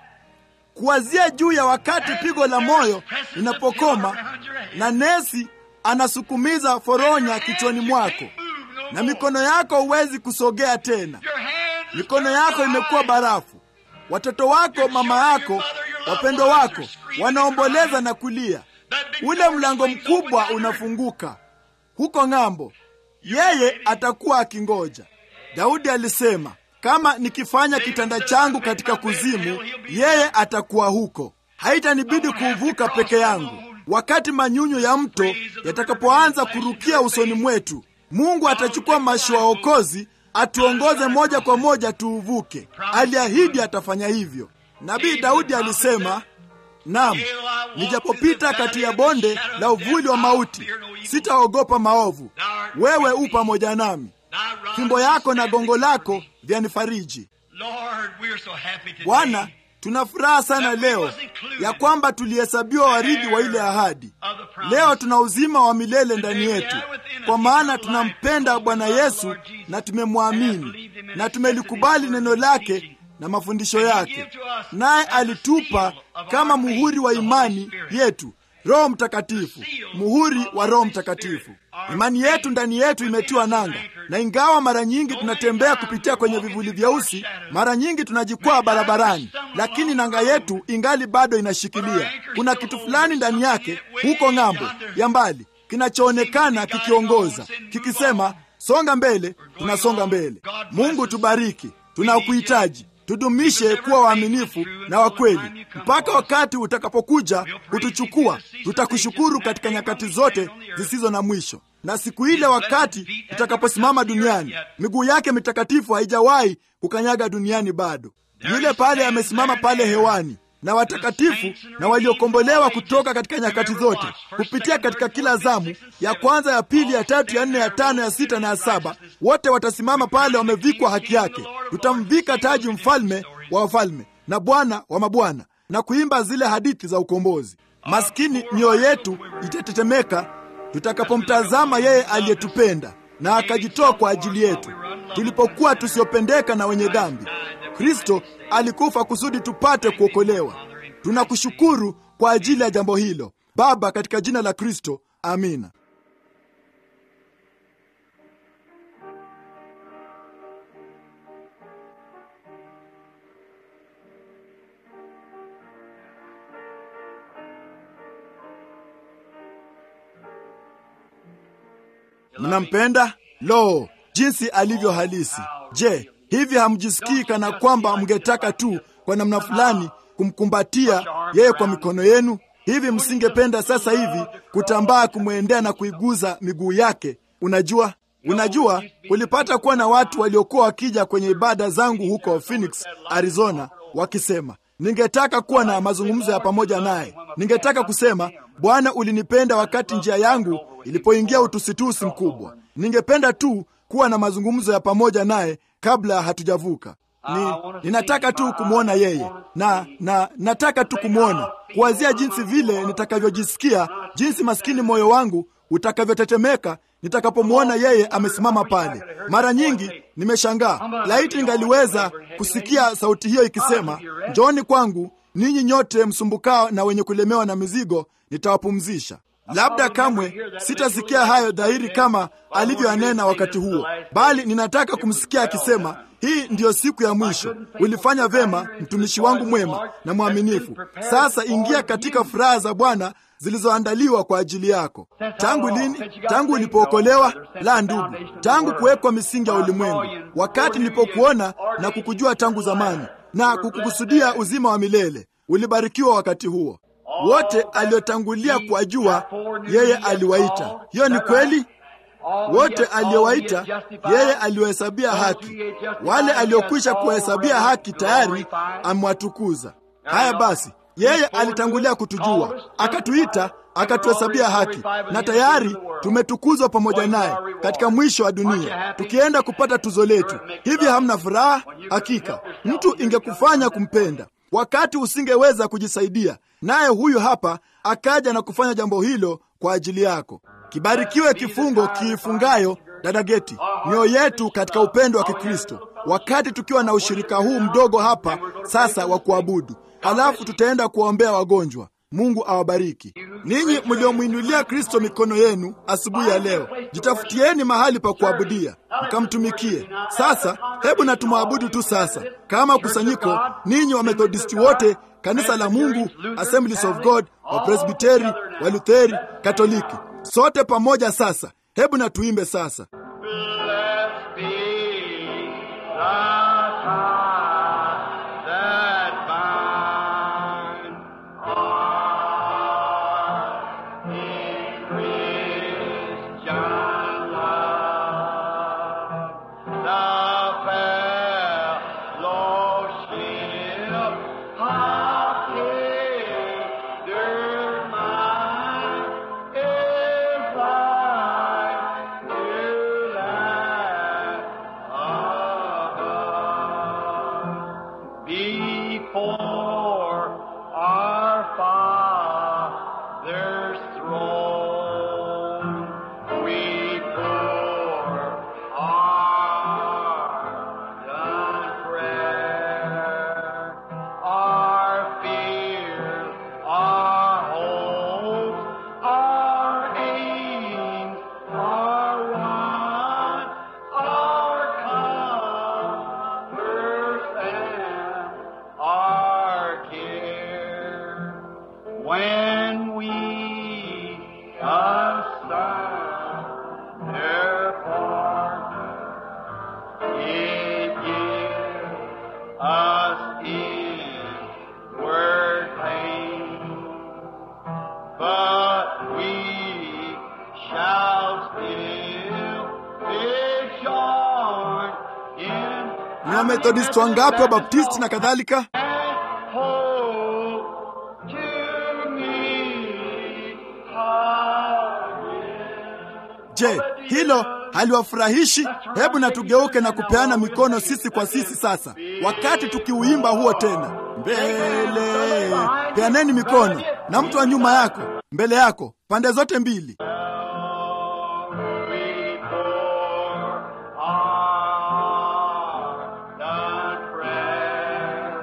kuwazia juu ya wakati pigo la moyo linapokoma na nesi anasukumiza foronya kichwani mwako na mikono yako huwezi kusogea tena. Your hands Mikono yako imekuwa barafu. Watoto wako, mama yako, wapendwa wako wanaomboleza na kulia. Ule mlango mkubwa unafunguka huko ng'ambo, yeye atakuwa akingoja. Daudi alisema, kama nikifanya kitanda changu katika kuzimu, yeye atakuwa huko. Haitanibidi kuuvuka peke yangu. Wakati manyunyu ya mto yatakapoanza kurukia usoni mwetu, Mungu atachukua mashua okozi atuongoze moja kwa moja tuuvuke. Aliahidi atafanya hivyo. Nabii Daudi alisema, Naam, nijapopita kati ya bonde la uvuli wa mauti, sitaogopa maovu. Wewe u pamoja nami, fimbo yako na gongo lako vyanifariji. Lord, we're so happy today. Bwana, tuna furaha sana leo ya kwamba tulihesabiwa warithi wa ile ahadi. Leo tuna uzima wa milele ndani yetu, kwa maana tunampenda Bwana Yesu na tumemwamini na tumelikubali neno lake na mafundisho yake, naye alitupa kama muhuri wa imani yetu Roho Mtakatifu, muhuri wa Roho Mtakatifu. Imani yetu ndani yetu imetiwa nanga, na ingawa mara nyingi tunatembea kupitia kwenye vivuli vyeusi, mara nyingi tunajikwaa barabarani, lakini nanga yetu ingali bado inashikilia. Kuna kitu fulani ndani yake huko ng'ambo ya mbali kinachoonekana kikiongoza, kikisema songa mbele. Tunasonga mbele. Mungu tubariki, tunakuhitaji. Tudumishe kuwa waaminifu na wakweli mpaka wakati utakapokuja kutuchukua. Tutakushukuru katika nyakati zote zisizo na mwisho, na siku ile wakati tutakaposimama duniani, miguu yake mitakatifu haijawahi kukanyaga duniani bado. Yule pale amesimama pale hewani na watakatifu na waliokombolewa kutoka katika nyakati zote kupitia katika kila zamu ya kwanza, ya pili, ya tatu, ya nne, ya tano, ya sita na ya saba, wote watasimama pale wamevikwa haki yake. Tutamvika taji mfalme wa wafalme na Bwana wa mabwana na kuimba zile hadithi za ukombozi. Maskini mioyo yetu itatetemeka tutakapomtazama yeye aliyetupenda na akajitoa kwa ajili yetu tulipokuwa tusiopendeka na wenye dhambi. Kristo alikufa kusudi tupate kuokolewa. Tunakushukuru kwa ajili ya jambo hilo Baba, katika jina la Kristo, amina. Mnampenda? Lo, jinsi alivyo halisi! Je, hivi hamjisikii kana kwamba mngetaka tu kwa namna fulani kumkumbatia yeye kwa mikono yenu? Hivi msingependa sasa hivi kutambaa kumwendea na kuiguza miguu yake? Unajua, unajua, ulipata kuwa na watu waliokuwa wakija kwenye ibada zangu huko Phoenix, Arizona, wakisema ningetaka kuwa na mazungumzo ya pamoja naye. Ningetaka kusema, Bwana, ulinipenda wakati njia yangu ilipoingia utusitusi mkubwa. Ningependa tu kuwa na mazungumzo ya pamoja naye kabla hatujavuka. Ni, ninataka tu kumwona yeye na na nataka tu kumwona, kuwazia jinsi vile nitakavyojisikia, jinsi maskini moyo wangu utakavyotetemeka nitakapomwona yeye amesimama pale. Mara nyingi nimeshangaa, laiti ningaliweza kusikia sauti hiyo ikisema, njooni kwangu ninyi nyote msumbukao na wenye kulemewa na mizigo, nitawapumzisha. Labda kamwe sitasikia hayo dhahiri kama alivyoyanena wakati huo, bali ninataka kumsikia akisema, hii ndiyo siku ya mwisho. Ulifanya vema, mtumishi wangu mwema na mwaminifu. Sasa ingia katika furaha za Bwana zilizoandaliwa kwa ajili yako. Tangu lini? Tangu ulipookolewa? La, ndugu, tangu kuwekwa misingi ya ulimwengu, wakati nilipokuona na kukujua tangu zamani na kukukusudia uzima wa milele. Ulibarikiwa wakati huo. Wote aliotangulia kuwajua yeye aliwaita. Hiyo ni kweli. Wote aliowaita yeye aliwahesabia haki. Wale aliokwisha kuwahesabia haki tayari amewatukuza. Haya basi, Yeye alitangulia kutujua, akatuita, akatuhesabia haki, na tayari tumetukuzwa pamoja naye katika mwisho wa dunia, tukienda kupata tuzo letu. Hivi hamna furaha? Hakika mtu ingekufanya kumpenda wakati usingeweza kujisaidia, naye huyu hapa akaja na kufanya jambo hilo kwa ajili yako. Kibarikiwe kifungo kiifungayo dada Geti mioyo yetu katika upendo wa Kikristo, wakati tukiwa na ushirika huu mdogo hapa sasa wa kuabudu, halafu tutaenda kuwaombea wagonjwa. Mungu awabariki ninyi mliomwinulia Kristo mikono yenu asubuhi ya leo. Jitafutieni mahali pa kuabudia mkamtumikie. Sasa hebu na tumwabudu tu sasa kama kusanyiko, ninyi Wamethodisti wote, kanisa la Mungu, Assemblies of God, Wapresbiteri, Walutheri, Katoliki, sote pamoja sasa. Hebu na tuimbe sasa. Blessed be the tie that binds our in Christian love. The fellowship of tender is like to that above. Before our Father's throne, we pour our done prayer, our fears, our hopes, our aims, our wants, our comforts, and our care. When we assign their partner, it gives us inward pain, but we shall still be joined in Ni Wamethodisti wangapi, Wabaptisti na kadhalika? hope to meet again. Je, hilo haliwafurahishi? Hebu na tugeuke na kupeana mikono sisi kwa sisi sasa, wakati tukiuimba huo tena. Mbele, peaneni mikono na mtu wa nyuma yako, mbele yako, pande zote mbili. We pour our done prayer.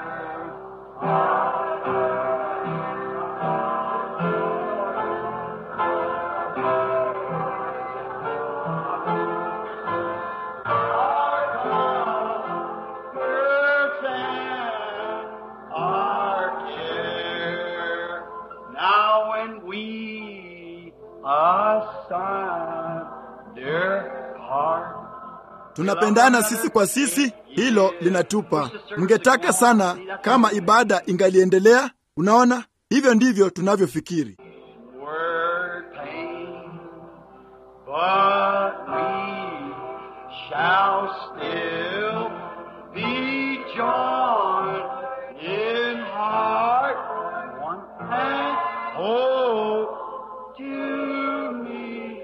Comforts and our care. Now when we assign their heart Tunapendana sisi kwa sisi, hilo linatupa. Mngetaka sana kama ibada ingaliendelea. Unaona, hivyo ndivyo tunavyofikiri. word pain, but we shall still be joined in heart one and hope to meet.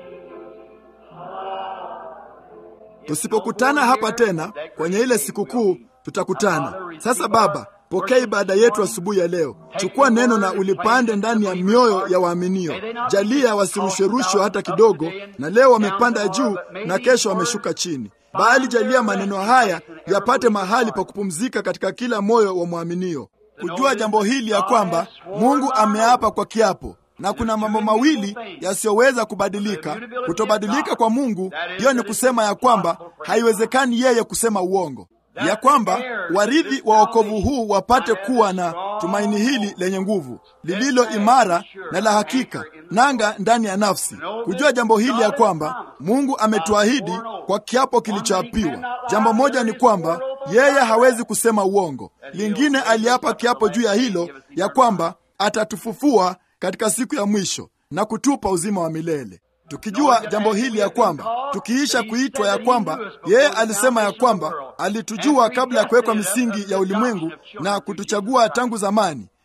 Tusipokutana hapa tena kwenye ile sikukuu, tutakutana sasa. Baba, pokea ibada yetu asubuhi ya leo. Chukua neno na ulipande ndani ya mioyo ya waaminio. Jalia wasirusherushwe hata kidogo, na leo wamepanda juu na kesho wameshuka chini, bali jalia maneno haya yapate mahali pa kupumzika katika kila moyo wa mwaminio, kujua jambo hili ya kwamba Mungu ameapa kwa kiapo na kuna mambo mawili yasiyoweza kubadilika. Kutobadilika kwa Mungu, hiyo ni kusema ya kwamba haiwezekani yeye kusema uongo, ya kwamba warithi wa wokovu huu wapate kuwa na tumaini hili lenye nguvu, lililo imara na la hakika, nanga ndani ya nafsi, kujua jambo hili ya kwamba Mungu ametuahidi kwa kiapo kilichoapiwa. Jambo moja ni kwamba yeye hawezi kusema uongo. Lingine, aliapa kiapo juu ya hilo ya kwamba atatufufua katika siku ya mwisho na kutupa uzima wa milele. Tukijua jambo hili ya kwamba tukiisha kuitwa ya kwamba yeye alisema ya kwamba alitujua kabla ya kuwekwa misingi ya ulimwengu na kutuchagua tangu zamani,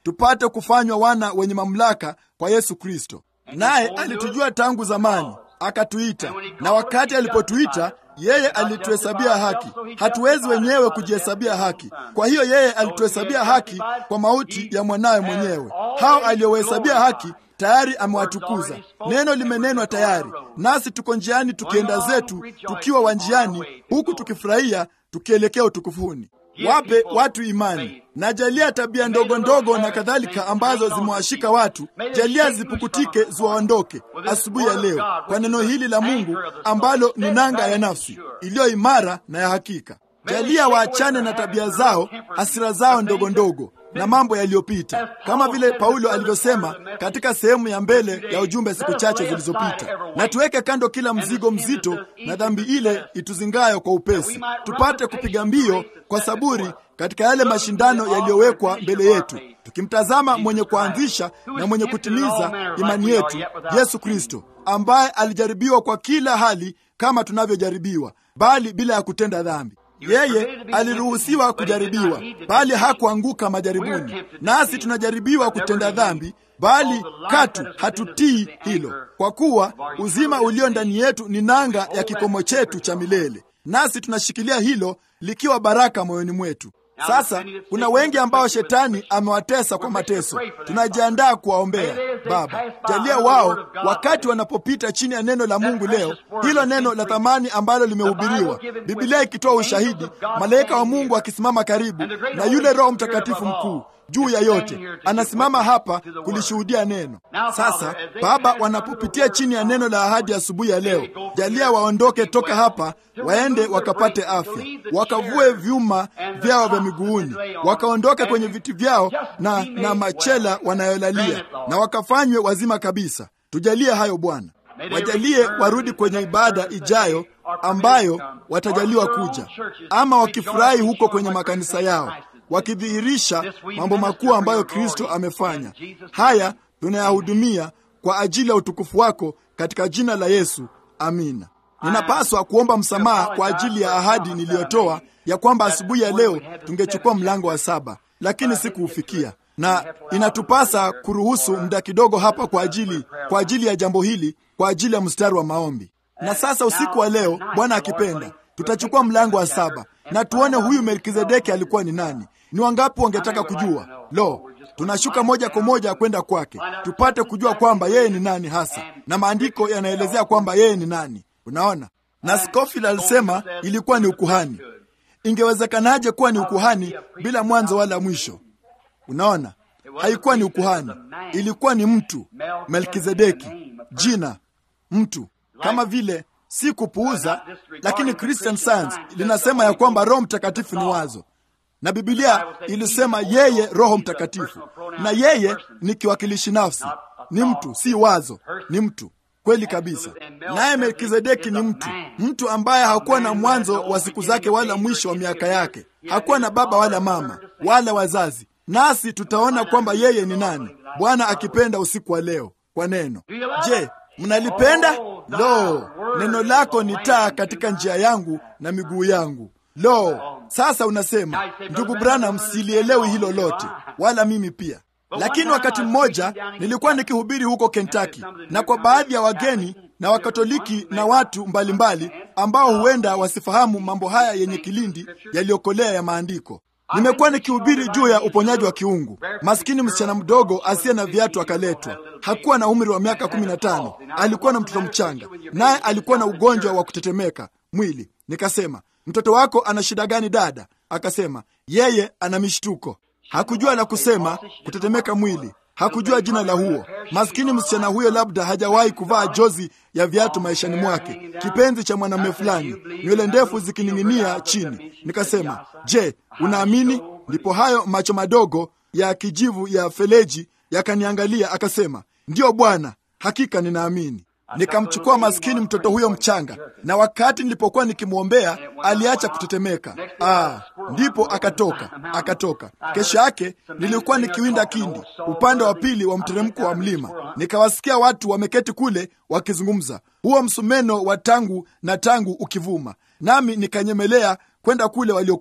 tupate kufanywa wana wenye mamlaka kwa Yesu Kristo. Naye alitujua tangu zamani, akatuita, na wakati alipotuita yeye alituhesabia haki. Hatuwezi wenyewe kujihesabia haki. Kwa hiyo yeye alituhesabia haki kwa mauti ya mwanawe mwenyewe. Hao aliohesabia haki tayari amewatukuza. Neno limenenwa tayari, nasi tuko njiani tukienda zetu, tukiwa wanjiani, huku tukifurahia, tukielekea utukufuni. Wape watu imani na jalia tabia ndogo ndogo na kadhalika ambazo zimewashika watu, jalia zipukutike, ziwaondoke asubuhi ya leo kwa neno hili la Mungu ambalo ni nanga ya nafsi iliyo imara na ya hakika. Jalia waachane na tabia zao, hasira zao ndogo ndogo na mambo yaliyopita, kama vile Paulo alivyosema katika sehemu ya mbele ya ujumbe siku chache zilizopita, na tuweke kando kila mzigo mzito na dhambi ile ituzingayo kwa upesi, tupate kupiga mbio kwa saburi katika yale mashindano yaliyowekwa mbele yetu, tukimtazama mwenye kuanzisha na mwenye kutimiza imani yetu, Yesu Kristo, ambaye alijaribiwa kwa kila hali kama tunavyojaribiwa, bali bila ya kutenda dhambi. Yeye aliruhusiwa kujaribiwa, bali hakuanguka majaribuni. Nasi tunajaribiwa kutenda dhambi, bali katu hatutii hilo, kwa kuwa uzima ulio ndani yetu ni nanga ya kikomo chetu cha milele, nasi tunashikilia hilo likiwa baraka moyoni mwetu. Sasa kuna wengi ambao shetani amewatesa kwa mateso. Tunajiandaa kuwaombea. Baba, jalia wao wakati wanapopita chini ya neno la Mungu leo, hilo neno la thamani ambalo limehubiriwa, Biblia ikitoa ushahidi, malaika wa Mungu akisimama karibu, na yule Roho Mtakatifu mkuu juu ya yote anasimama hapa kulishuhudia neno. Sasa Baba, wanapopitia chini ya neno la ahadi asubuhi ya, ya leo, jalia waondoke toka hapa, waende wakapate afya, wakavue vyuma vyao vya miguuni, wakaondoke kwenye viti vyao na, na machela wanayolalia, na wakafanywe wazima kabisa. Tujalie hayo Bwana, wajalie warudi kwenye ibada ijayo ambayo watajaliwa kuja, ama wakifurahi huko kwenye makanisa yao wakidhihirisha mambo makuu ambayo Kristo amefanya. Haya tunayahudumia kwa ajili ya utukufu wako katika jina la Yesu, amina. Ninapaswa kuomba msamaha kwa ajili ya ahadi niliyotoa ya kwamba asubuhi ya leo tungechukua mlango wa saba, lakini sikuufikia, na inatupasa kuruhusu muda kidogo hapa kwa ajili kwa ajili ya jambo hili, kwa ajili ya mstari wa maombi. Na sasa usiku wa leo, Bwana akipenda, tutachukua mlango wa saba na tuone huyu Melkizedeki alikuwa ni nani. Ni wangapi wangetaka kujua? Lo, tunashuka moja kwa moja kwenda kwake tupate kujua kwamba yeye ni nani hasa, na maandiko yanaelezea kwamba yeye ni nani. Unaona, na Scofield alisema ilikuwa ni ukuhani. Ingewezekanaje kuwa ni ukuhani bila mwanzo wala mwisho? Unaona, haikuwa ni ukuhani, ilikuwa ni mtu Melkizedeki, jina mtu, kama vile si kupuuza, lakini Christian Science linasema ya kwamba Roho Mtakatifu ni wazo na Biblia ilisema yeye Roho Mtakatifu, na yeye ni kiwakilishi nafsi, ni mtu, si wazo, ni mtu kweli kabisa. Naye Melkizedeki ni mtu, mtu ambaye hakuwa na mwanzo wa siku zake wala mwisho wa miaka yake, hakuwa na baba wala mama wala wazazi. Nasi tutaona kwamba yeye ni nani, Bwana akipenda, usiku wa leo kwa neno. Je, mnalipenda? Lo, neno lako ni taa katika njia yangu na miguu yangu. Lo, sasa unasema ndugu Branham, silielewi hilo lote, wala mimi pia. Lakini wakati mmoja nilikuwa nikihubiri huko Kentucky, na kwa baadhi ya wageni na Wakatoliki na watu mbalimbali mbali, ambao huenda wasifahamu mambo haya yenye kilindi yaliyokolea ya maandiko, nimekuwa nikihubiri juu ya uponyaji wa kiungu. Maskini msichana mdogo asiye na viatu akaletwa. Hakuwa na umri wa miaka kumi na tano, alikuwa na mtoto mchanga, naye alikuwa na ugonjwa wa kutetemeka mwili. Nikasema, mtoto wako ana shida gani dada? Akasema yeye ana mishtuko. Hakujua la kusema, kutetemeka mwili. Hakujua jina la huo. Maskini msichana huyo labda hajawahi kuvaa jozi ya viatu maishani mwake, kipenzi cha mwanamume fulani, nywele ndefu zikining'inia chini. Nikasema, je, unaamini? Ndipo hayo macho madogo ya kijivu ya feleji yakaniangalia, akasema, ndiyo Bwana, hakika ninaamini. Nikamchukua maskini mtoto huyo mchanga, na wakati nilipokuwa nikimwombea aliacha kutetemeka. Ah, ndipo akatoka akatoka. Kesho yake nilikuwa nikiwinda kindi upande wa pili wa mteremko wa mlima, nikawasikia watu wameketi kule wakizungumza, huo msumeno wa tangu na tangu ukivuma, nami nikanyemelea kwenda kule waliokuwa.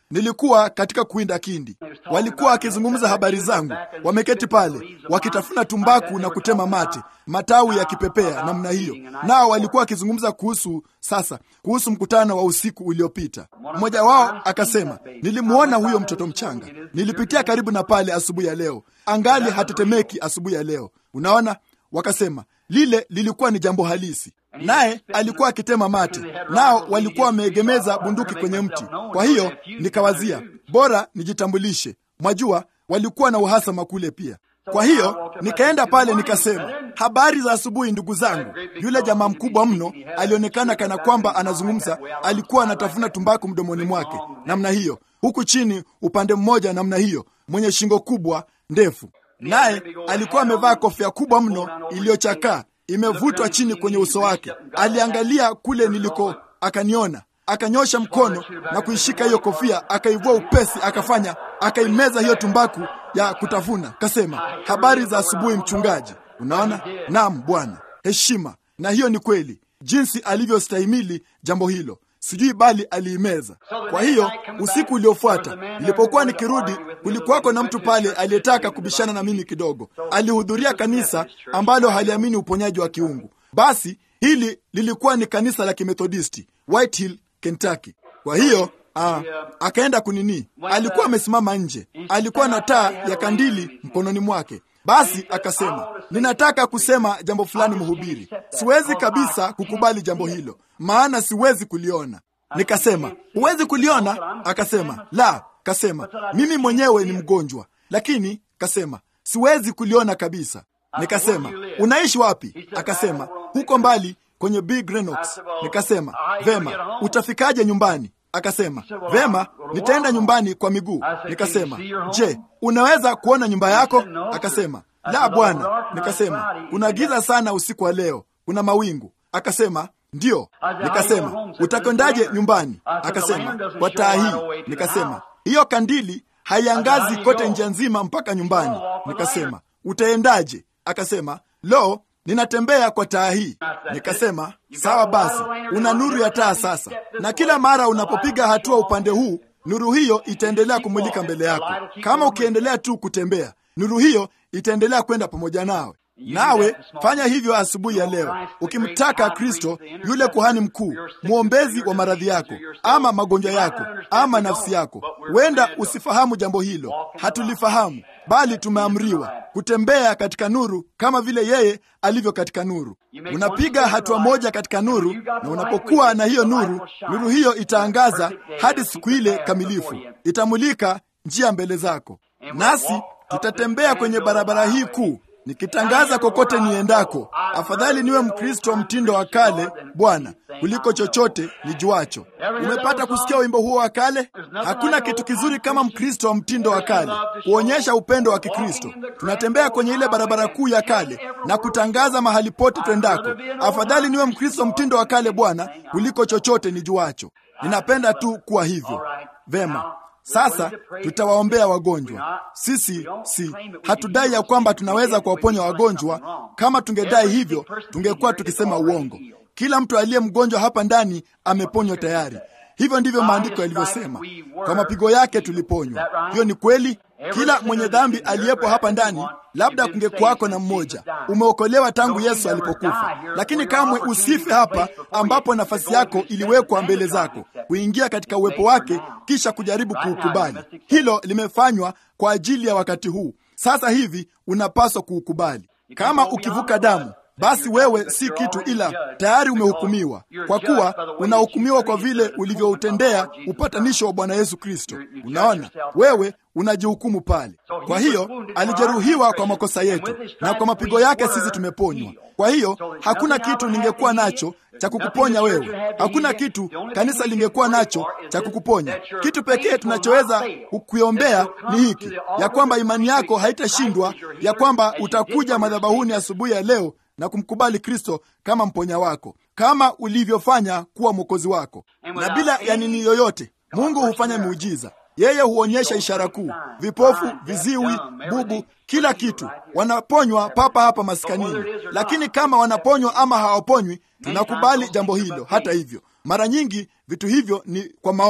nilikuwa katika kuwinda kindi. Walikuwa wakizungumza habari zangu, wameketi pale wakitafuna tumbaku na kutema mate, matawi yakipepea namna hiyo. Nao walikuwa wakizungumza kuhusu sasa, kuhusu mkutano wa usiku uliopita. Mmoja wao akasema, nilimwona huyo mtoto mchanga, nilipitia karibu na pale asubuhi ya leo, angali hatetemeki asubuhi ya leo. Unaona, wakasema lile lilikuwa ni jambo halisi naye alikuwa akitema mate, nao walikuwa wameegemeza bunduki kwenye mti. Kwa hiyo nikawazia bora nijitambulishe. Mwajua, walikuwa na uhasama kule pia. Kwa hiyo nikaenda pale nikasema, habari za asubuhi ndugu zangu. Yule jamaa mkubwa mno alionekana kana kwamba anazungumza, alikuwa anatafuna tumbaku mdomoni mwake namna hiyo, huku chini upande mmoja namna hiyo, mwenye shingo kubwa ndefu, naye alikuwa amevaa kofia kubwa mno iliyochakaa imevutwa chini kwenye uso wake. Aliangalia kule niliko, akaniona, akanyosha mkono na kuishika hiyo kofia, akaivua upesi, akafanya, akaimeza hiyo tumbaku ya kutafuna. Kasema, habari za asubuhi mchungaji. Unaona, naam bwana, heshima. Na hiyo ni kweli, jinsi alivyostahimili jambo hilo sijui bali aliimeza. Kwa hiyo usiku uliofuata nilipokuwa nikirudi, kulikuwako na mtu pale aliyetaka kubishana na mimi kidogo. Alihudhuria kanisa ambalo haliamini uponyaji wa kiungu. Basi hili lilikuwa ni kanisa la Kimethodisti Whitehill, Kentucky. Kwa hiyo aa, akaenda kunini, alikuwa amesimama nje, alikuwa na taa ya kandili mkononi mwake. Basi akasema, ninataka kusema jambo fulani, mhubiri. Siwezi kabisa kukubali jambo hilo, maana siwezi kuliona. Nikasema, huwezi kuliona? Akasema, la. Kasema, mimi mwenyewe ni mgonjwa, lakini kasema, siwezi kuliona kabisa. Nikasema, unaishi wapi? Akasema, huko mbali kwenye Big Renox. Nikasema, vema, utafikaje nyumbani? Akasema, vema, nitaenda nyumbani kwa miguu. Nikasema, je, unaweza kuona nyumba yako? Akasema, la bwana. Nikasema, kuna giza sana usiku wa leo, kuna mawingu. Akasema, ndiyo. Nikasema, utakwendaje nyumbani? Akasema, kwa taa hii. Nikasema, hiyo kandili haiangazi kote njia nzima mpaka nyumbani. Nikasema, utaendaje? Akasema, lo, ninatembea kwa taa hii. Nikasema, sawa basi, una nuru ya taa sasa, na kila mara unapopiga hatua upande huu, nuru hiyo itaendelea kumulika mbele yako. Kama ukiendelea tu kutembea, nuru hiyo itaendelea kwenda pamoja nawe. Nawe fanya hivyo asubuhi ya leo, ukimtaka Kristo, yule kuhani mkuu, mwombezi wa maradhi yako ama magonjwa yako ama nafsi yako. Huenda usifahamu jambo hilo, hatulifahamu, bali tumeamriwa kutembea katika nuru kama vile yeye alivyo katika nuru. Unapiga hatua moja katika nuru, na unapokuwa na hiyo nuru, nuru hiyo itaangaza hadi siku ile kamilifu, itamulika njia mbele zako, nasi tutatembea kwenye barabara hii kuu nikitangaza kokote niendako, afadhali niwe Mkristo wa mtindo wa kale Bwana kuliko chochote nijuacho. Umepata kusikia wimbo huo wa kale? Hakuna kitu kizuri kama Mkristo wa mtindo wa kale, kuonyesha upendo wa Kikristo. Tunatembea kwenye ile barabara kuu ya kale na kutangaza mahali pote twendako, afadhali niwe Mkristo wa mtindo wa kale Bwana kuliko chochote nijuacho. Ninapenda tu kuwa hivyo. Vema. Sasa tutawaombea wagonjwa. Sisi si hatudai ya kwamba tunaweza kuwaponya wagonjwa. Kama tungedai hivyo, tungekuwa tukisema uongo. Kila mtu aliye mgonjwa hapa ndani ameponywa tayari. Hivyo ndivyo maandiko yalivyosema, kwa mapigo yake tuliponywa. Hiyo ni kweli. Kila mwenye dhambi aliyepo hapa ndani, labda kungekuwako na mmoja, umeokolewa tangu Yesu alipokufa, lakini kamwe usife hapa ambapo nafasi yako iliwekwa mbele zako, kuingia katika uwepo wake, kisha kujaribu kuukubali. Hilo limefanywa kwa ajili ya wakati huu. Sasa hivi unapaswa kuukubali. Kama ukivuka damu basi wewe si kitu, ila tayari umehukumiwa, kwa kuwa unahukumiwa kwa vile ulivyoutendea upatanisho wa Bwana Yesu Kristo. Unaona, wewe unajihukumu pale. Kwa hiyo alijeruhiwa kwa makosa yetu, na kwa mapigo yake sisi tumeponywa. Kwa hiyo hakuna kitu ningekuwa nacho cha kukuponya wewe, hakuna kitu kanisa lingekuwa nacho cha kukuponya. Kitu pekee tunachoweza kukuombea ni hiki, ya kwamba imani yako haitashindwa, ya kwamba utakuja madhabahuni asubuhi ya leo na kumkubali Kristo kama mponya wako, kama ulivyofanya kuwa mwokozi wako. Na bila ya nini yoyote, Mungu hufanya miujiza. Yeye huonyesha ishara kuu, vipofu, viziwi, bubu, kila kitu wanaponywa papa hapa maskanini. Lakini kama wanaponywa ama hawaponywi, tunakubali jambo hilo. Hata hivyo, mara nyingi vitu hivyo ni kwa maono.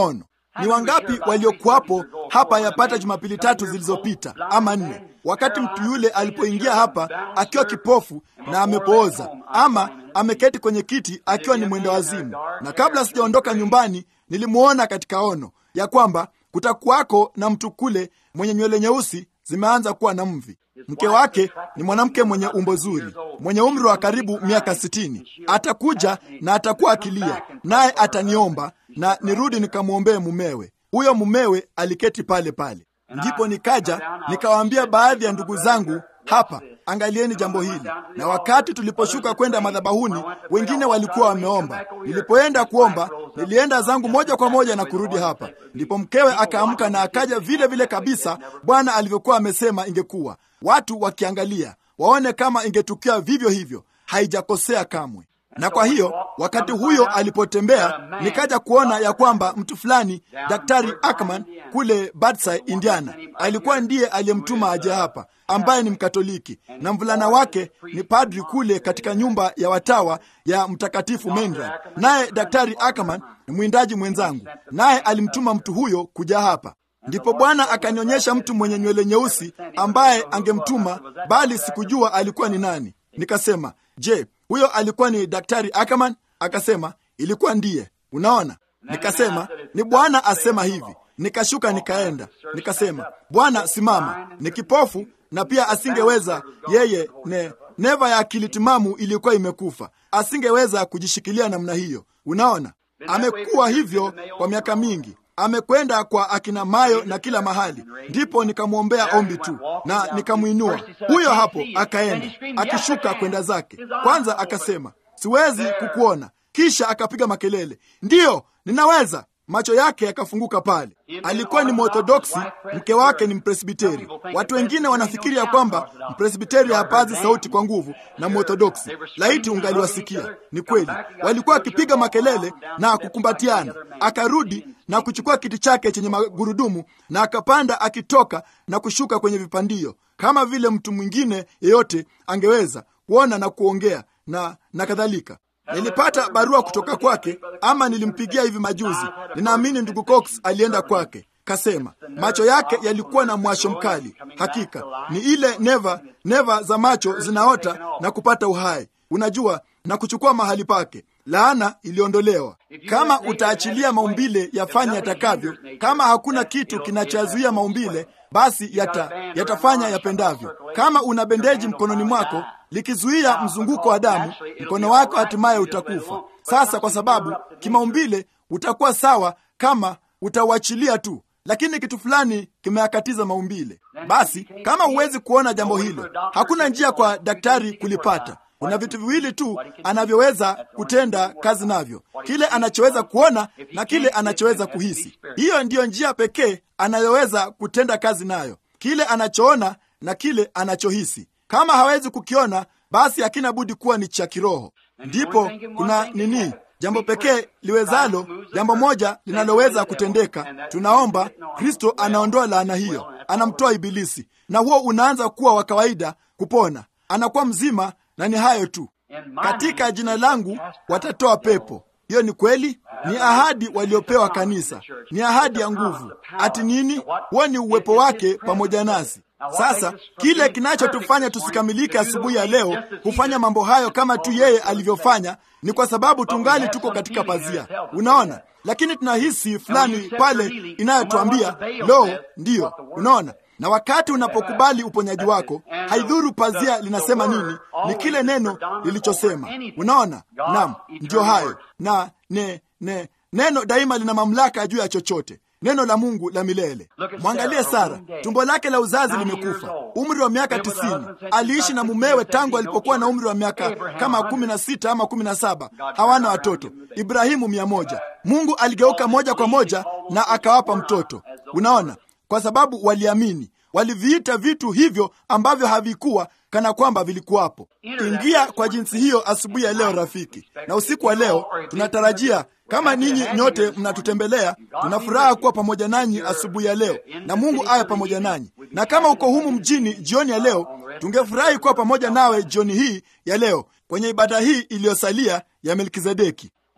Ni wangapi waliokuwapo hapa yapata Jumapili tatu zilizopita ama nne, wakati mtu yule alipoingia hapa akiwa kipofu na amepooza, ama ameketi kwenye kiti akiwa ni mwenda wazimu, na kabla sijaondoka nyumbani nilimwona katika ono ya kwamba kutakuwako na mtu kule mwenye nywele nyeusi zimeanza kuwa na mvi. Mke wake ni mwanamke mwenye umbo zuri, mwenye umri wa karibu miaka sitini. Atakuja na atakuwa akilia, naye ataniomba na nirudi nikamwombee mumewe. Huyo mumewe aliketi pale pale. Ndipo nikaja nikawaambia baadhi ya ndugu zangu hapa, angalieni jambo hili. Na wakati tuliposhuka kwenda madhabahuni, wengine walikuwa wameomba. Nilipoenda kuomba, nilienda zangu moja kwa moja na kurudi hapa. Ndipo mkewe akaamka na akaja vile vile kabisa Bwana alivyokuwa amesema ingekuwa, watu wakiangalia waone kama ingetukia vivyo hivyo. Haijakosea kamwe. Na kwa hiyo wakati huyo alipotembea, nikaja kuona ya kwamba mtu fulani, Daktari Ackerman kule Badside, Indiana, alikuwa ndiye aliyemtuma aje hapa, ambaye ni Mkatoliki, na mvulana wake ni padri kule katika nyumba ya watawa ya Mtakatifu Mainland. Naye Daktari Ackerman ni mwindaji mwenzangu, naye alimtuma mtu huyo kuja hapa. Ndipo Bwana akanionyesha mtu mwenye nywele nyeusi ambaye angemtuma, bali sikujua alikuwa ni nani. Nikasema, je, huyo alikuwa ni Daktari Ackerman? Akasema ilikuwa ndiye. Unaona, nikasema ni Bwana asema hivi. Nikashuka nikaenda, nikasema Bwana, simama. Ni kipofu na pia asingeweza yeye, ne neva ya akili timamu ilikuwa imekufa, asingeweza kujishikilia namna hiyo. Unaona, amekuwa hivyo kwa miaka mingi amekwenda kwa akina Mayo na kila mahali. Ndipo nikamwombea ombi tu na nikamwinua huyo hapo, akaenda akishuka kwenda zake. Kwanza akasema siwezi kukuona, kisha akapiga makelele, ndiyo ninaweza. Macho yake yakafunguka pale. Alikuwa ni Mworthodoksi, mke wake ni Mpresbiteri. Watu wengine wanafikiri ya kwamba Mpresbiteri hapazi sauti kwa nguvu na Mworthodoksi. Laiti ungaliwasikia! Ni kweli, walikuwa wakipiga makelele na kukumbatiana. Akarudi na kuchukua kiti chake chenye magurudumu na akapanda, akitoka na kushuka kwenye vipandio kama vile mtu mwingine yeyote angeweza kuona na kuongea na, na kadhalika. Nilipata barua kutoka kwake, ama nilimpigia hivi majuzi. Ninaamini ndugu Cox alienda kwake. Kasema macho yake yalikuwa na mwasho mkali. Hakika ni ile neva neva za macho zinaota na kupata uhai, unajua, na kuchukua mahali pake. Laana iliondolewa. Kama utaachilia maumbile yafanye yatakavyo, kama hakuna kitu kinachozuia maumbile, basi yata, yatafanya yapendavyo. Kama una bendeji mkononi mwako likizuia mzunguko wa damu, mkono wako hatimaye utakufa. Sasa kwa sababu kimaumbile utakuwa sawa kama utauachilia tu, lakini kitu fulani kimeakatiza maumbile. Basi kama huwezi kuona jambo hilo, hakuna njia kwa daktari kulipata. Kuna vitu viwili tu anavyoweza kutenda kazi navyo, kile anachoweza kuona na kile anachoweza kuhisi. Hiyo ndiyo njia pekee anayoweza kutenda kazi nayo, kile anachoona na kile anachohisi. Kama hawezi kukiona, basi hakina budi kuwa ni cha kiroho. Ndipo kuna nini, jambo pekee liwezalo, jambo moja linaloweza kutendeka. Tunaomba Kristo anaondoa laana hiyo, anamtoa Ibilisi, na huo unaanza kuwa wa kawaida, kupona, anakuwa mzima na ni hayo tu. Katika jina langu watatoa pepo. Hiyo ni kweli, ni ahadi waliopewa kanisa, ni ahadi ya nguvu. Ati nini? Huo ni uwepo wake pamoja nasi. Sasa kile kinachotufanya tusikamilike asubuhi ya leo hufanya mambo hayo kama tu yeye alivyofanya, ni kwa sababu tungali tuko katika pazia, unaona, lakini tunahisi fulani pale inayotuambia lo, ndiyo, unaona na wakati unapokubali uponyaji wako, haidhuru pazia linasema nini, ni kile neno lilichosema. Unaona, naam, ndiyo hayo. Na ne, ne, neno daima lina mamlaka juu ya chochote, neno la Mungu la milele. Mwangalie Sara, tumbo lake la uzazi limekufa, umri wa miaka tisini. Aliishi na mumewe tangu alipokuwa na umri wa miaka kama kumi na sita ama kumi na saba. Hawana watoto. Ibrahimu mia moja. Mungu aligeuka moja kwa moja na akawapa mtoto. Unaona, kwa sababu waliamini, waliviita vitu hivyo ambavyo havikuwa kana kwamba vilikuwapo. Ingia kwa jinsi hiyo asubuhi ya leo, rafiki, na usiku wa leo tunatarajia kama ninyi nyote mnatutembelea, tuna furaha kuwa pamoja nanyi asubuhi ya leo, na Mungu awe pamoja nanyi. Na kama uko humu mjini jioni ya leo, tungefurahi kuwa pamoja nawe jioni hii ya leo kwenye ibada hii iliyosalia ya Melkizedeki.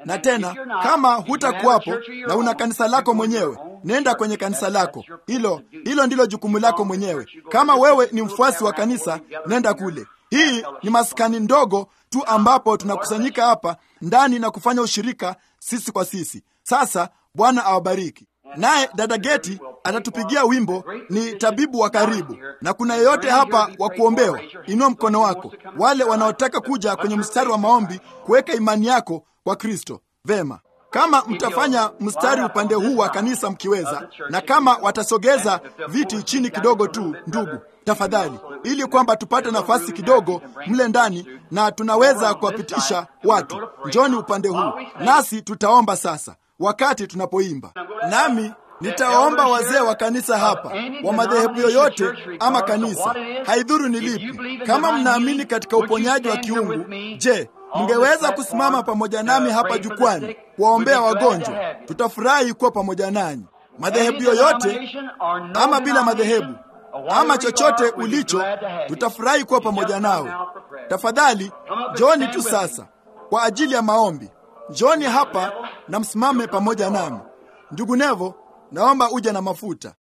Na tena kama hutakuwapo na una kanisa lako mwenyewe, nenda kwenye kanisa lako. Hilo hilo ndilo jukumu lako mwenyewe. Kama wewe ni mfuasi wa kanisa, nenda kule. Hii ni maskani ndogo tu ambapo tunakusanyika hapa ndani na kufanya ushirika sisi kwa sisi. Sasa Bwana awabariki. Naye dada Geti atatupigia wimbo, ni tabibu wa karibu. Na kuna yeyote hapa wa kuombewa, inua mkono wako. Wale wanaotaka kuja kwenye mstari wa maombi, kuweka imani yako kwa Kristo, vema. Kama mtafanya mstari upande huu wa kanisa mkiweza, na kama watasogeza viti chini kidogo tu, ndugu, tafadhali, ili kwamba tupate nafasi kidogo mle ndani na tunaweza kuwapitisha watu. Njoni upande huu, nasi tutaomba sasa wakati tunapoimba. Nami nitawaomba wazee wa kanisa hapa, wa madhehebu yoyote ama kanisa, haidhuru ni lipi, kama mnaamini katika uponyaji wa kiungu, je, mngeweza kusimama pamoja nami hapa jukwani kuwaombea wagonjwa? Tutafurahi kuwa pamoja nanyi. Madhehebu yoyote ama bila madhehebu ama chochote ulicho, tutafurahi kuwa pamoja nawe. Tafadhali njoni tu sasa kwa ajili ya maombi. Njoni hapa na msimame pamoja nami. Ndugu Nevo, naomba uje na mafuta.